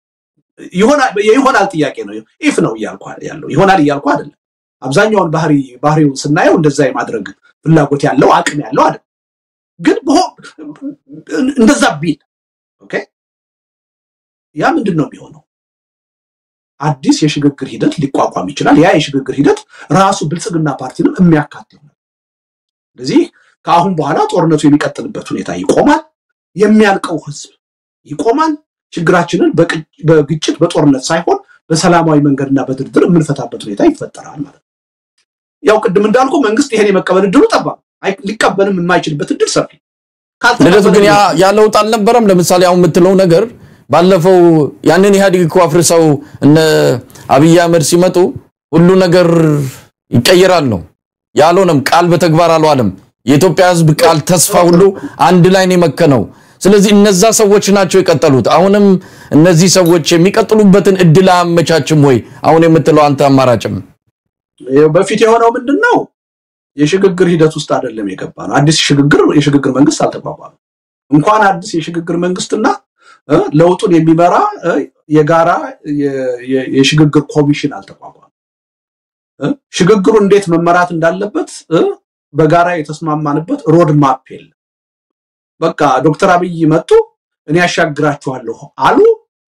ይሆናል ጥያቄ ነው። ኢፍ ነው እያልኩ ያለው ይሆናል እያልኩ አይደለም። አብዛኛውን ባህሪ ባህሪውን ስናየው እንደዛ የማድረግ ፍላጎት ያለው አቅም ያለው አይደለም። ግን እንደዛ ቢል ኦኬ፣ ያ ምንድን ነው የሚሆነው? አዲስ የሽግግር ሂደት ሊቋቋም ይችላል። ያ የሽግግር ሂደት ራሱ ብልጽግና ፓርቲንም የሚያካት ይሆናል። ስለዚህ ከአሁን በኋላ ጦርነቱ የሚቀጥልበት ሁኔታ ይቆማል። የሚያልቀው ህዝብ ይቆማል። ችግራችንን በግጭት በጦርነት ሳይሆን በሰላማዊ መንገድና በድርድር የምንፈታበት ሁኔታ ይፈጠራል ማለት ነው። ያው ቅድም እንዳልኩ መንግስት ይሄን የመቀበል እድሉ ጠባብ፣ ሊቀበልም የማይችልበት እድል ሰፊ።
ልደቱ ግን ያ ለውጥ አልነበረም። ለምሳሌ አሁን የምትለው ነገር ባለፈው ያንን ኢህአዴግ እኮ አፍርሰው እነ አብይ አህመድ ሲመጡ ሁሉ ነገር ይቀየራል ነው ያልሆነም። ቃል በተግባር አልዋለም። የኢትዮጵያ ህዝብ ቃል፣ ተስፋ ሁሉ አንድ ላይ ነው የመከነው። ስለዚህ እነዛ ሰዎች ናቸው የቀጠሉት። አሁንም እነዚህ ሰዎች የሚቀጥሉበትን እድል አያመቻችም ወይ? አሁን የምትለው አንተ አማራጭም
በፊት የሆነው ምንድን ነው? የሽግግር ሂደት ውስጥ አይደለም የገባ ነው። አዲስ ሽግግር የሽግግር መንግስት አልተቋቋመም። እንኳን አዲስ የሽግግር መንግስትና ለውጡን የሚመራ የጋራ የሽግግር ኮሚሽን አልተቋቋመም። ሽግግሩ እንዴት መመራት እንዳለበት በጋራ የተስማማንበት ሮድ ማፕ የለም። በቃ ዶክተር አብይ መጡ፣ እኔ ያሻግራችኋለሁ አሉ።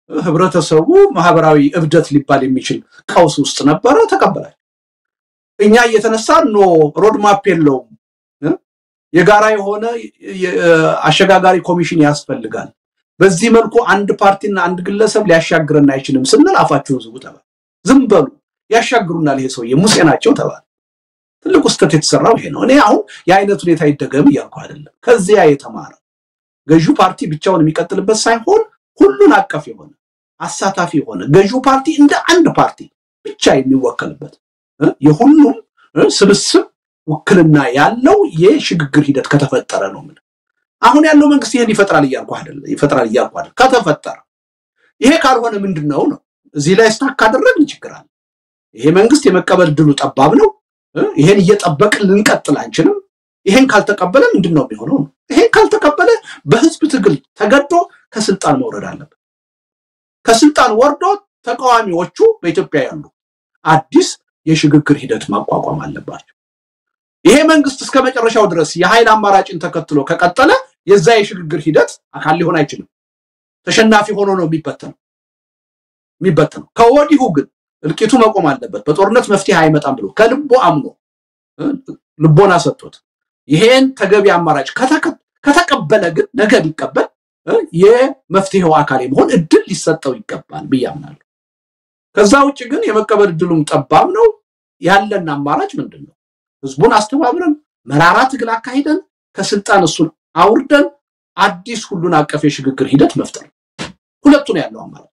ህብረተሰቡ ማህበራዊ እብደት ሊባል የሚችል ቀውስ ውስጥ ነበረ። ተቀበላል። እኛ እየተነሳ ኖ ሮድማፕ የለውም የጋራ የሆነ አሸጋጋሪ ኮሚሽን ያስፈልጋል። በዚህ መልኩ አንድ ፓርቲና አንድ ግለሰብ ሊያሻግረን አይችልም ስንል አፋችሁን ዝጉ ተባለ። ዝም በሉ ያሻግሩናል፣ ይሄ ሰውዬ ሙሴ ናቸው ተባለ። ትልቁ ስህተት የተሰራው ይሄ ነው። እኔ አሁን የአይነት ሁኔታ ይደገም እያልኩ አይደለም። ከዚያ የተማረ ገዢው ፓርቲ ብቻውን የሚቀጥልበት ሳይሆን ሁሉን አቀፍ የሆነ አሳታፊ የሆነ ገዢው ፓርቲ እንደ አንድ ፓርቲ ብቻ የሚወከልበት የሁሉም ስብስብ ውክልና ያለው የሽግግር ሂደት ከተፈጠረ ነው። ምን አሁን ያለው መንግስት ይሄን ይፈጥራል እያልኩ አይደለም፣ ይፈጥራል እያልኩ አይደለም። ከተፈጠረ ይሄ ካልሆነ ምንድን ነው ነው እዚህ ላይ ስታክ ካደረግን ችግር አለ። ይሄ መንግስት የመቀበል ድሉ ጠባብ ነው። ይሄን እየጠበቅን ልንቀጥል አንችልም። ይሄን ካልተቀበለ ምንድን ነው የሚሆነው ነው። ይሄን ካልተቀበለ በህዝብ ትግል ተገዶ ከስልጣን መውረድ አለበት። ከስልጣን ወርዶ ተቃዋሚዎቹ በኢትዮጵያ ያሉ አዲስ የሽግግር ሂደት ማቋቋም አለባቸው። ይሄ መንግስት እስከ መጨረሻው ድረስ የኃይል አማራጭን ተከትሎ ከቀጠለ የዛ የሽግግር ሂደት አካል ሊሆን አይችልም። ተሸናፊ ሆኖ ነው የሚበተነው የሚበተነው። ከወዲሁ ግን እልቂቱ መቆም አለበት፣ በጦርነት መፍትሄ አይመጣም ብሎ ከልቦ አምኖ ልቦና ሰጥቶት ይሄን ተገቢ አማራጭ ከተቀበለ ግን ነገ ሊቀበል የመፍትሄው አካል የመሆን እድል ሊሰጠው ይገባል ብዬ አምናለሁ። ከዛ ውጭ ግን የመቀበል እድሉም ጠባብ ነው። ያለን አማራጭ ምንድን ነው? ህዝቡን አስተባብረን መራራ ትግል አካሂደን ከስልጣን እሱን አውርደን አዲስ ሁሉን አቀፍ የሽግግር ሂደት መፍጠር ሁለቱን ያለው አማራጭ።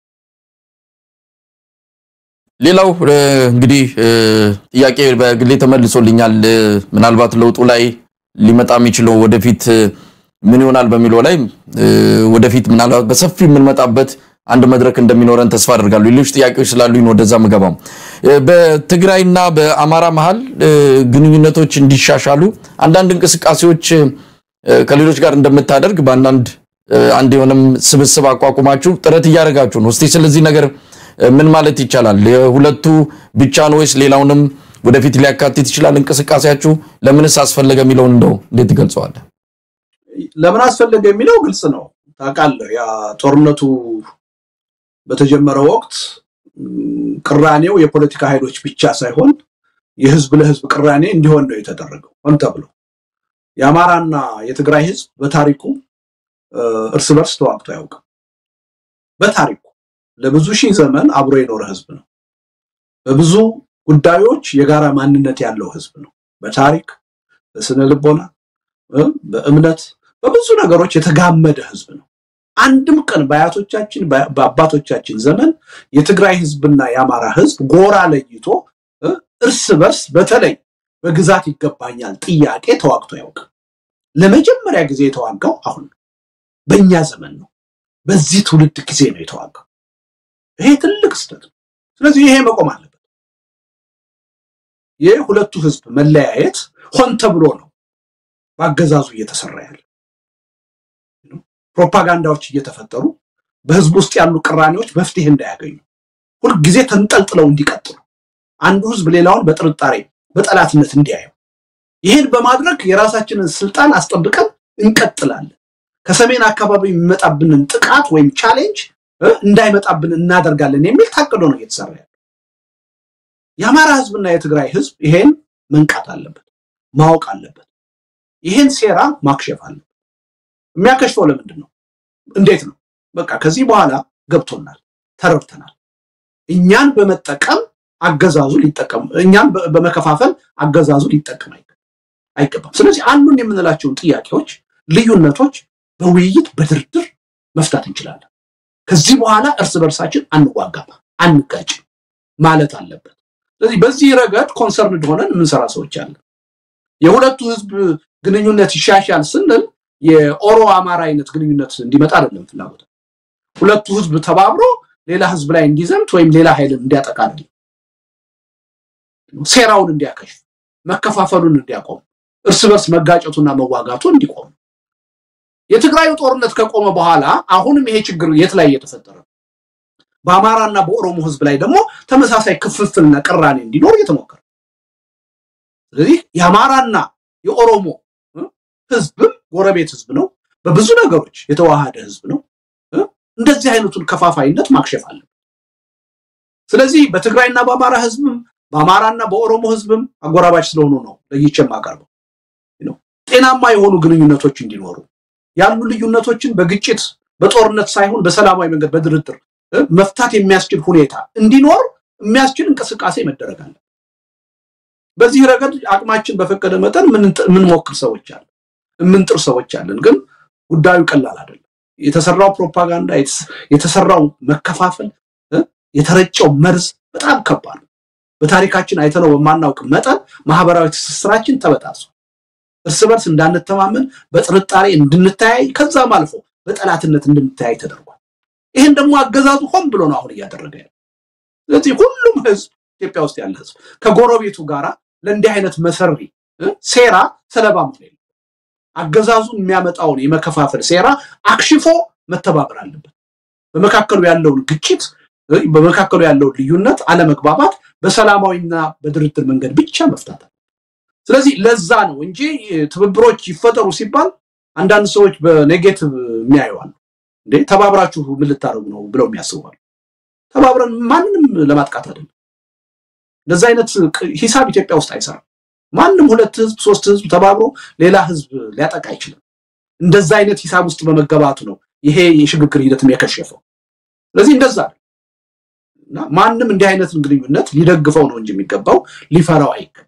ሌላው እንግዲህ ጥያቄ በግሌ ተመልሶልኛል። ምናልባት ለውጡ ላይ ሊመጣ የሚችለው ወደፊት ምን ይሆናል በሚለው ላይ ወደፊት ምናልባት በሰፊ የምንመጣበት አንድ መድረክ እንደሚኖረን ተስፋ አደርጋለሁ። ሌሎች ጥያቄዎች ስላሉኝ ወደዛ ምገባም በትግራይና በአማራ መሀል ግንኙነቶች እንዲሻሻሉ አንዳንድ እንቅስቃሴዎች ከሌሎች ጋር እንደምታደርግ በአንዳንድ አንድ የሆነም ስብስብ አቋቁማችሁ ጥረት እያደረጋችሁ ነው። እስቲ ስለዚህ ነገር ምን ማለት ይቻላል? የሁለቱ ብቻ ነው ወይስ ሌላውንም ወደፊት ሊያካትት ይችላል እንቅስቃሴያችሁ? ለምንስ አስፈለገ የሚለውን እንደው እንዴት ትገልጸዋለህ?
ለምን አስፈለገ የሚለው ግልጽ ነው። ታውቃለህ፣ ያ ጦርነቱ በተጀመረ ወቅት ቅራኔው የፖለቲካ ኃይሎች ብቻ ሳይሆን የህዝብ ለህዝብ ቅራኔ እንዲሆን ነው የተደረገው ሆን ተብሎ። የአማራና የትግራይ ህዝብ በታሪኩ እርስ በርስ ተዋግቶ አያውቅም። በታሪኩ ለብዙ ሺህ ዘመን አብሮ የኖረ ህዝብ ነው። በብዙ ጉዳዮች የጋራ ማንነት ያለው ህዝብ ነው። በታሪክ በስነ ልቦና፣ በእምነት፣ በብዙ ነገሮች የተጋመደ ህዝብ ነው። አንድም ቀን በአያቶቻችን በአባቶቻችን ዘመን የትግራይ ህዝብና የአማራ ህዝብ ጎራ ለይቶ እርስ በርስ በተለይ በግዛት ይገባኛል ጥያቄ ተዋግቶ አያውቅም። ለመጀመሪያ ጊዜ የተዋጋው አሁን ነው፣ በእኛ ዘመን ነው። በዚህ ትውልድ ጊዜ ነው የተዋጋው። ይሄ ትልቅ ስህተት ነው። ስለዚህ ይሄ መቆም አለበት። የሁለቱ ህዝብ መለያየት ሆን ተብሎ ነው በአገዛዙ እየተሰራ ያለ ፕሮፓጋንዳዎች እየተፈጠሩ በህዝብ ውስጥ ያሉ ቅራኔዎች መፍትሄ እንዳያገኙ ሁልጊዜ ተንጠልጥለው እንዲቀጥሉ አንዱ ህዝብ ሌላውን በጥርጣሬ በጠላትነት እንዲያየው ይህን በማድረግ የራሳችንን ስልጣን አስጠብቀን እንቀጥላለን። ከሰሜን አካባቢ የሚመጣብንን ጥቃት ወይም ቻሌንጅ እንዳይመጣብን እናደርጋለን የሚል ታቅዶ ነው እየተሰራ ያለው። የአማራ ህዝብና የትግራይ ህዝብ ይሄን መንቃት አለበት፣ ማወቅ አለበት። ይሄን ሴራ ማክሸፍ አለበት። የሚያከሽፈው ለምንድን ነው? እንዴት ነው? በቃ ከዚህ በኋላ ገብቶናል፣ ተረድተናል። እኛን በመጠቀም አገዛዙ ሊጠቀም እኛን በመከፋፈል አገዛዙ ሊጠቀም አይገባም። ስለዚህ አሉን የምንላቸውን ጥያቄዎች፣ ልዩነቶች በውይይት በድርድር መፍታት እንችላለን። ከዚህ በኋላ እርስ በርሳችን አንዋጋም፣ አንጋጭም ማለት አለበት። ስለዚህ በዚህ ረገድ ኮንሰርን ሆነን የምንሰራ ሰዎች አለን። የሁለቱ ህዝብ ግንኙነት ይሻሻል ስንል የኦሮ አማራ አይነት ግንኙነት እንዲመጣ አይደለም ፍላጎት። ሁለቱ ህዝብ ተባብሮ ሌላ ህዝብ ላይ እንዲዘምት ወይም ሌላ ኃይልን እንዲያጠቃ አይደለም። ሴራውን እንዲያከሽፍ፣ መከፋፈሉን እንዲያቆም፣ እርስ በርስ መጋጨቱና መዋጋቱ እንዲቆም። የትግራዩ ጦርነት ከቆመ በኋላ አሁንም ይሄ ችግር የት ላይ እየተፈጠረ ነው? በአማራና በኦሮሞ ህዝብ ላይ ደግሞ ተመሳሳይ ክፍፍልና ቅራኔ እንዲኖር እየተሞከረ ስለዚህ የአማራና የኦሮሞ ህዝብም ጎረቤት ህዝብ ነው። በብዙ ነገሮች የተዋሃደ ህዝብ ነው። እንደዚህ አይነቱን ከፋፋይነት ማክሸፍ አለ። ስለዚህ በትግራይና በአማራ ህዝብም በአማራና በኦሮሞ ህዝብም አጎራባች ስለሆኑ ነው ለይቼ የማቀርበው። ጤናማ የሆኑ ግንኙነቶች እንዲኖሩ ያሉ ልዩነቶችን በግጭት በጦርነት ሳይሆን በሰላማዊ መንገድ በድርድር መፍታት የሚያስችል ሁኔታ እንዲኖር የሚያስችል እንቅስቃሴ መደረግ አለ። በዚህ ረገድ አቅማችን በፈቀደ መጠን የምንሞክር ሰዎች አለ፣ የምንጥር ሰዎች አለን። ግን ጉዳዩ ቀላል አይደለም። የተሰራው ፕሮፓጋንዳ፣ የተሰራው መከፋፈል፣ የተረጨው መርዝ በጣም ከባድ ነው። በታሪካችን አይተነው በማናውቅ መጠን ማህበራዊ ትስስራችን ተበጣሷል። እርስ በርስ እንዳንተማመን፣ በጥርጣሬ እንድንተያይ፣ ከዛም አልፎ በጠላትነት እንድንተያይ ተደርጓል። ይህን ደግሞ አገዛዙ ሆን ብሎ ነው አሁን እያደረገ ያለ። ስለዚህ ሁሉም ህዝብ ኢትዮጵያ ውስጥ ያለ ህዝብ ከጎረቤቱ ጋር ለእንዲህ አይነት መሰሪ ሴራ ሰለባ መሆን የለም። አገዛዙ የሚያመጣውን የመከፋፈል ሴራ አክሽፎ መተባበር አለበት። በመካከሉ ያለውን ግጭት፣ በመካከሉ ያለውን ልዩነት፣ አለመግባባት በሰላማዊና በድርድር መንገድ ብቻ መፍታት ስለዚህ ለዛ ነው እንጂ ትብብሮች ይፈጠሩ ሲባል አንዳንድ ሰዎች በኔጌቲቭ የሚያዩዋል። እንዴ ተባብራችሁ ምን ልታደርጉ ነው ብለው የሚያስቡዋል። ተባብረን ማንንም ለማጥቃት አይደለም። እንደዛ አይነት ሂሳብ ኢትዮጵያ ውስጥ አይሰራም። ማንም ሁለት ህዝብ ሶስት ህዝብ ተባብሮ ሌላ ህዝብ ሊያጠቃ አይችልም። እንደዛ አይነት ሂሳብ ውስጥ በመገባቱ ነው ይሄ የሽግግር ሂደትም የከሸፈው። ስለዚህ እንደዛ እና ማንም እንዲህ አይነትን ግንኙነት ሊደግፈው ነው እንጂ የሚገባው ሊፈራው አይገባም።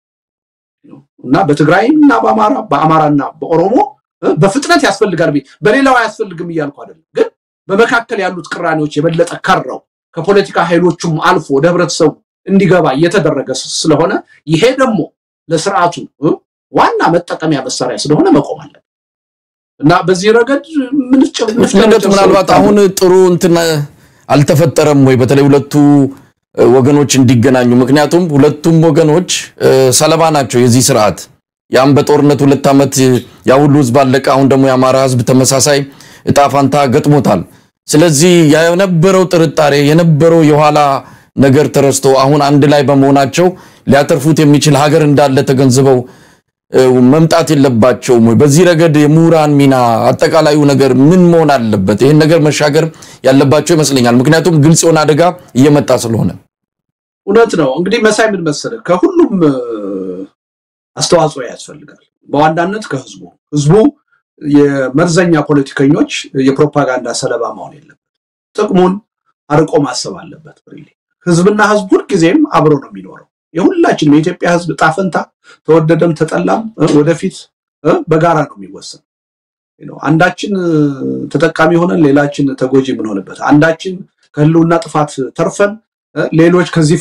እና በትግራይና በአማራ በአማራና በኦሮሞ በፍጥነት ያስፈልጋል። በሌላው አያስፈልግም እያልኩ አይደለም። ግን በመካከል ያሉት ቅራኔዎች የበለጠ ከረው ከፖለቲካ ኃይሎቹም አልፎ ወደ ህብረተሰቡ እንዲገባ እየተደረገ ስለሆነ ይሄ ደግሞ ለስርዓቱ ዋና መጠቀሚያ መሳሪያ ስለሆነ መቆም አለ እና በዚህ ረገድ
ምንጭ ምናልባት አሁን ጥሩ እንትን አልተፈጠረም ወይ በተለይ ሁለቱ ወገኖች እንዲገናኙ? ምክንያቱም ሁለቱም ወገኖች ሰለባ ናቸው የዚህ ስርዓት። ያም በጦርነት ሁለት ዓመት ያ ሁሉ ህዝብ አለቀ። አሁን ደግሞ የአማራ ህዝብ ተመሳሳይ እጣ ፋንታ ገጥሞታል። ስለዚህ የነበረው ጥርጣሬ የነበረው የኋላ ነገር ተረስቶ አሁን አንድ ላይ በመሆናቸው ሊያተርፉት የሚችል ሀገር እንዳለ ተገንዝበው መምጣት የለባቸውም ወይ? በዚህ ረገድ የምሁራን ሚና አጠቃላዩ ነገር ምን መሆን አለበት? ይህን ነገር መሻገር ያለባቸው ይመስለኛል። ምክንያቱም ግልጽ የሆነ አደጋ እየመጣ ስለሆነ።
እውነት ነው። እንግዲህ መሳይ ምን መሰለህ፣ ከሁሉም አስተዋጽኦ ያስፈልጋል። በዋናነት ከህዝቡ ህዝቡ የመርዘኛ ፖለቲከኞች የፕሮፓጋንዳ ሰለባ መሆን የለበት። ጥቅሙን አርቆ ማሰብ አለበት። ህዝብና ህዝብ ሁልጊዜም አብሮ ነው የሚኖረው። የሁላችንም የኢትዮጵያ ህዝብ ጣፈንታ ተወደደም ተጠላም ወደፊት በጋራ ነው የሚወሰን። አንዳችን ተጠቃሚ ሆነን ሌላችን ተጎጂ የምንሆንበት፣ አንዳችን ከህልውና ጥፋት ተርፈን ሌሎች ከዚህ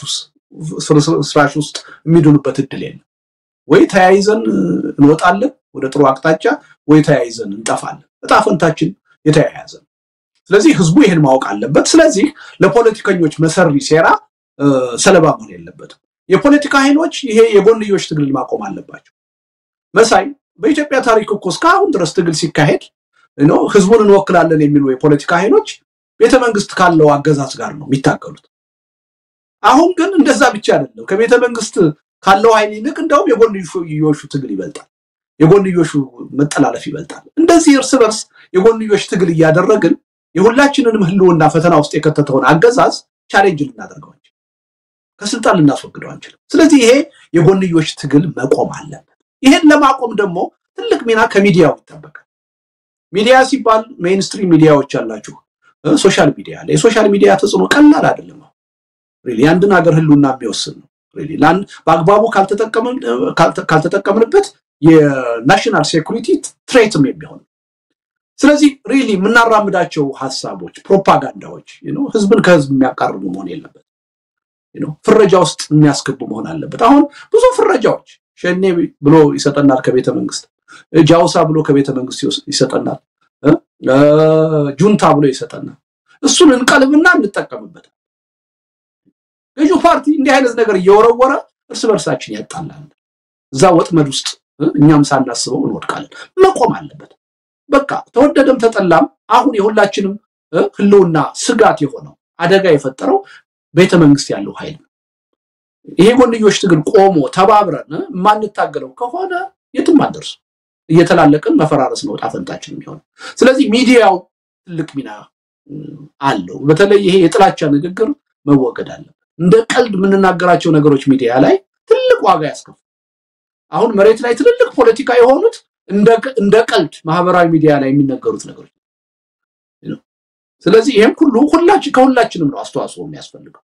ፍርስራሽ ውስጥ የሚድኑበት እድል የለም። ወይ ተያይዘን እንወጣለን ወደ ጥሩ አቅጣጫ፣ ወይ ተያይዘን እንጠፋለን። እጣፈንታችን የተያያዘ ነው። ስለዚህ ህዝቡ ይህን ማወቅ አለበት። ስለዚህ ለፖለቲከኞች መሰሪ ሴራ ሰለባ መሆን የለበትም። የፖለቲካ ኃይሎች ይሄ የጎንዮሽ ትግልን ማቆም አለባቸው። መሳይ በኢትዮጵያ ታሪክ እኮ እስካሁን ድረስ ትግል ሲካሄድ ህዝቡን እንወክላለን የሚሉ የፖለቲካ ኃይሎች ቤተመንግስት ካለው አገዛዝ ጋር ነው የሚታገሉት። አሁን ግን እንደዛ ብቻ አይደለም። ከቤተ መንግስት ካለው ኃይል ይልቅ እንደውም የጎንዮሹ ትግል ይበልጣል። የጎንዮሹ መጠላለፍ ይበልጣል። እንደዚህ እርስ በርስ የጎንዮሽ ትግል እያደረግን የሁላችንንም ህልውና ፈተና ውስጥ የከተተውን አገዛዝ ቻሌንጅ ልናደርገው አንችልም፣ ከስልጣን ልናስወግደው አንችልም። ስለዚህ ይሄ የጎንዮሽ ትግል መቆም አለበት። ይሄን ለማቆም ደግሞ ትልቅ ሚና ከሚዲያው ይጠበቃል። ሚዲያ ሲባል ሜይንስትሪም ሚዲያዎች አላችሁ፣ ሶሻል ሚዲያ አለ። የሶሻል ሚዲያ ተጽዕኖ ቀላል አይደለም። የአንድን ሀገር ህልውና የሚወስን ነው። በአግባቡ ካልተጠቀምንበት የናሽናል ሴኩሪቲ ትሬትም የሚሆን ስለዚህ ሪሊ የምናራምዳቸው ሀሳቦች፣ ፕሮፓጋንዳዎች ህዝብን ከህዝብ የሚያቃርቡ መሆን የለበት። ፍረጃ ውስጥ የሚያስገቡ መሆን አለበት። አሁን ብዙ ፍረጃዎች ሸኔ ብሎ ይሰጠናል ከቤተ መንግስት፣ ጃውሳ ብሎ ከቤተ መንግስት ይሰጠናል፣ ጁንታ ብሎ ይሰጠናል። እሱን እንቀልብና እንጠቀምበታል። ገዢው ፓርቲ እንዲህ አይነት ነገር እየወረወረ እርስ በርሳችን ያጣላል። እዛ ወጥመድ ውስጥ እኛም ሳናስበው እንወድቃለን። መቆም አለበት። በቃ ተወደደም ተጠላም አሁን የሁላችንም ህልውና ስጋት የሆነው አደጋ የፈጠረው ቤተ መንግስት ያለው ኃይል ነው። ይሄ ጎንዮሽ ትግል ቆሞ ተባብረን የማንታገለው ከሆነ የትም አንደርስ። እየተላለቅን መፈራረስ ነው ዕጣ ፈንታችን የሚሆነው። ስለዚህ ሚዲያው ትልቅ ሚና አለው። በተለይ ይሄ የጥላቻ ንግግር መወገድ አለበት። እንደ ቀልድ የምንናገራቸው ነገሮች ሚዲያ ላይ ትልቅ ዋጋ ያስከፍል። አሁን መሬት ላይ ትልልቅ ፖለቲካ የሆኑት እንደ ቀልድ ማህበራዊ ሚዲያ ላይ የሚነገሩት ነገሮች። ስለዚህ ይህም ሁሉ ሁላችን ከሁላችንም ነው አስተዋጽኦ የሚያስፈልገው።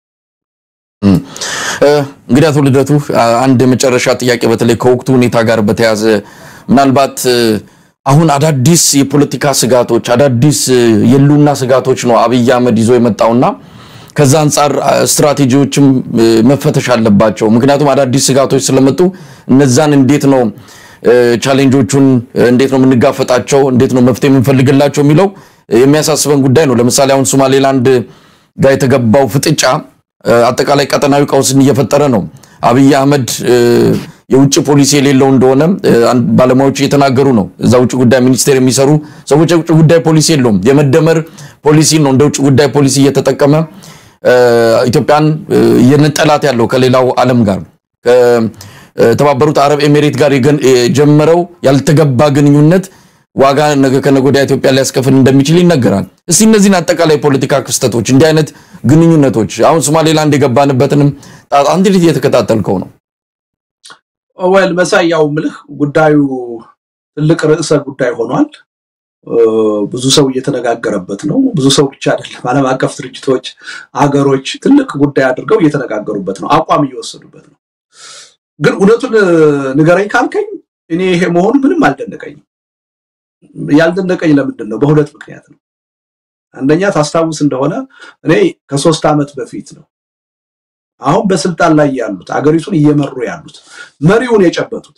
እንግዲህ አቶ ልደቱ አንድ የመጨረሻ ጥያቄ በተለይ ከወቅቱ ሁኔታ ጋር በተያያዘ ምናልባት አሁን አዳዲስ የፖለቲካ ስጋቶች አዳዲስ የሉና ስጋቶች ነው አብይ አህመድ ይዞ የመጣውና ከዛ አንጻር ስትራቴጂዎችም መፈተሽ አለባቸው። ምክንያቱም አዳዲስ ስጋቶች ስለመጡ እነዛን እንዴት ነው ቻሌንጆቹን እንዴት ነው የምንጋፈጣቸው፣ እንዴት ነው መፍትሄ የምንፈልግላቸው የሚለው የሚያሳስበን ጉዳይ ነው። ለምሳሌ አሁን ሶማሌላንድ ጋር የተገባው ፍጥጫ አጠቃላይ ቀጠናዊ ቀውስን እየፈጠረ ነው። አብይ አህመድ የውጭ ፖሊሲ የሌለው እንደሆነ ባለሙያዎች እየተናገሩ ነው። እዛ ውጭ ጉዳይ ሚኒስቴር የሚሰሩ ሰዎች የውጭ ጉዳይ ፖሊሲ የለውም። የመደመር ፖሊሲ ነው እንደ ውጭ ጉዳይ ፖሊሲ እየተጠቀመ ኢትዮጵያን እየነጠላት ያለው ከሌላው ዓለም ጋር ከተባበሩት አረብ ኤሜሬት ጋር የጀመረው ያልተገባ ግንኙነት ዋጋ ነገ ከነገ ወዲያ ኢትዮጵያ ሊያስከፍል እንደሚችል ይነገራል። እስቲ እነዚህን አጠቃላይ ፖለቲካ ክስተቶች እንዲህ አይነት ግንኙነቶች አሁን ሶማሌላንድ የገባንበትንም አንድ ልጅ እየተከታተልከው ነው።
ወል መሳይ ያው ምልህ ጉዳዩ ትልቅ ርዕሰ ጉዳይ ሆኗል። ብዙ ሰው እየተነጋገረበት ነው። ብዙ ሰው ብቻ አይደለም፣ ዓለም አቀፍ ድርጅቶች፣ አገሮች ትልቅ ጉዳይ አድርገው እየተነጋገሩበት ነው፣ አቋም እየወሰዱበት ነው። ግን እውነቱን ንገረኝ ካልከኝ እኔ ይሄ መሆኑ ምንም አልደነቀኝም። ያልደነቀኝ ለምንድን ነው? በሁለት ምክንያት ነው። አንደኛ ታስታውስ እንደሆነ እኔ ከሶስት ዓመት በፊት ነው አሁን በስልጣን ላይ ያሉት አገሪቱን እየመሩ ያሉት መሪውን የጨበጡት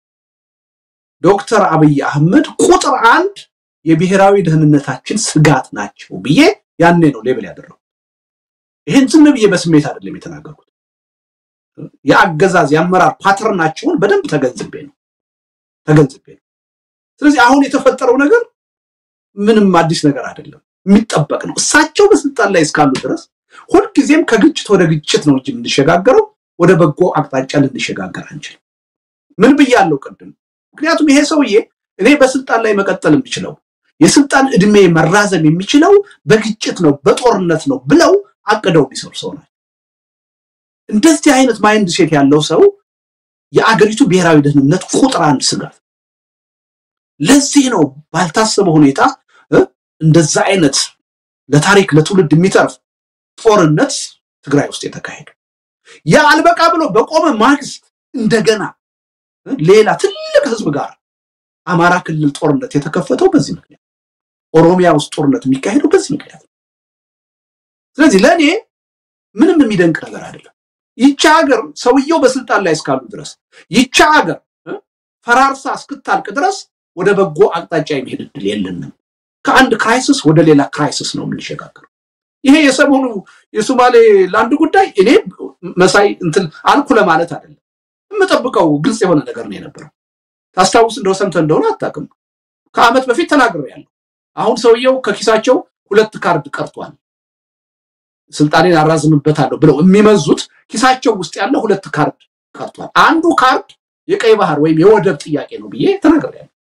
ዶክተር አብይ አህመድ ቁጥር አንድ የብሔራዊ ደህንነታችን ስጋት ናቸው ብዬ ያኔ ነው ሌብል ያደረጉት። ይህን ዝም ብዬ በስሜት አይደለም የተናገርኩት። የአገዛዝ የአመራር ፓተርናቸውን በደንብ ተገንዝቤ ነው ተገንዝቤ ነው። ስለዚህ አሁን የተፈጠረው ነገር ምንም አዲስ ነገር አይደለም፣ የሚጠበቅ ነው። እሳቸው በስልጣን ላይ እስካሉ ድረስ ሁልጊዜም ከግጭት ወደ ግጭት ነው እንጂ የምንሸጋገረው ወደ በጎ አቅጣጫ ልንሸጋገር አንችልም። ምን ብያለሁ ቅድም? ምክንያቱም ይሄ ሰውዬ እኔ በስልጣን ላይ መቀጠል የምችለው የስልጣን እድሜ መራዘም የሚችለው በግጭት ነው፣ በጦርነት ነው ብለው አቅደው የሚሰሩ ሰው ናቸው። እንደዚህ አይነት ማይንድ ሴት ያለው ሰው የአገሪቱ ብሔራዊ ደህንነት ቁጥር አንድ ስጋት። ለዚህ ነው ባልታሰበ ሁኔታ እንደዛ አይነት ለታሪክ ለትውልድ የሚተርፍ ጦርነት ትግራይ ውስጥ የተካሄደው። ያ አልበቃ ብሎ በቆመ ማግስት እንደገና ሌላ ትልቅ ህዝብ ጋር አማራ ክልል ጦርነት የተከፈተው በዚህ ምክንያት፣ ኦሮሚያ ውስጥ ጦርነት የሚካሄደው በዚህ ምክንያት ነው። ስለዚህ ለእኔ ምንም የሚደንቅ ነገር አይደለም። ይቺ ሀገር ሰውየው በስልጣን ላይ እስካሉ ድረስ ይቺ ሀገር ፈራርሳ እስክታልቅ ድረስ ወደ በጎ አቅጣጫ የሚሄድ እድል የለንም። ከአንድ ክራይሲስ ወደ ሌላ ክራይሲስ ነው የምንሸጋገረው። ይሄ የሰሞኑ የሶማሌ ላንድ ጉዳይ እኔ መሳይ እንትን አልኩ ለማለት አይደለም። የምጠብቀው ግልጽ የሆነ ነገር ነው የነበረው። ታስታውስ እንደው ሰምተህ እንደሆነ አታውቅም። ከዓመት በፊት ተናግሬያለሁ። አሁን ሰውየው ከኪሳቸው ሁለት ካርድ ቀርቷል። ስልጣኔን አራዝምበታለሁ ብለው የሚመዙት ኪሳቸው ውስጥ ያለ ሁለት ካርድ ቀርቷል። አንዱ ካርድ የቀይ ባህር ወይም የወደብ ጥያቄ ነው ብዬ ተናግሬያለሁ።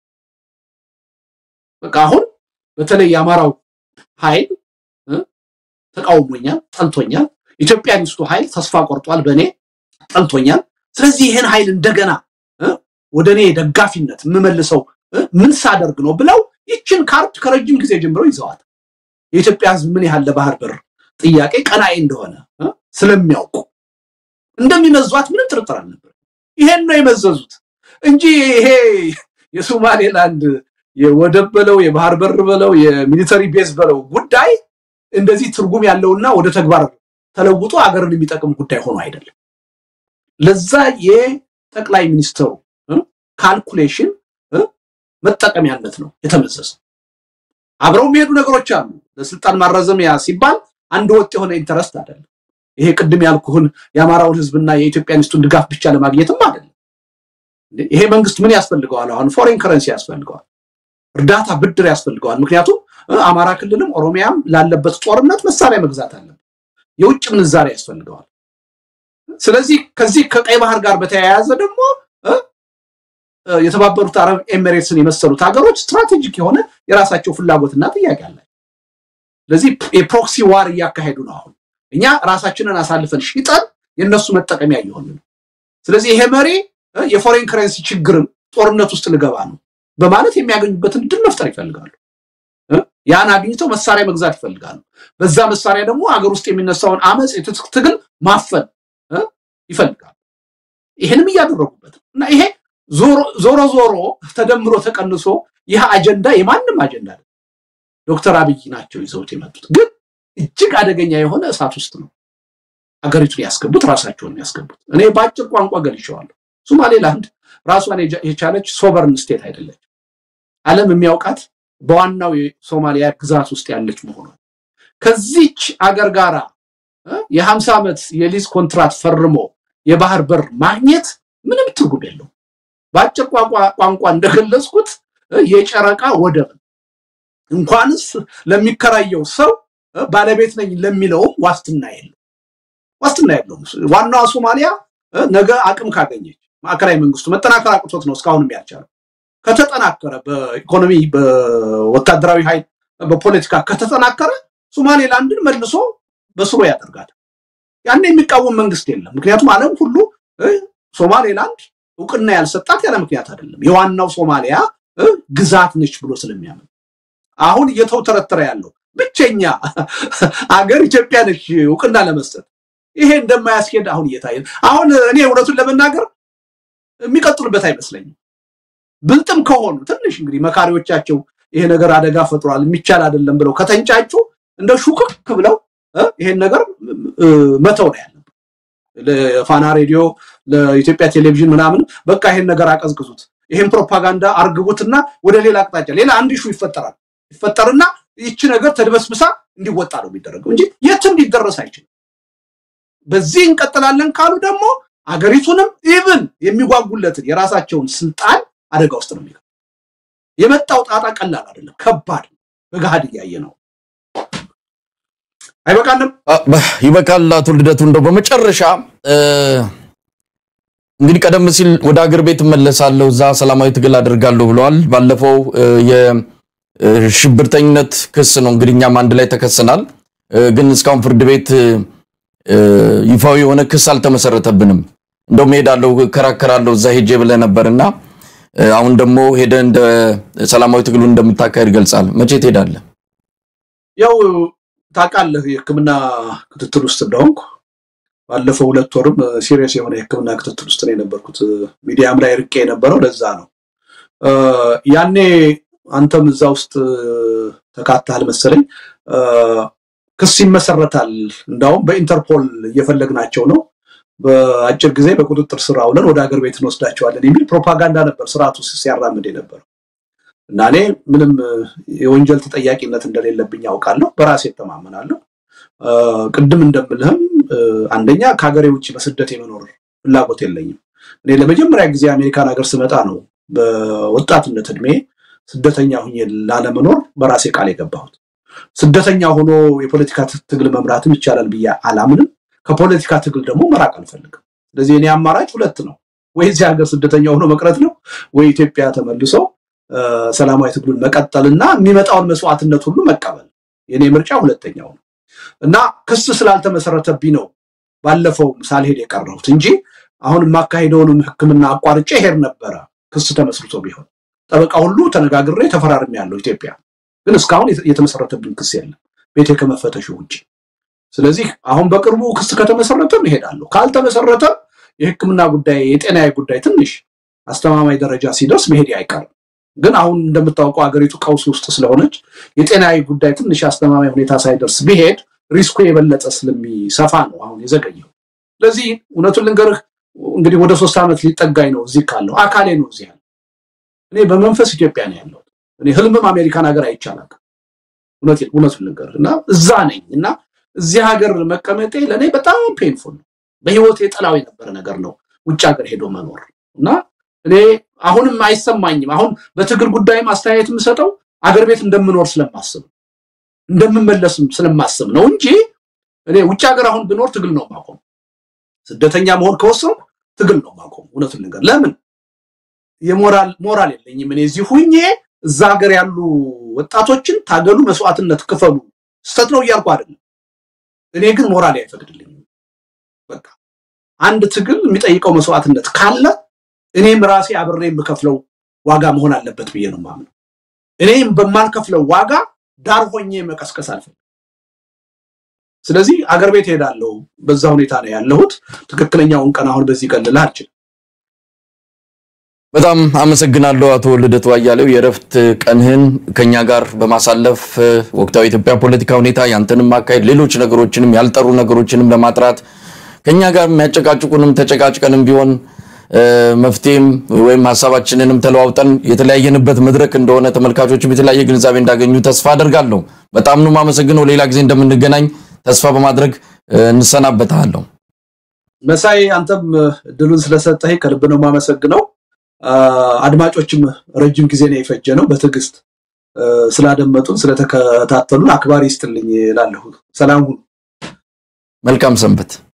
በቃ አሁን በተለይ የአማራው ኃይል ተቃውሞኛል፣ ጠልቶኛል። ኢትዮጵያኒስቱ ኃይል ተስፋ ቆርጧል፣ በእኔ ጠልቶኛል። ስለዚህ ይህን ኃይል እንደገና ወደ እኔ ደጋፊነት የምመልሰው ምን ሳደርግ ነው ብለው ይችን ካርድ ከረጅም ጊዜ ጀምሮ ይዘዋል። የኢትዮጵያ ሕዝብ ምን ያህል ለባህር በር ጥያቄ ቀናኢ እንደሆነ ስለሚያውቁ እንደሚመዟት ምንም ጥርጥር አልነበር። ይሄን ነው የመዘዙት እንጂ ይሄ የሶማሌላንድ የወደብ በለው የባህር በር በለው የሚሊተሪ ቤዝ በለው ጉዳይ እንደዚህ ትርጉም ያለውና ወደ ተግባር ተለውጦ አገርን የሚጠቅም ጉዳይ ሆኖ አይደለም። ለዛ የጠቅላይ ሚኒስትሩ ካልኩሌሽን መጠቀሚያነት ነው የተመዘዘው። አብረው የሚሄዱ ነገሮች አሉ። ለስልጣን ማራዘሚያ ሲባል አንድ ወጥ የሆነ ኢንተረስት አይደለም። ይሄ ቅድም ያልኩህን የአማራውን ህዝብና የኢትዮጵያኒስቱን ድጋፍ ብቻ ለማግኘትም አይደለም። ይሄ መንግስት ምን ያስፈልገዋል? አሁን ፎሬን ከረንሲ ያስፈልገዋል፣ እርዳታ ብድር ያስፈልገዋል። ምክንያቱም አማራ ክልልም ኦሮሚያም ላለበት ጦርነት መሳሪያ መግዛት አለበት፣ የውጭ ምንዛሬ ያስፈልገዋል። ስለዚህ ከዚህ ከቀይ ባህር ጋር በተያያዘ ደግሞ የተባበሩት አረብ ኤሚሬትስን የመሰሉት ሀገሮች ስትራቴጂክ የሆነ የራሳቸው ፍላጎትና ጥያቄ አላቸው። ስለዚህ የፕሮክሲ ዋር እያካሄዱ ነው። አሁን እኛ ራሳችንን አሳልፈን ሽጠን የእነሱ መጠቀሚያ እየሆን ነው። ስለዚህ ይሄ መሪ የፎሬን ከረንሲ ችግርን ጦርነት ውስጥ ልገባ ነው በማለት የሚያገኙበትን ድል መፍጠር ይፈልጋሉ። ያን አግኝተው መሳሪያ መግዛት ይፈልጋሉ። በዛ መሳሪያ ደግሞ ሀገር ውስጥ የሚነሳውን አመፅ፣ የትጥቅ ትግል ማፈን ይፈልጋሉ። ይህንም እያደረጉበት እና ይሄ ዞሮ ዞሮ ተደምሮ ተቀንሶ ይህ አጀንዳ የማንም አጀንዳ አይደለም። ዶክተር አብይ ናቸው ይዘውት የመጡት ግን እጅግ አደገኛ የሆነ እሳት ውስጥ ነው አገሪቱን ያስገቡት፣ ራሳቸውን ያስገቡት። እኔ በአጭር ቋንቋ ገልጬዋለሁ። ሶማሌላንድ ራሷን የቻለች ሶቨርን ስቴት አይደለች። ዓለም የሚያውቃት በዋናው የሶማሊያ ግዛት ውስጥ ያለች መሆኗን ከዚች አገር ጋራ የሀምሳ ዓመት የሊዝ ኮንትራት ፈርሞ የባህር በር ማግኘት ምንም ትርጉም የለውም። በአጭር ቋንቋ እንደገለጽኩት የጨረቃ ወደብ እንኳንስ ለሚከራየው ሰው ባለቤት ነኝ ለሚለውም ዋስትና የለው ዋስትና የለውም። ዋናዋ ሶማሊያ ነገ አቅም ካገኘች ማዕከላዊ መንግስቱ መጠናከር አቅቶት ነው እስካሁንም ያልቻለው። ከተጠናከረ በኢኮኖሚ በወታደራዊ ኃይል በፖለቲካ ከተጠናከረ ሶማሌላንድን መልሶ በስሩ ያደርጋል። ያን የሚቃወም መንግስት የለም። ምክንያቱም ዓለም ሁሉ ሶማሌላንድ እውቅና ያልሰጣት ያለ ምክንያት አይደለም። የዋናው ሶማሊያ ግዛት ነች ብሎ ስለሚያምን አሁን እየተውተረተረ ያለው ብቸኛ አገር ኢትዮጵያ ነች እውቅና ለመስጠት ይሄ እንደማያስኬድ አሁን እየታየ አሁን እኔ እውነቱን ለመናገር የሚቀጥሉበት አይመስለኝም። ብልጥም ከሆኑ ትንሽ እንግዲህ መካሪዎቻቸው ይሄ ነገር አደጋ ፈጥሯል የሚቻል አይደለም ብለው ከተንጫጩ እንደ ሹክክ ብለው ይሄን ነገር መተው ነው ያለበት። ለፋና ሬዲዮ፣ ለኢትዮጵያ ቴሌቪዥን ምናምን በቃ ይሄን ነገር አቀዝቅዙት፣ ይሄን ፕሮፓጋንዳ አርግቡትና ወደ ሌላ አቅጣጫ ሌላ አንድ ሹ ይፈጠራል ይፈጠርና ይቺ ነገር ተድበስብሳ እንዲወጣ ነው የሚደረገው እንጂ የትም ሊደረስ አይችልም። በዚህ እንቀጥላለን ካሉ ደግሞ አገሪቱንም ኢቭን የሚጓጉለትን የራሳቸውን ስልጣን አደጋ ውስጥ ነው የሚገባው። የመጣው ጣጣ ቀላል አይደለም፣ ከባድ በገሃድ እያየ ነው። አይበቃንም?
ይበቃል። አቶ ልደቱ እንደው በመጨረሻ እንግዲህ ቀደም ሲል ወደ አገር ቤት እመለሳለሁ፣ እዛ ሰላማዊ ትግል አደርጋለሁ ብለዋል። ባለፈው የሽብርተኝነት ክስ ነው እንግዲህ እኛም አንድ ላይ ተከሰናል፣ ግን እስካሁን ፍርድ ቤት ይፋዊ የሆነ ክስ አልተመሰረተብንም። እንደውም ሄዳለሁ እከራከራለሁ እዛ ሄጄ ብለህ ነበርና አሁን ደግሞ ሄደ እንደ ሰላማዊ ትግሉን እንደምታካሄድ ገልጻል። መቼ ትሄዳለህ?
ያው ታውቃለህ የሕክምና ክትትል ውስጥ እንደሆንኩ ባለፈው ሁለት ወርም ሲሪየስ የሆነ የሕክምና ክትትል ውስጥ ነው የነበርኩት። ሚዲያም ላይ ርቄ የነበረው ለዛ ነው። ያኔ አንተም እዛ ውስጥ ተካተሃል መሰለኝ። ክስ ይመሰረታል፣ እንዳውም በኢንተርፖል እየፈለግናቸው ነው በአጭር ጊዜ በቁጥጥር ስር አውለን ወደ ሀገር ቤት እንወስዳቸዋለን የሚል ፕሮፓጋንዳ ነበር ስርዓቱ ሲያራምድ የነበረው እና እኔ ምንም የወንጀል ተጠያቂነት እንደሌለብኝ ያውቃለሁ፣ በራሴ እተማመናለሁ። ቅድም እንደምልህም አንደኛ ከሀገሬ ውጭ በስደት የመኖር ፍላጎት የለኝም። እኔ ለመጀመሪያ ጊዜ አሜሪካን ሀገር ስመጣ ነው በወጣትነት እድሜ ስደተኛ ሁኜ ላለመኖር በራሴ ቃል የገባሁት። ስደተኛ ሆኖ የፖለቲካ ትግል መምራትም ይቻላል ብዬ አላምንም። ከፖለቲካ ትግል ደግሞ መራቅ አልፈልግም። ስለዚህ እኔ አማራጭ ሁለት ነው። ወይ እዚህ ሀገር ስደተኛ ሆኖ መቅረት ነው፣ ወይ ኢትዮጵያ ተመልሶ ሰላማዊ ትግሉን መቀጠልና የሚመጣውን መስዋዕትነት ሁሉ መቀበል። የኔ ምርጫ ሁለተኛው ነው እና ክስ ስላልተመሰረተብኝ ነው ባለፈው ሳልሄድ የቀረሁት እንጂ አሁን የማካሄደውንም ሕክምና አቋርጬ ሄድ ነበረ። ክስ ተመስርቶ ቢሆን ጠበቃ ሁሉ ተነጋግሬ ተፈራርሜ ያለው ኢትዮጵያ ግን እስካሁን የተመሰረተብኝ ክስ የለም ቤቴ ከመፈተሹ ውጭ። ስለዚህ አሁን በቅርቡ ክስ ከተመሰረተም እሄዳለሁ። ካልተመሰረተም የህክምና ጉዳይ የጤናዊ ጉዳይ ትንሽ አስተማማኝ ደረጃ ሲደርስ መሄድ አይቀርም። ግን አሁን እንደምታውቀው ሀገሪቱ ቀውስ ውስጥ ስለሆነች የጤናዊ ጉዳይ ትንሽ አስተማማኝ ሁኔታ ሳይደርስ ቢሄድ ሪስኩ የበለጠ ስለሚሰፋ ነው አሁን የዘገየው። ስለዚህ እውነቱን ልንገርህ እንግዲህ ወደ ሶስት ዓመት ሊጠጋኝ ነው እዚህ ካለው አካሌ ነው እዚህ ያለ እኔ በመንፈስ ኢትዮጵያ ነው ያለው። እኔ ህልምም አሜሪካን ሀገር አይቻላል። እውነቱን ልንገርህ እና እዛ ነኝ እና እዚህ ሀገር መቀመጤ ለእኔ በጣም ፔንፉል ነው። በህይወት የጠላው የነበረ ነገር ነው ውጭ ሀገር ሄዶ መኖር እና እኔ አሁንም አይሰማኝም። አሁን በትግል ጉዳይም አስተያየት የምሰጠው አገር ቤት እንደምኖር ስለማስብ እንደምመለስም ስለማስብ ነው እንጂ እኔ ውጭ ሀገር አሁን ብኖር ትግል ነው ማቆም። ስደተኛ መሆን ከወሰንኩ ትግል ነው ማቆም። እውነቱን ልንገር ለምን የሞራል ሞራል የለኝም። እኔ እዚህ ሁኜ እዛ ሀገር ያሉ ወጣቶችን ታገሉ፣ መስዋዕትነት ክፈሉ ስህተት ነው እያልኩ አይደለም። እኔ ግን ሞራሌ አይፈቅድልኝም። በቃ አንድ ትግል የሚጠይቀው መስዋዕትነት ካለ እኔም ራሴ አብሬ የምከፍለው ዋጋ መሆን አለበት ብዬ ነው የማምነው። እኔም በማልከፍለው ዋጋ ዳር ሆኜ መቀስቀስ አልፈልግም። ስለዚህ አገር ቤት ሄዳለሁ። በዛ ሁኔታ ነው ያለሁት። ትክክለኛውን ቀን አሁን በዚህ ቀን ልልህ አልችልም።
በጣም አመሰግናለሁ አቶ ልደቱ አያሌው የእረፍት ቀንህን ከኛ ጋር በማሳለፍ ወቅታዊ የኢትዮጵያ ፖለቲካ ሁኔታ ያንተንም አካሄድ ሌሎች ነገሮችንም ያልጠሩ ነገሮችንም ለማጥራት ከኛ ጋር የሚያጨቃጭቁንም ተጨቃጭቀንም ቢሆን መፍትሄም ወይም ሀሳባችንንም ተለዋውጠን የተለያየንበት መድረክ እንደሆነ ተመልካቾችም የተለያየ ግንዛቤ እንዳገኙ ተስፋ አደርጋለሁ። በጣም ነው የማመሰግነው። ሌላ ጊዜ እንደምንገናኝ ተስፋ በማድረግ እንሰናበታለሁ።
መሳይ፣ አንተም እድሉን ስለሰጠህ ከልብ ነው የማመሰግነው። አድማጮችም ረጅም ጊዜ ነው የፈጀ ነው በትዕግስት ስላደመጡን ስለተከታተሉን አክባሪ ይስጥልኝ እላለሁ። ሰላም ሁኑ።
መልካም ሰንበት።